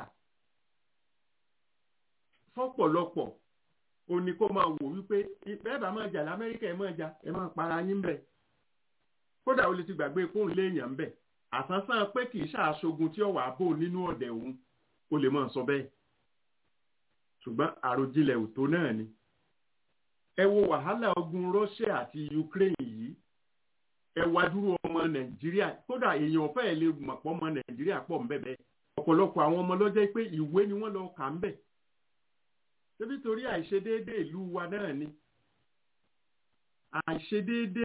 fọ́pọ̀lọpọ̀ ó ní kó máa wò wípé bẹ́ẹ̀ bá máa jà l'Amẹ́ríkà ẹ̀ máa jà ẹ̀ máa para yín bẹ́ẹ̀ kódà o lè ti gbàgbé fóun léèyàn bẹ àsánsán pé kì í ṣàṣogun tí ó wà bò nínú ọ̀dẹ̀ òun o lè máa sọ bẹ́ẹ̀ ṣùgbọ́n àròjinlẹ̀ òtó náà ni ẹ wo wàhálà ogun Russia àti Ukraine yìí ẹ wá dúró ọmọ Nàìjíríà kódà èèyàn fẹ́ẹ̀ lè mọ̀ pọ̀ ọmọ Nàìjíríà pọ̀ ńbẹ̀ bẹ́ẹ̀ ọ̀pọ̀lọpọ̀ àwọn ọmọ lọ́jọ́ pé ìwé ni wọ́n lọ kà ń bẹ̀ ṣébí torí àìṣedéédé ìlú wa náà ni àìṣedéédé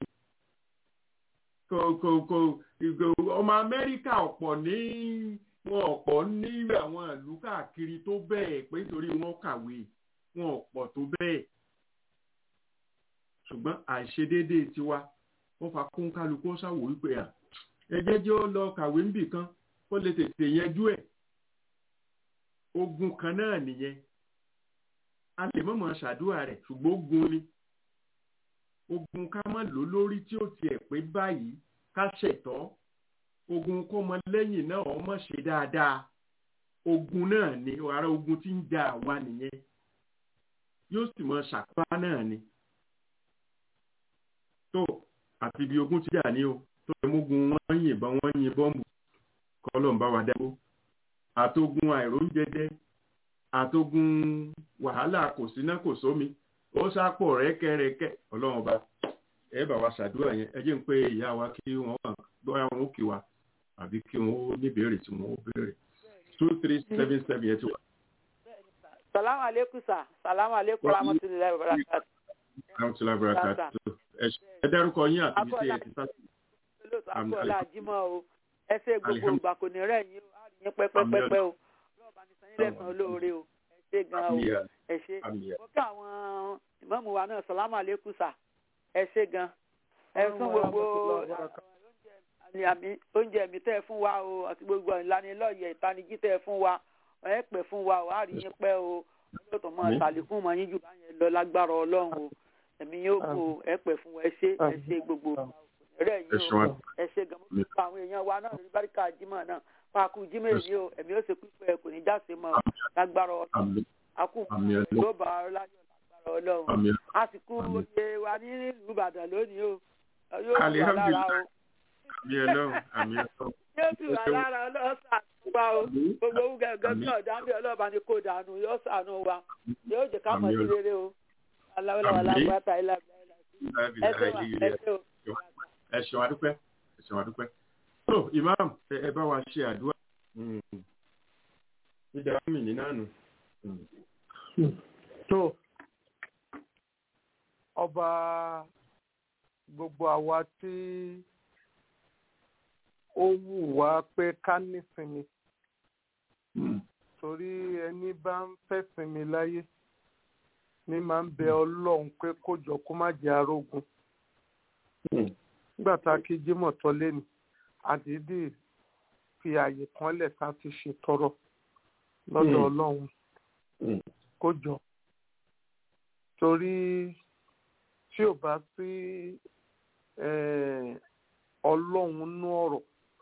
kò kò kò ọmọ amẹ́ríkà ọ̀pọ̀ ní wọn ọ̀pọ̀ ní àwọn ìlú káàkiri tó bẹ́ẹ̀ pé nítorí wọn kàwé wọn ọ̀pọ̀ tó bẹ́ẹ̀ ṣùgbọ́n àìṣedéédéé tiwa wọ́n fa kún kálukú ṣàwò wípé à ẹjẹ́ jẹ́ ó lọ kàwé níbì kan kó lè tètè yanjú ẹ̀ ogun kan náà nìyẹn a lè mọ̀mọ́ ṣàdúrà rẹ̀ ṣùgbọ́n ogun ni ogun ká má lò lórí tí ó tiẹ̀ pé báyìí ká ṣẹ̀tọ́ ogun kó mọ lẹ́yìn náà ọmọ ṣe dáadáa ogun náà ni ara ogun tí ń ja àwa nìyẹn yóò sì mọ ṣàpá náà ni tó àti ibi ogun ti jà ní o tó lè mógun wọ́n yìnbọn wọ́n yin bọ́ǹbù kọ́lọ̀ ń bá wa dáwó àtogun àìróúnjẹjẹ àtogun wàhálà kò síná kò sómi ó sápò rẹ́kẹ́rẹ́kẹ́ ọlọ́run ọba ẹ bá wa ṣàdúrà yẹn ẹ jẹ́ ń pé ìyá wa kí wọ́n wà bóyá wọn ó kí wa àbí kí wọ́n ó níbèrè tí wọ́n ó béèrè two three seven seven yẹn ti wà. salamu aleykum sa salamu aleykum rahmatulahi wa barakatu. rahmatulahi wa barakatu ẹ dárúkọ yín àti ibi tí ẹ ti sá sí. olóòtú akọ́lá àjímọ̀ o ẹ ṣe gbogbo ìgbà kò ní rẹ̀ yín o á rí yín pẹ́pẹ́pẹ́pẹ́ o lọ́ọ̀bá ní sanyí lẹ́sàn-án olóore o ẹ ṣe gan o ẹ ṣe mo kí àwọn ìmọ̀mù wa náà salamu aleykum sa ẹ ṣe gan ẹ fún gbogbo oúnjẹ mi tẹ́ ẹ fún wa o àti gbogbo ìlanilọ́yẹ̀ ìtanijí tẹ́ ẹ fún wa ẹ pẹ́ fún wa o á rí yín pẹ́ o olóòtú mọ́ ṣàlékún mọ́ yín jù báyẹn lọ lágbára ọlọ́run o ẹ̀mí yóò kó ẹ pẹ́ fún wa ẹ ṣe ẹ ṣe gbogbo rẹ̀ yín o ẹ ṣe gan mo kí àwọn èèyàn wa náà lórí báríkà jimá náà pàákù jimá èyí o ẹ̀mí ó ṣe pípẹ́ kò ní jáse mọ́ lágbára ọlọ́run àkùkù ló bá ọ láyọ̀ lágbára ọlọ́run a sì kú oyè wa ní ìlú Ìbàdàn lónìí o yóò tù wá lára o àmì ẹlọ́run àmì ẹlọ́run. yóò tù wá lára ọlọ́run sànù wa o gbogbo owó gẹ́gẹ́ bí ọ̀dà ń bí ọlọ́ọ̀bá ni kò dànù yóò sànù wa yóò jẹ́ ká mọ̀ sí rere o aláwọ̀láwọ̀ lágbàtà ilà ẹ ṣeun adúpẹ́ ẹ ṣeun adúpẹ́. tó imam ẹ bá wa ṣe àdúrà dídá mi ní nánu. tó ọba gbogbo àwa tí ó wù wá pé ká nísinmi torí ẹni bá ń fẹ́ sinmi láyé ní máa ń bẹ ọlọ́run pé kó jọ kó má jẹ́ arógun nígbà tá a kí jímọ̀ tọ́ lẹ́nu àdídì fi àyè kan lẹ̀ ká fi ṣètọrọ lọ́dọ̀ ọlọ́run kó jọ torí tí ò bá sí ọlọ́run nú ọ̀rọ̀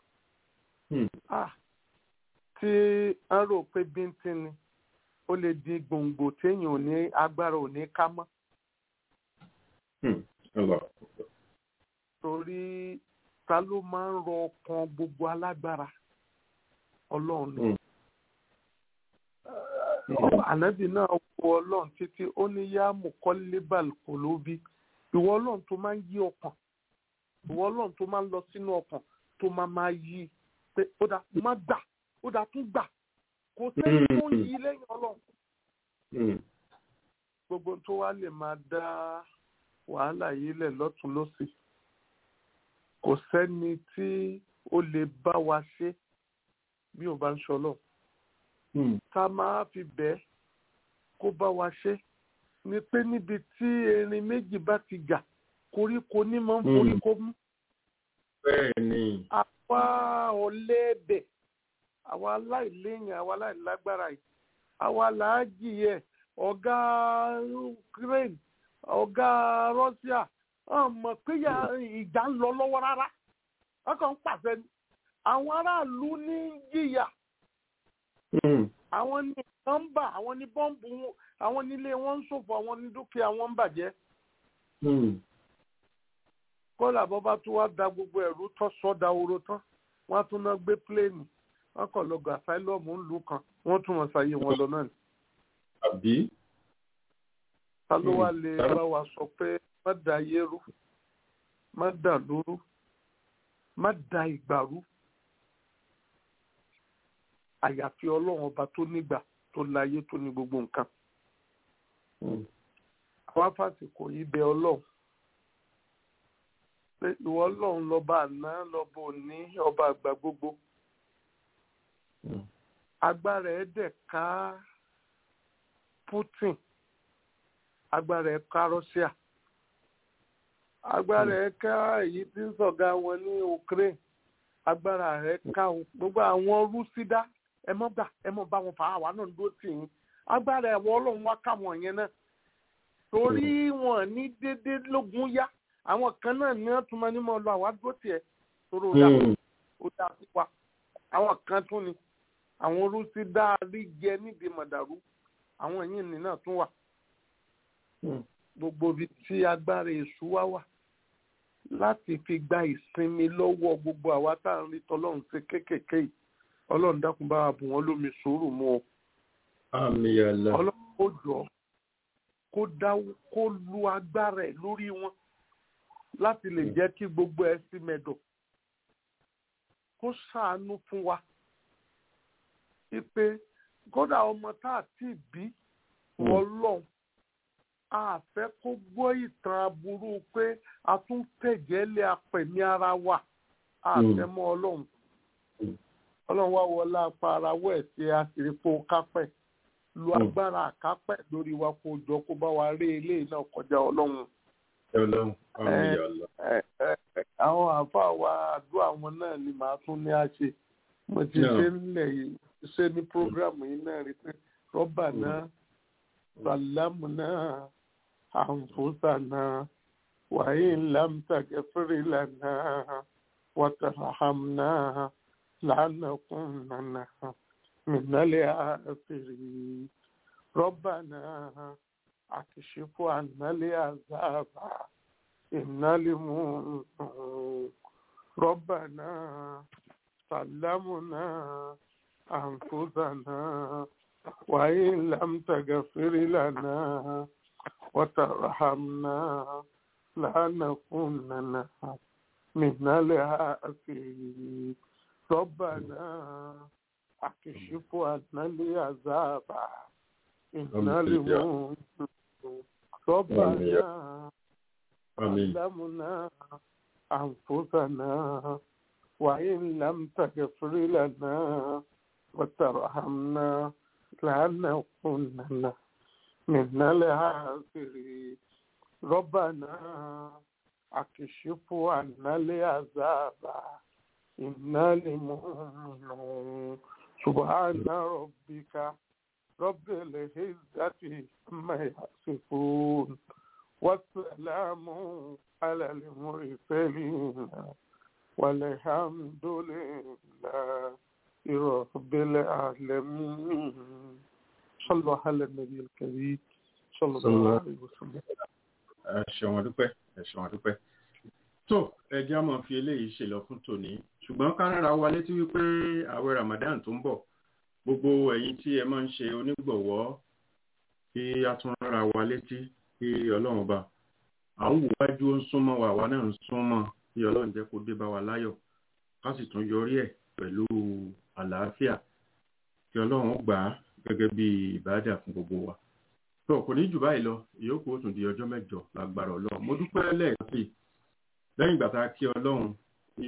tí a rò pé bíntín ni ó lè di gbòǹgbò téèyàn ò ní agbára ò ní ká mọ́. torí ta ló máa ń rọ ọkàn gbogbo alágbára ọlọ́run ni. ànábì náà wo ọlọ́run títí ó ní yá mùkọ́lébàl kò ló bí ìwọ ọlọ́run tó máa ń yí ọkàn ìwọ ọlọ́run tó máa ń lọ sínú ọkàn tó máa máa yí pé ó dà má gbà ó dà tún gbà kò sẹ́ni tó ń yí lẹ́yìn ọlọ́run. gbogbo tó wá lè máa dá wàhálà yìí lẹ̀ lọ́tún lọ́sì kò sẹ́ni tí ó lè bá wa ṣe bí ò bá ń ṣọlọ́ ká máa fi bẹ́ẹ̀ kó bá wa ṣe ni pé níbi tí erin méjì bá ti jà koríko ní máa ń foríko mú. bẹ́ẹ̀ni. àwa ọ̀lẹ́ẹ̀bẹ̀ àwa aláìléyìn àwa aláìlágbára yìí àwa làájì yẹ ọ̀gá ukraine ọ̀gá russia wọ́n mọ̀ pé ìjà ń lọ lọ́wọ́ rárá wọ́n kàn ń pàṣẹ ni àwọn aráàlú ní jìyà àwọn ní nọ́mbà àwọn ní bọ́ǹbù àwọn nílé wọn ń ṣòfò àwọn ní dúkìá wọn ń bàjẹ́ kọ́lá bọ́ bá tún wá da gbogbo ẹ̀rú tán sọ́dà oró tán wọ́n á tún náà gbé pléènì wọ́n kàn lọ gba asylum ńlú kan wọ́n tún wọn ṣàyè wọn lọ náà ni. àbí. ta ló wá lè bá wa sọ pé má da ayé rú má da lóru má da ìgbà rú àyàfi ọlọ́run ọba tó nígbà tó láyé tó ní gbogbo nǹkan. àwọn afásitì yìí bẹ ọlọ́run pé ìwọ ọlọ́run lọ́ba àná lọ́ba òní ọba àgbà gbogbo agbára ẹ̀ dẹ̀ ká Putin agbára ẹ̀ ká Russia agbára ẹ̀ ká èyí tí ń sọ̀gá wọn ní Ukraine agbára ẹ̀ ká gbogbo àwọn rúsídá ẹ mọ́ gbà ẹ mọ́ bá wọn fà á wà náà dúró tì yín agbára ẹ̀wọ̀ ọlọ́run wá ká wọn yẹn náà torí wọn ní déédéé lógún yá àwọn kan náà ní wọn tún máa ní mọ lọ àwọn àdúró tiẹ̀ torí ó dá ó dá sí wa àwọn kan tún ni àwọn orúsí dáadé jẹ nídìí mọ̀dàrú àwọn yìí ní náà tún wà gbogbo ibi tí agbára èṣù wá wà láti fi gba ìsinmi lọ́wọ́ gbogbo àwa tá à ń rí tọ́lọ́run ṣe kéékèèké yìí ọlọ́run dákun bá wa bù wọ́n lómi sùúrù mu o àmì àlà ọlọ́run ó jọ kó dá kó lu agbára ẹ̀ lórí wọn láti lè jẹ́ kí gbogbo ẹ̀ sí mẹ́dọ̀ kó ṣàánú fún wa ipe kódà ọmọ tá a ti bí ọlọ́run a fẹ́ kó gbọ́ ìtàn aburú pé a tún tẹ̀jẹ́ lé apẹ̀mí ara wa a Mm. fẹ́ mọ́ ọlọ́run Mm. ọlọ́run wá wọlé apá ara wọ̀ ẹ̀ sí àṣìrífò kápẹ́ lu Mm. agbára àkápẹ́ lórí wa kó jọ kó bá wa rí eléyìí náà kọjá ọlọ́run ọlọ́run àmì Eh. àlà ẹ ẹ ẹ, àwọn àáfàá wa àdúrà wọn náà ni màá tún ní àṣẹ mo ti Yeah. ṣe nílẹ̀ yìí ṣe ní prógrámù yìí náà rí pé rọ́bà náà sàlámù náà àǹfóṣà náà wàyí ńlámtàgẹ́ fèrè lànà wàtàràhàm náà lánàkùn nànà mìnàlẹ́ àfẹ́rẹ́ rọ́bà náà àkìṣífò ànálẹ́ àzáàbà. إنا لمؤمنون ربنا سلمنا أنفسنا وإن لم تغفر لنا وترحمنا لنكونن من الخاسرين ربنا أكشف عنا العذاب إنا آمين يا لمؤمنون ربنا àmì علمنا أنفسنا وإن لم تغفر لنا وترحمنا لنكونن من الخاسرين ربنا أكشف عنا العذاب إنا لمؤمنون سبحان ربك رب العزة عما يصفون والسلام على المرسلين والحمد لله رب العالمين صلى الله على النبي الكريم صلى صلى الله الله عليه وسلم ẹ ṣeun adúpẹ́ ẹ ṣeun adúpẹ́ tó ẹjẹ́ á máa fi eléyìí ṣe lọ fún tòní ṣùgbọ́n ká rárá wa létí wípé àwẹ̀ Ramadan tó ń bọ̀ gbogbo ẹ̀yin tí ẹ máa ń ṣe onígbọ̀wọ́ kí a tún rárá wa létí kí Ọlọ́run ọba à ń wò wájú ó ń súnmọ́ wa àwa náà ń súnmọ́ kí Ọlọ́run jẹ́ kó dé bá wa láyọ̀ ká sì tún yọrí ẹ̀ pẹ̀lú àlàáfíà kí Ọlọ́run ó gbà á gẹ́gẹ́ bí ìbáàdà fún gbogbo wa tó kò ní jù báyìí lọ ìyókù ó tún di ọjọ́ mẹ́jọ lágbára ọlọ́run mo dúpẹ́ lẹ́ẹ̀kan sí i lẹ́yìn ìgbà tá a kí ọlọ́run tí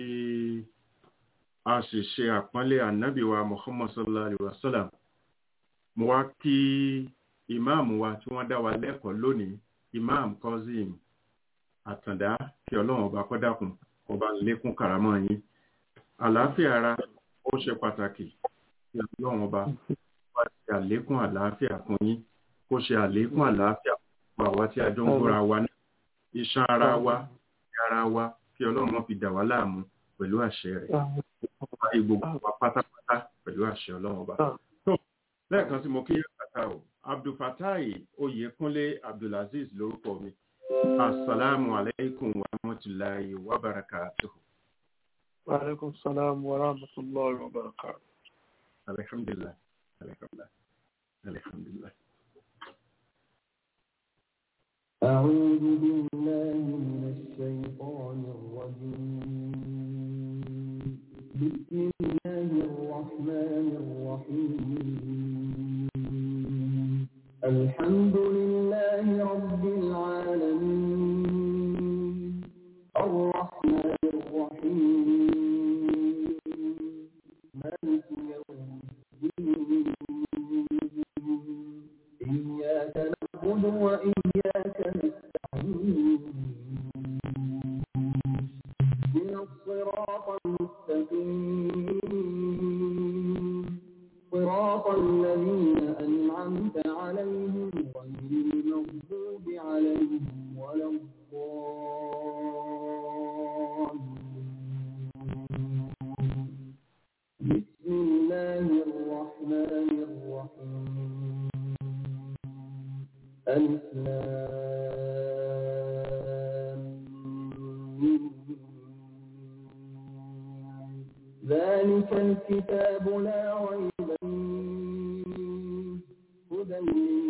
a sì ṣe àpọ́nlé ànábì wa muhammad sallallahu alayhi wa sallam mo wá kí ìmáàmù wa tí wọ́n dá wa lẹ́kọ̀ọ́ lónìí ìmáàmù Kozim àtàndá kí ọlọ́run ọba kó dákun ọba lékún kàrámọ́ yín àlàáfíà ara ó ṣe pàtàkì kí ọlọ́run ọba wá ṣe àlékún àlàáfíà fún yín kó ṣe àlékún àlàáfíà fún àwa tí a jọ ń gbóra wa ní iṣan ara wa ní ara wa kí ọlọ́run má fi dà wá láàmú pẹ̀lú àṣẹ rẹ̀ báyìí gbogbo wa pátápátá pẹ̀lú àṣẹ ọlọ́run ọba. tó lẹ́ẹ̀kan sí mo kí yàtà o abdulfatai oyèkúnlé abdulaziz lórúkọ mi asalaamu aleykum wa rahmatulahi wa barakatuhu. وعليكم السلام ورحمة الله وبركاته alhamdulilah alhamdulilah alhamdulilah. أعوذ بالله من الشيطان الرجيم بسم الله الرحمن الرحيم الحمد لله رب العالمين الرحمن الرحيم مالك يوم الدين إياك نعبد وإياك نستعين اهدنا الصراط المستقيم صراط الذين أنعمت عليهم غير المغضوب عليهم ولا الضالين بسم الله الرحمن الرحيم ألف لام ميم ريب فيه هدى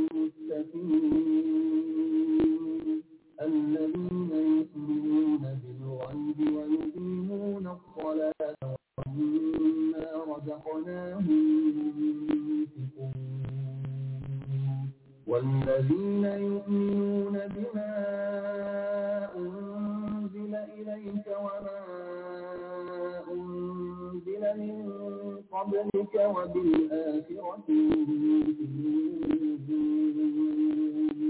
للمتقين الذين يؤمنون بالغيب ويقيمون الصلاة ومما رزقناهم ينفقون والذين يؤمنون بما أنزل إليك وما أنزل من قبلك وبالآخرة يوقنون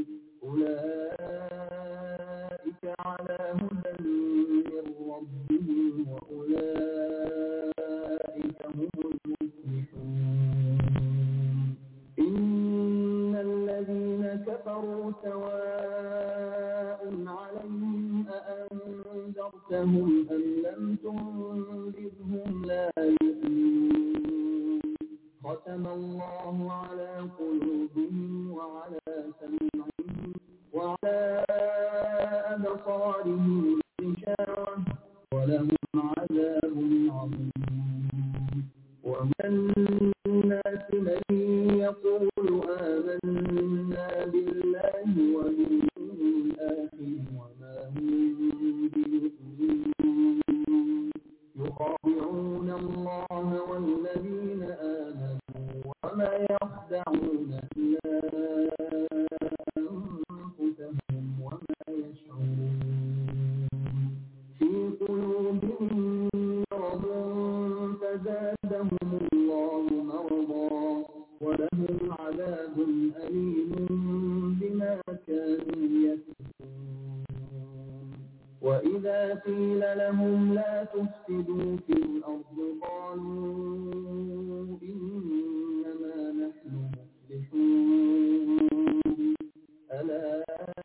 أولئك على هدى من ربهم وأولئك هم المفلحون إن الذين كفروا سواء عليهم أأنذرتهم أم لم تنذرهم لا يؤمنون ختم الله على قلوبهم وعلى سمعهم وعلى أبصارهم غشاوة ولهم عذاب عظيم ومن الناس من يقول آمنا بالله وباليوم الآخر وما هم بمؤمنين يخادعون الله والذين آمنوا وما يخدعون إلا أنفسهم وما يشعرون في قلوبهم مرض فزادهم الله مرضا ولهم عذاب أليم بما كانوا يكفرون وإذا قيل لهم لا تفسدوا في الأرض قالوا إنما نحن مصلحون ألا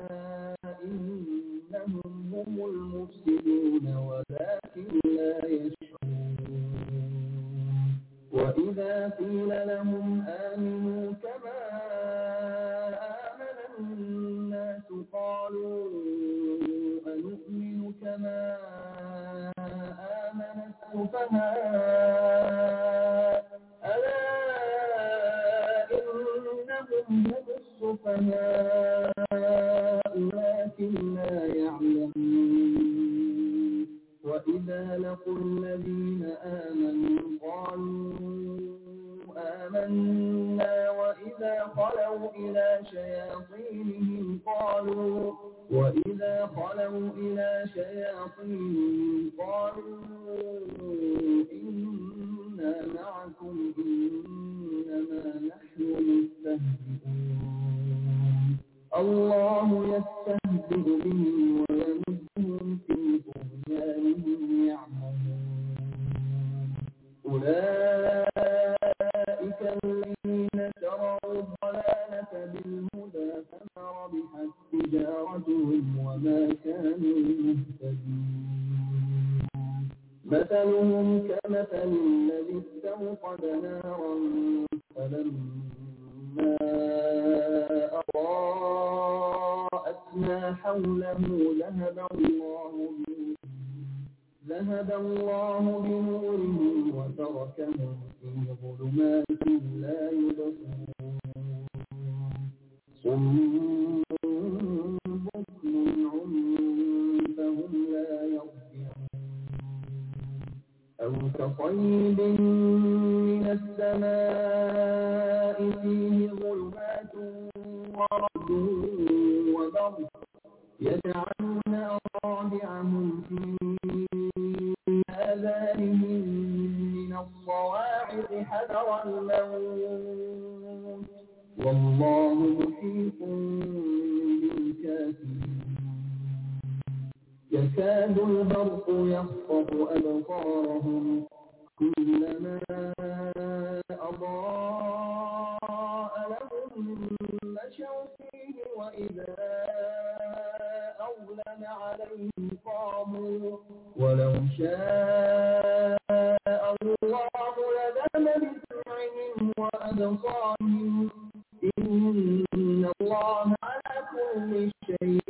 إنهم هم المفسدون ولكن لا يشعرون وإذا قيل لهم آمنوا كما آمن الناس قالوا أنؤمن كما آمن السفهاء ألا إنهم هم السفهاء ولكن لا يعلمون وإذا لقوا الذين آمنوا قالوا آمنا وإذا خلوا إلى شياطينهم قالوا وإذا خلوا إلى شياطينهم قالوا إنا معكم إنما نحن مستهزئون الله يستهزئ بهم ويمدهم في طغيانهم يعمهون أولئك الذين شروا الضلالة بالهدى فما ربحت تجارتهم وما كانوا مهتدين مثلهم كمثل الذي استوقد نارا فلما أضاءت ما حوله ذهب الله بنورهم ذهب الله بنورهم وتركهم في ظلمات لا يبصرون صم بكم عمي فهم لا يرجعون أو كصيب من السماء فيه ظلمات ورد وبرد يجعلون أصابعهم في آذانهم من الصواعق حذر الموت والله محيط بالكافرين يكاد البرق يخطف أبصارهم كلما أضاء لهم مشوا فيه وإذا أظلم عليهم قاموا ولو شاء الله لذهب بسمعهم وأبصارهم إن الله على كل شيء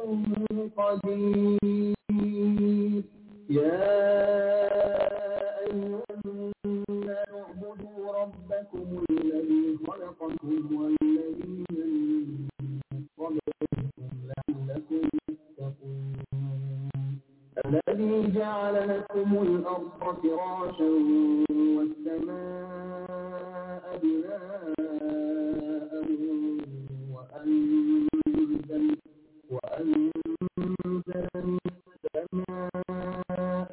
قدير يا أيها الناس اعبدوا ربكم ربكم الذي خلقكم والذين من قبلكم لعلكم تتقون الذي جعل لكم الأرض فراشا والسماء بناء وأنزل وأنزل من السماء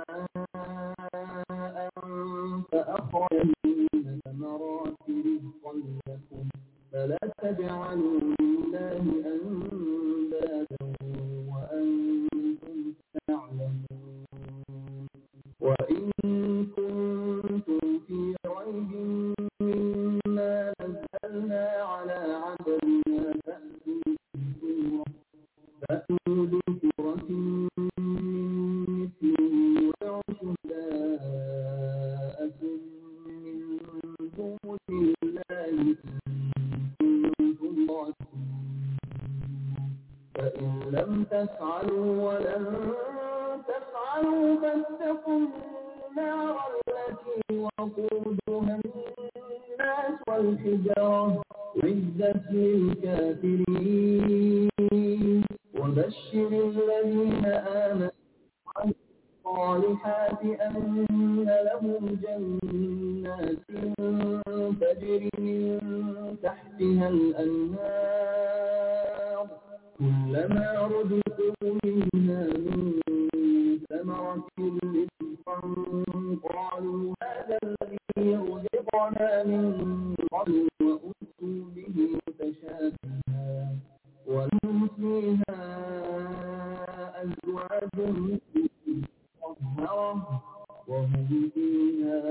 ماء فأخرج من ثمرات رزقا لكم فلا تجعلوا لله أندادا وأنتم تعلمون وإن كنتم في ريب مما نزلنا على عبدنا فأتوا بسورة فأتوا بسورة من مثله وادعوا شهداءكم من دون الله إن كنتم صادقين فإن لم تفعلوا ولن تفعلوا فاتقوا النار التي وقودها الناس والحجارة عدت للكافرين وبشر الذين آمنوا الصالحات أن لهم جنات تجري من تحتها الأنهار كلما رزقوا منها من ثمرة رزقا قالوا هذا الذي رزقنا من قبل وأتوا به متشابها ولهم فيها أزواج مطهرة وهم فيها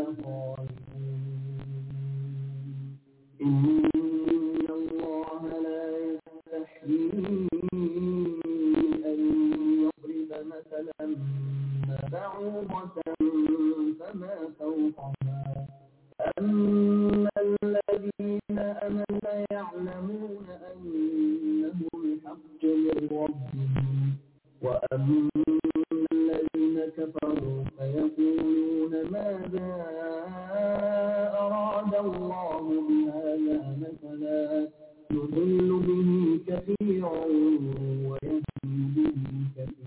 خالدون إن الله لا يستحيي أن يضرب مثلا بعوضة فما فوقها أما الذين أمنوا يعلمون أنه الحق من ربهم وأما الذين كفروا فيقولون ماذا أراد الله بهذا مثلا يضل به كثيرا ويهدي به كثيرا